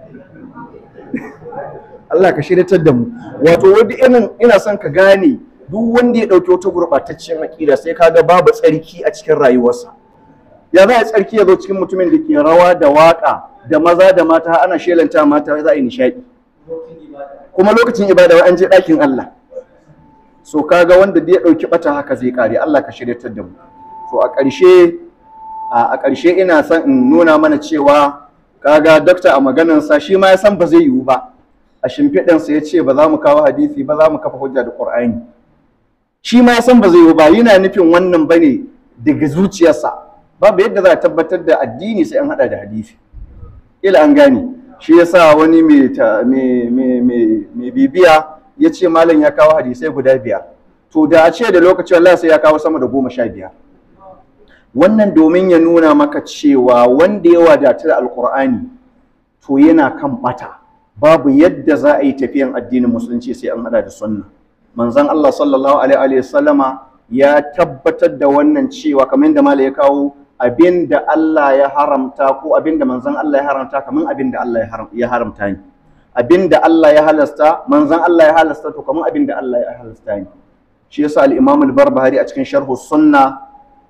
Allah ka shiryatar da mu wato wani irin ina son ka gane duk wanda ya ɗauki wata gurɓataccen aƙida sai kaga babu tsarki a cikin rayuwarsa ya za a tsarki ya zo cikin mutumin da ke rawa da waƙa da maza da mata ana shelanta mata za a yi nishaɗi kuma lokacin ibada wai an je ɗakin Allah so kaga wanda da ya ɗauki ɓata haka zai ƙare Allah ka shiryatar da mu so a ƙarshe a ƙarshe ina son in nuna mana cewa kaga dokta a maganarsa shi ma ya san ba zai yiwu ba a shimfiɗansa ya ce ba za mu kawo hadisi ba za mu kafa hujja da ƙur'ani shi ma san ba zai yi ba yana nufin wannan bane daga zuciyarsa babu yadda za a tabbatar da addini sai an hada da hadisi ila an gane shi yasa wani mai bibiya ya ce malam ya kawo hadisai guda biyar to da a ce da lokaci Allah sai ya kawo sama da goma sha biyar wannan domin ya nuna maka cewa wanda ya wadatu da alkur'ani to yana kan bata babu yadda za a yi tafiyan addinin musulunci sai an hada da sunna manzon Allah sallallahu alaihi wa sallama ya tabbatar da wannan cewa kamar yadda malai ya kawo abin da Allah ya haramta ko abin da manzon Allah ya haramta kamar abin da Allah ya haramta ne abin da Allah ya halasta manzon Allah ya halasta to kamar abin da Allah ya halasta ne shi yasa al-Imam al-Barbahari a cikin sharh sunna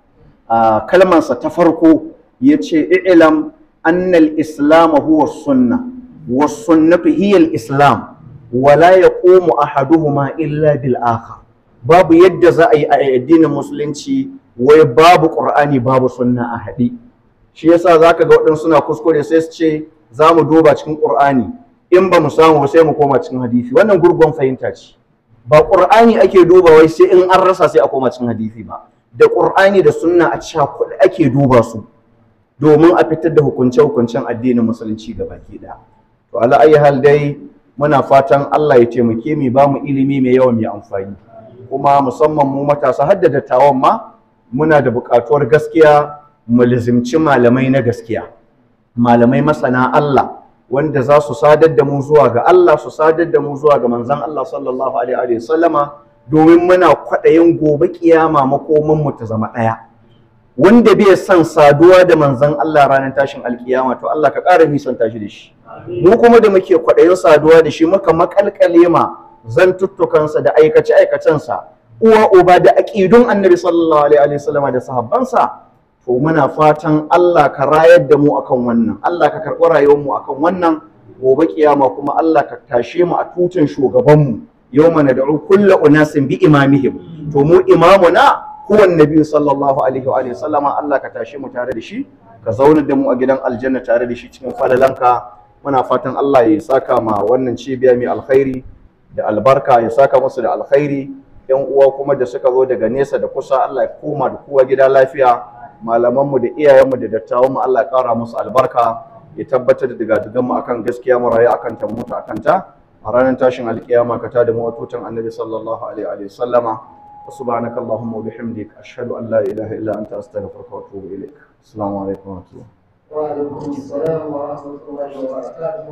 kalmansa ta farko yace i'lam anna al-islam huwa sunna was sunnatu hiya al-islam wala yaqumu ahaduhuma illa bil akhar babu yadda za a yi a addinin musulunci wai babu qur'ani babu sunna a haɗe shi yasa zaka ga waɗansu suna kuskure sai su ce za mu duba cikin qur'ani in ba mu samu sai mu koma cikin hadisi wannan gurgun fahimta ce ba qur'ani ake duba wai sai in an rasa sai a koma cikin hadisi ba da qur'ani da sunna a cakuɗe ake duba su domin a fitar da hukunce-hukuncen addinin musulunci gabaki ɗaya to ala ayi hal dai muna fatan Allah ya taimake mu ba mu ilimi mai yawa mai amfani kuma musamman mu matasa har da dattawan ma muna da buƙatuwar gaskiya mu lizimci malamai na gaskiya malamai masana Allah wanda za su sadar da mu zuwa ga Allah su sadar da mu zuwa ga manzon Allah sallallahu alaihi wa sallama domin muna kwaɗayin gobe kiyama makoman mu ta zama ɗaya wanda bai son saduwa da manzon Allah ranar tashin alkiyama to Allah ka ƙara nisan tashi da shi mu kuma da muke kwaɗayin saduwa da shi muka makalkale ma zantuttukansa da aikace aikacensa uwa uba da aƙidun annabi sallallahu alaihi wasallama da sahabbansa to muna fatan Allah ka rayar da mu akan wannan Allah ka karɓi rayuwar mu akan wannan gobe kiyama kuma Allah ka tashe mu a tutun shugabanmu yawma nad'u kullu unasin bi imamihim to mu imamuna huwa annabi sallallahu alaihi wa alihi sallama Allah ka tashe mu tare da shi ka zauna da mu a gidan aljanna tare da shi cikin falalanka muna fatan Allah ya saka ma wannan cibiya mai alkhairi da albarka ya saka musu da alkhairi yan uwa kuma da suka zo daga nesa da kusa Allah ya koma da kowa gida lafiya malamanmu da iyayenmu da dattawanmu Allah ya kara musu albarka ya tabbatar da digadigan mu akan gaskiya mu rayu akan ta mutu akan ta a ranar tashin alkiyama ka tada mu watutan annabi sallallahu alaihi wa sallama سبحانك اللهم وبحمدك أشهد أن لا إله إلا أنت أستغفرك وأتوب إليك السلام عليكم ورحمة الله
وعليكم السلام ورحمة الله وبركاته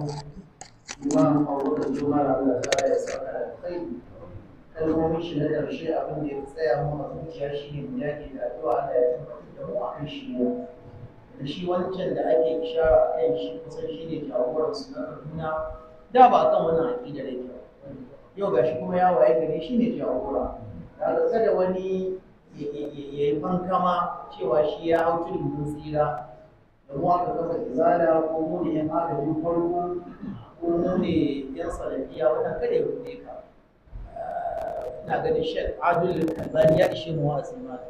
إمام أول الجمعة على تعالى يسعى الخير kalmomin shi na ƙarshe abin da ya tsaya mu a zuciya shi ne mu yaki da addu'a Allah ya tabbatar da mu a kan shi ne da shi wancan da ake ishara a kan shi kusan shi ne jagoran su na Kaduna da ba a kan wannan aƙidar yake yau gashi kuma ya waye gari shi ne jagora da kada wani ya yi fankama cewa shi ya hau tudun mun tsira da mu aka kafa izala ko mu ne yan agajin farko ko mu ne yan salafiya wannan kada ya rude ka ina ganin shek adul kalbani ya ishe mu wa'azi ma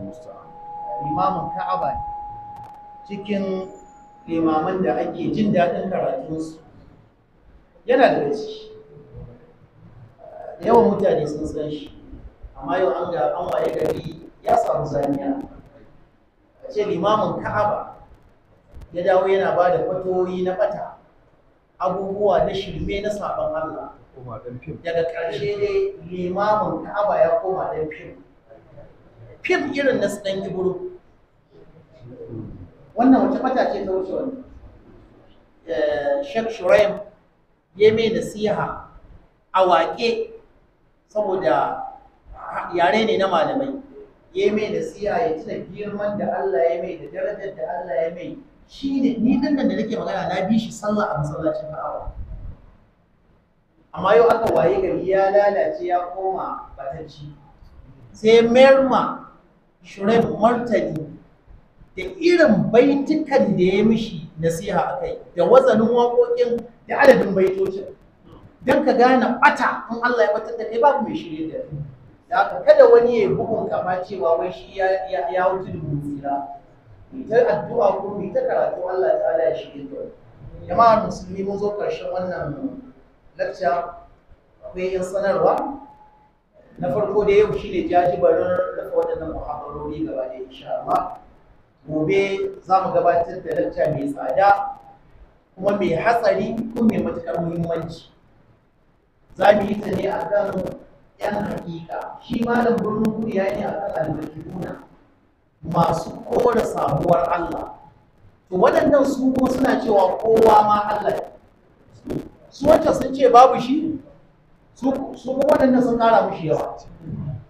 limamin ka'aba cikin limaman da ake jin daɗin karatunsu yana da ciki yawan mutane sun san shi amma yau an ga an waye gari ya samu zaniya a ce limamin ka'aba ya dawo yana ba da fatoyi na bata abubuwa na shirme na sabon Allah daga ƙarshe dai limamin ka'aba ya koma ɗan fim fim irin na ɗan iburu wannan wace bata ce ta wuce wani Sheikh Shuraim ya mai nasiha a waƙe saboda yare ne na malamai ya mai nasiha ya tuna girman da Allah ya mai da darajar da Allah ya mai shi ne ni din da nake magana na bi shi sallah a masallacin Ka'aba amma yau aka waye gari ya lalace ya koma batacci sai merma shurai martani da irin baitukan da ya mishi nasiha akai da wazanin waƙoƙin da adadin baitocin don ka gane ɓata in Allah ya batar da kai babu mai shirye da kai da haka kada wani ya bugun kama cewa wai shi ya wuce da mutsira ita addu'a ko ta karatu Allah ta'ala ya shirye da jama'ar musulmi mun zo karshen wannan lacca akwai yan sanarwa na farko da yau shine jajibarin rufe waɗannan muhabbarori gaba da insha Allah gobe za mu gabatar da lacca mai tsada kuma mai hatsari kuma mai matuƙar muhimmanci za mu yi ta ne akan yan hakika shi malam birnin kudu ya yi a kan albarkuna masu kora samuwar Allah to waɗannan su kuma suna cewa kowa ma Allah su wacce sun ce babu shi su kuma waɗannan sun ƙara mushi yawa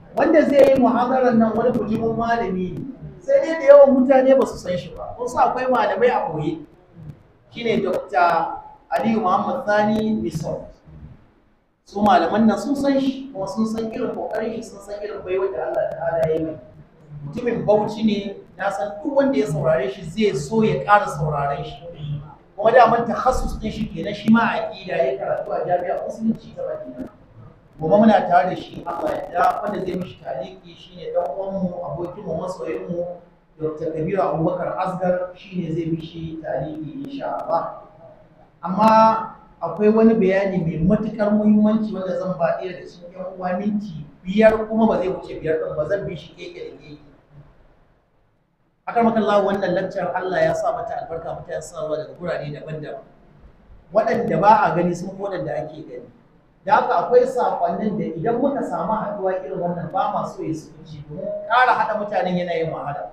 wanda zai yi muhadarar nan wani bujimin malami ne sai dai da yawan mutane ba su san shi ba kun sa akwai malamai a koyi shine dr aliyu muhammad sani misal su malaman nan sun san shi kuma sun san irin kokarin shi sun san irin baiwa da allah ta'ala ya yi mai mutumin bauchi ne na san duk wanda ya saurare shi zai so ya ƙara sauraren shi kuma da man takhasus din shi kenan shi ma a aqida ya karatu a jami'a musulunci ta Madina gobe muna tare da shi Allah ya da wanda zai mishi taliki shine dan uwan mu abokin mu masoyin mu Dr. Kabiru Abubakar Asgar shine zai mishi taliki insha Allah amma akwai wani bayani mai matukar muhimmanci wanda zan ba ɗaya da cikin yan uwa minti biyar kuma ba zai wuce biyar ɗin ba zan bi shi keke da keke akan makallah wannan lakcar Allah ya sa mata albarka mutane suna zuwa daga gurare daban-daban waɗanda ba a gani sun fi waɗanda ake gani da haka akwai sakonnin da idan muka samu haɗuwa irin wannan ba ma so ya suci domin ƙara haɗa mutanen yanayin wahala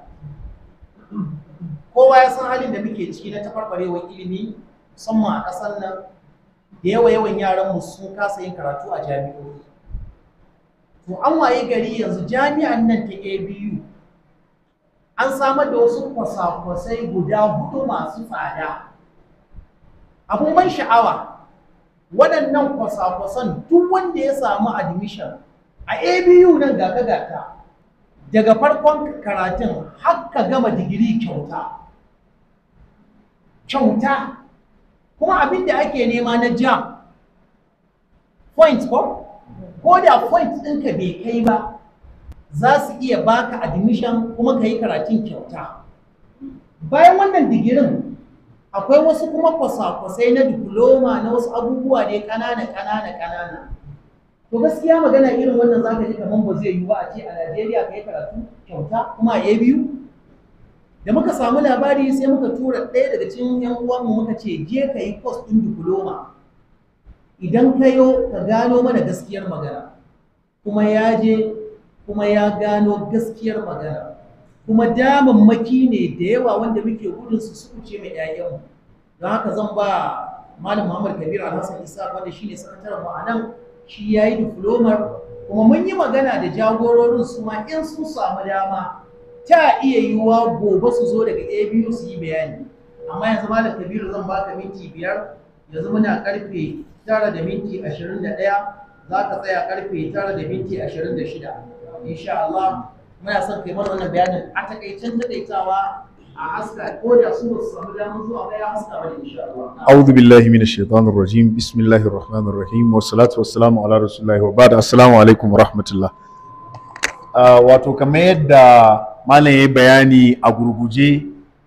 kowa ya san halin da muke ciki na tafarbarewar ilimi musamman a ƙasar nan da yawa yawan yaran mu sun kasa yin karatu a jami'o'i to an waye gari yanzu jami'an nan ta ABU an samar da wasu kwasa-kwasai guda hudu masu tsada abun ban sha'awa waɗannan kwasa-kwasan duk wanda ya samu admission a abu nan gaka-gaka daga farkon karatun har ka gama digiri kyauta kyauta kuma abin da ake nema na jam point ko ko da point ɗinka bai kai ba za su iya baka admission kuma ka yi karatun kyauta bayan wannan digirin akwai wasu kuma kwasa-kwasai na diploma na wasu abubuwa ne ƙanana ƙanana ƙanana to gaskiya magana irin wannan zaka ji kamar ba zai yiwu a ce a Najeriya ka yi karatu kyauta kuma a biyu da muka samu labari sai muka tura ɗaya daga cikin yan uwanmu muka ce je ka yi course ɗin diploma idan ka yo ka gano mana gaskiyar magana kuma ya je kuma ya gano gaskiyar magana kuma damammaki ne da yawa wanda muke gudun su su ce mai ƴaƴanmu don haka zan ba malam Muhammad Kabir Alhassan Isa wanda shine sakataren mu a nan shi yayi diplomar kuma mun yi magana da jagororin su ma in sun samu dama ta iya yiwuwa gobe su zo daga ABU su yi bayani amma yanzu malam Kabiru zan baka minti biyar yanzu muna karfe tara da minti ashirin da ɗaya za ka tsaya karfe tara da minti ashirin da shida insha Allah muna son kai mana wannan bayanin a takaicen takaitawa a haska ko da su ba su samu damar zuwa ba ya haska mana insha Allah
أعوذ بالله من الشيطان الرجيم بسم الله الرحمن الرحيم والصلاة والسلام على رسول الله وبعد السلام عليكم ورحمة الله wato kamar yadda malam ya bayani a gurguje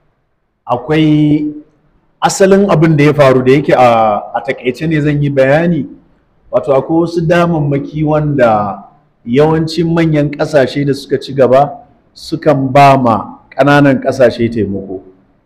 akwai asalin abin da ya faru da yake a takaice ne zan yi bayani wato akwai wasu damammaki wanda yawancin manyan ƙasashe da suka ci gaba sukan ba ma ƙananan ƙasashe taimako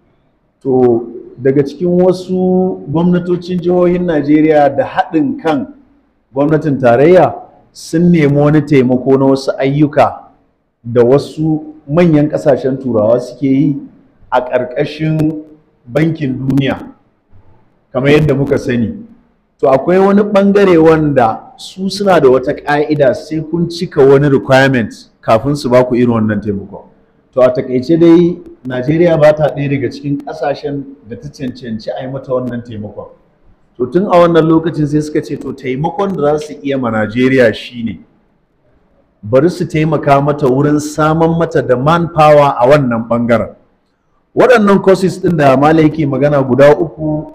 to daga cikin wasu gwamnatocin jihohin najeriya da haɗin kan gwamnatin tarayya sun nemi wani taimako na wasu ayyuka da wasu manyan ƙasashen turawa suke yi a ƙarƙashin bankin duniya kamar yadda muka sani to akwai wani ɓangare wanda su suna da wata ƙa'ida sai kun cika wani requirement kafin su baku irin wannan taimako to a takaice dai najeriya ba ta ɗaya daga cikin ƙasashen da ta cancanci a yi mata wannan taimakon to tun a wannan lokacin sai suka ce to taimakon da za su iya ma najeriya shine bari su taimaka mata wurin saman mata da manpower a wannan ɓangaren waɗannan courses ɗin da mala yake magana guda uku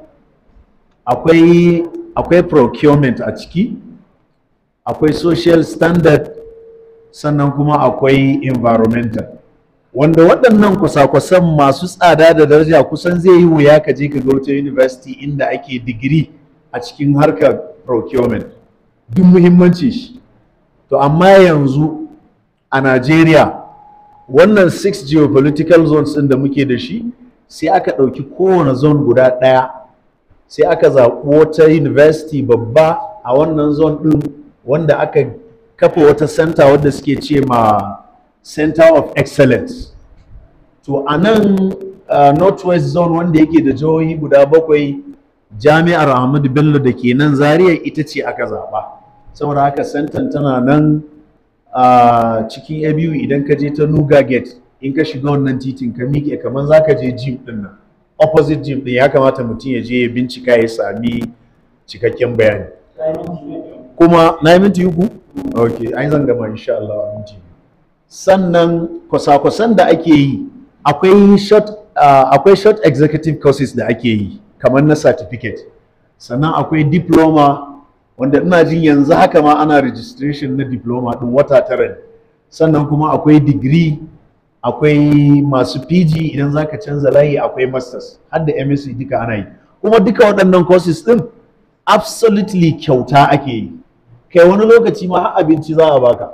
akwai akwai procurement a ciki akwai social standard sannan kuma akwai environmental wanda waɗannan kwasa-kwasan masu tsada da daraja kusan zai yi wuya ka je ka ga wata university inda ake digiri a cikin harkar procurement duk muhimmanci shi to amma yanzu a Najeriya wannan six geopolitical zones ɗin da muke da shi sai aka ɗauki kowane zone guda ɗaya sai aka zaɓi wata university babba a wannan zone ɗin wanda aka kafa wata center wadda suke ce ma center of excellence to a nan uh, northwest zone wanda yake da jihohi guda bakwai jami'ar ahmadu bello da ke nan zaria ita ce aka zaɓa saboda haka center tana nan a cikin abu idan ka je ta nuga gate in ka shiga wannan titin ka miƙe kamar za ka je gym din nan opposite gym din ya kamata mutum ya je ya bincika ya sami cikakken bayani kuma na yi minti uku? ok an zan gama insha Allah a minti biyu. sannan kwasa-kwasan da ake yi akwai short uh, akwai short executive courses da ake yi kamar na certificate sannan akwai diploma wanda ina jin yanzu haka ma ana registration na diploma din wata tara ne sannan kuma akwai degree akwai masu PG idan zaka canza layi akwai masters har da MSc duka ana yi kuma duka waɗannan courses din absolutely kyauta ake yi kai wani lokaci ma har abinci za a baka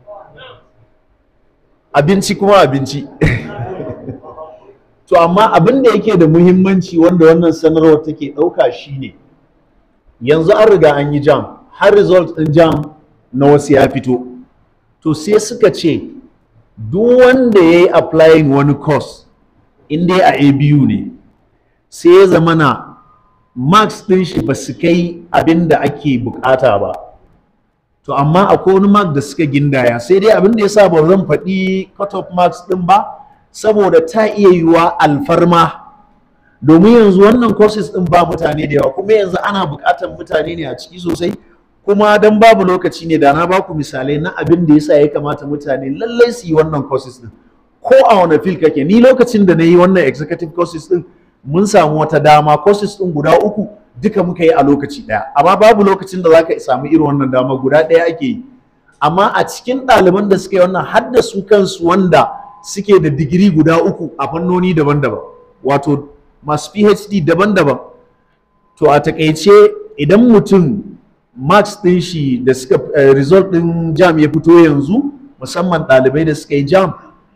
abinci kuma abinci to amma abin da yake da muhimmanci wanda wannan sanarwar take ɗauka shine yanzu an riga an yi jam har result ɗin jam na wasu ya fito to sai suka ce duk wanda ya yi applying wani course in dai a abu ne sai ya zama na marks ɗin shi ba su kai abin da ake bukata ba to amma akwai wani mark da suka gindaya sai dai abin da ya sa ba zan faɗi cut off marks ɗin ba saboda ta iya yiwuwa alfarma domin yanzu wannan courses ɗin ba mutane da yawa kuma yanzu ana buƙatar mutane ne a ciki sosai kuma dan babu lokaci ne da na baku misalai na abin da yasa ya kamata mutane lallai su yi wannan courses ɗin ko a wani fil kake ni lokacin da na yi wannan executive courses ɗin mun samu wata dama courses ɗin guda uku duka muka yi a lokaci ɗaya amma babu lokacin da zaka samu irin wannan dama guda ɗaya ake yi amma a cikin ɗaliban da suka yi wannan har da su kansu wanda suke da digiri guda uku a fannoni daban-daban wato masu PhD daban-daban to a takaice idan mutum marks ɗin shi da suka result ɗin jam ya fito yanzu musamman ɗalibai da suka yi jam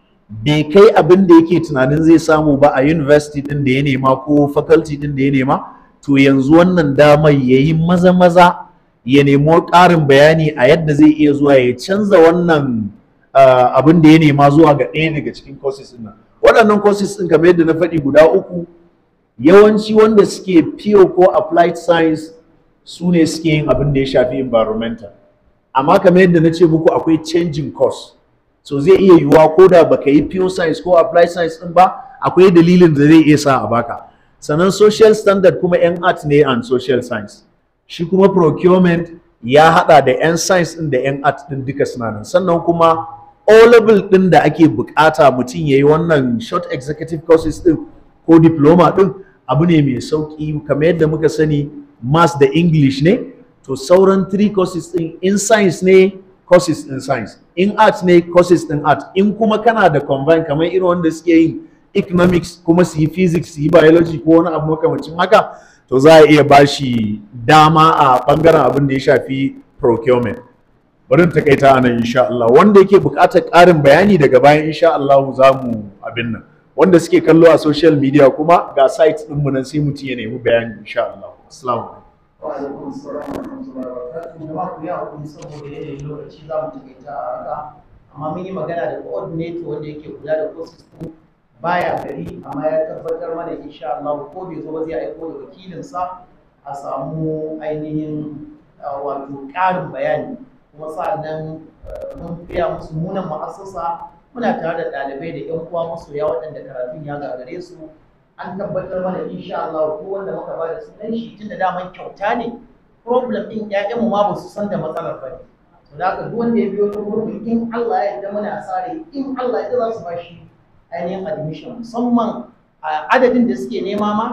bai kai abin da yake tunanin zai samu ba a university ɗin da ya nema ko faculty ɗin da ya nema to yanzu wannan damar ya yi maza-maza ya nemo ƙarin bayani a yadda zai iya zuwa ya canza wannan abin da ya nema zuwa ga ɗaya daga cikin courses ɗin nan waɗannan courses ɗin kamar yadda na faɗi guda uku yawanci wanda suke pure ko applied science su ne suke yin abin da ya shafi environmental amma kamar yadda na ce muku akwai changing course so zai iya yiwuwa ko da baka yi pure science ko applied science ɗin ba akwai dalilin da zai iya sa a baka sannan social standard kuma 'yan art ne and social science shi kuma procurement ya hada da 'yan science ɗin da 'yan art ɗin duka suna nan sannan kuma o level ɗin da ake bukata mutum ya yi wannan short executive courses ɗin ko diploma ɗin abu ne mai sauƙi kamar yadda muka sani maths da english ne to sauran three courses ɗin in science ne courses in science in art ne courses in art in kuma kana da combine kamar irin wanda suke yin economics kuma su yi physics su yi biology ko wani abu makamacin haka to za a iya bashi dama a bangaren abin da ya shafi procurement bari takaita a nan insha Allah wanda yake buƙatar ƙarin bayani daga bayan insha Allah za mu abin nan wanda suke kallo a social media kuma ga site ɗinmu nan sai mutum ya nemi bayani insha Allah assalamu alaikum
Wa'alaikun salam wa rahmatullahi wa barakatuhu. Jama'a ku yi hakuri saboda yanayin lokaci za mu takaita a haka. Amma mun yi magana da coordinator wanda yake kula da courses ɗin baya gari amma ya tabbatar mana insha Allah ko bai zo ba zai aiko da wakilinsa a samu ainihin wato ƙarin bayani kuma sa'annan mun fiya musu munan ma'asasa muna tare da ɗalibai da 'yan uwa masoya waɗanda karatun ya gagare su an tabbatar mana insha Allah ko wanda muka ba da sunan shi tun da daman kyauta ne problem ɗin ƴaƴanmu ma ba su san da matsalar ba ne to da haka duk wanda ya biyo ta gurbin in Allah ya yarda muna sare in Allah ya yarda za su ba shi ainihin admission musamman a adadin da suke nema ma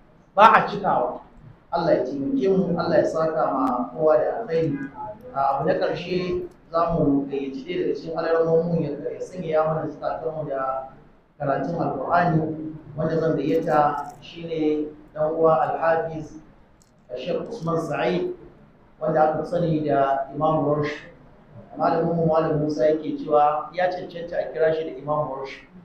ba a cikawa Allah ya taimake mu Allah ya saka ma kowa da alkhairi abu na ƙarshe za mu gayyaci ɗaya daga cikin alarmomin ya sanya ya mana mu da karatun alƙur'ani wanda zan gayyata shine dan uwa alhafiz Sheikh Usman Sa'id wanda aka sani da Imam Warsh malamin mu Malam Musa yake cewa ya cancanta a kira shi da Imam Warsh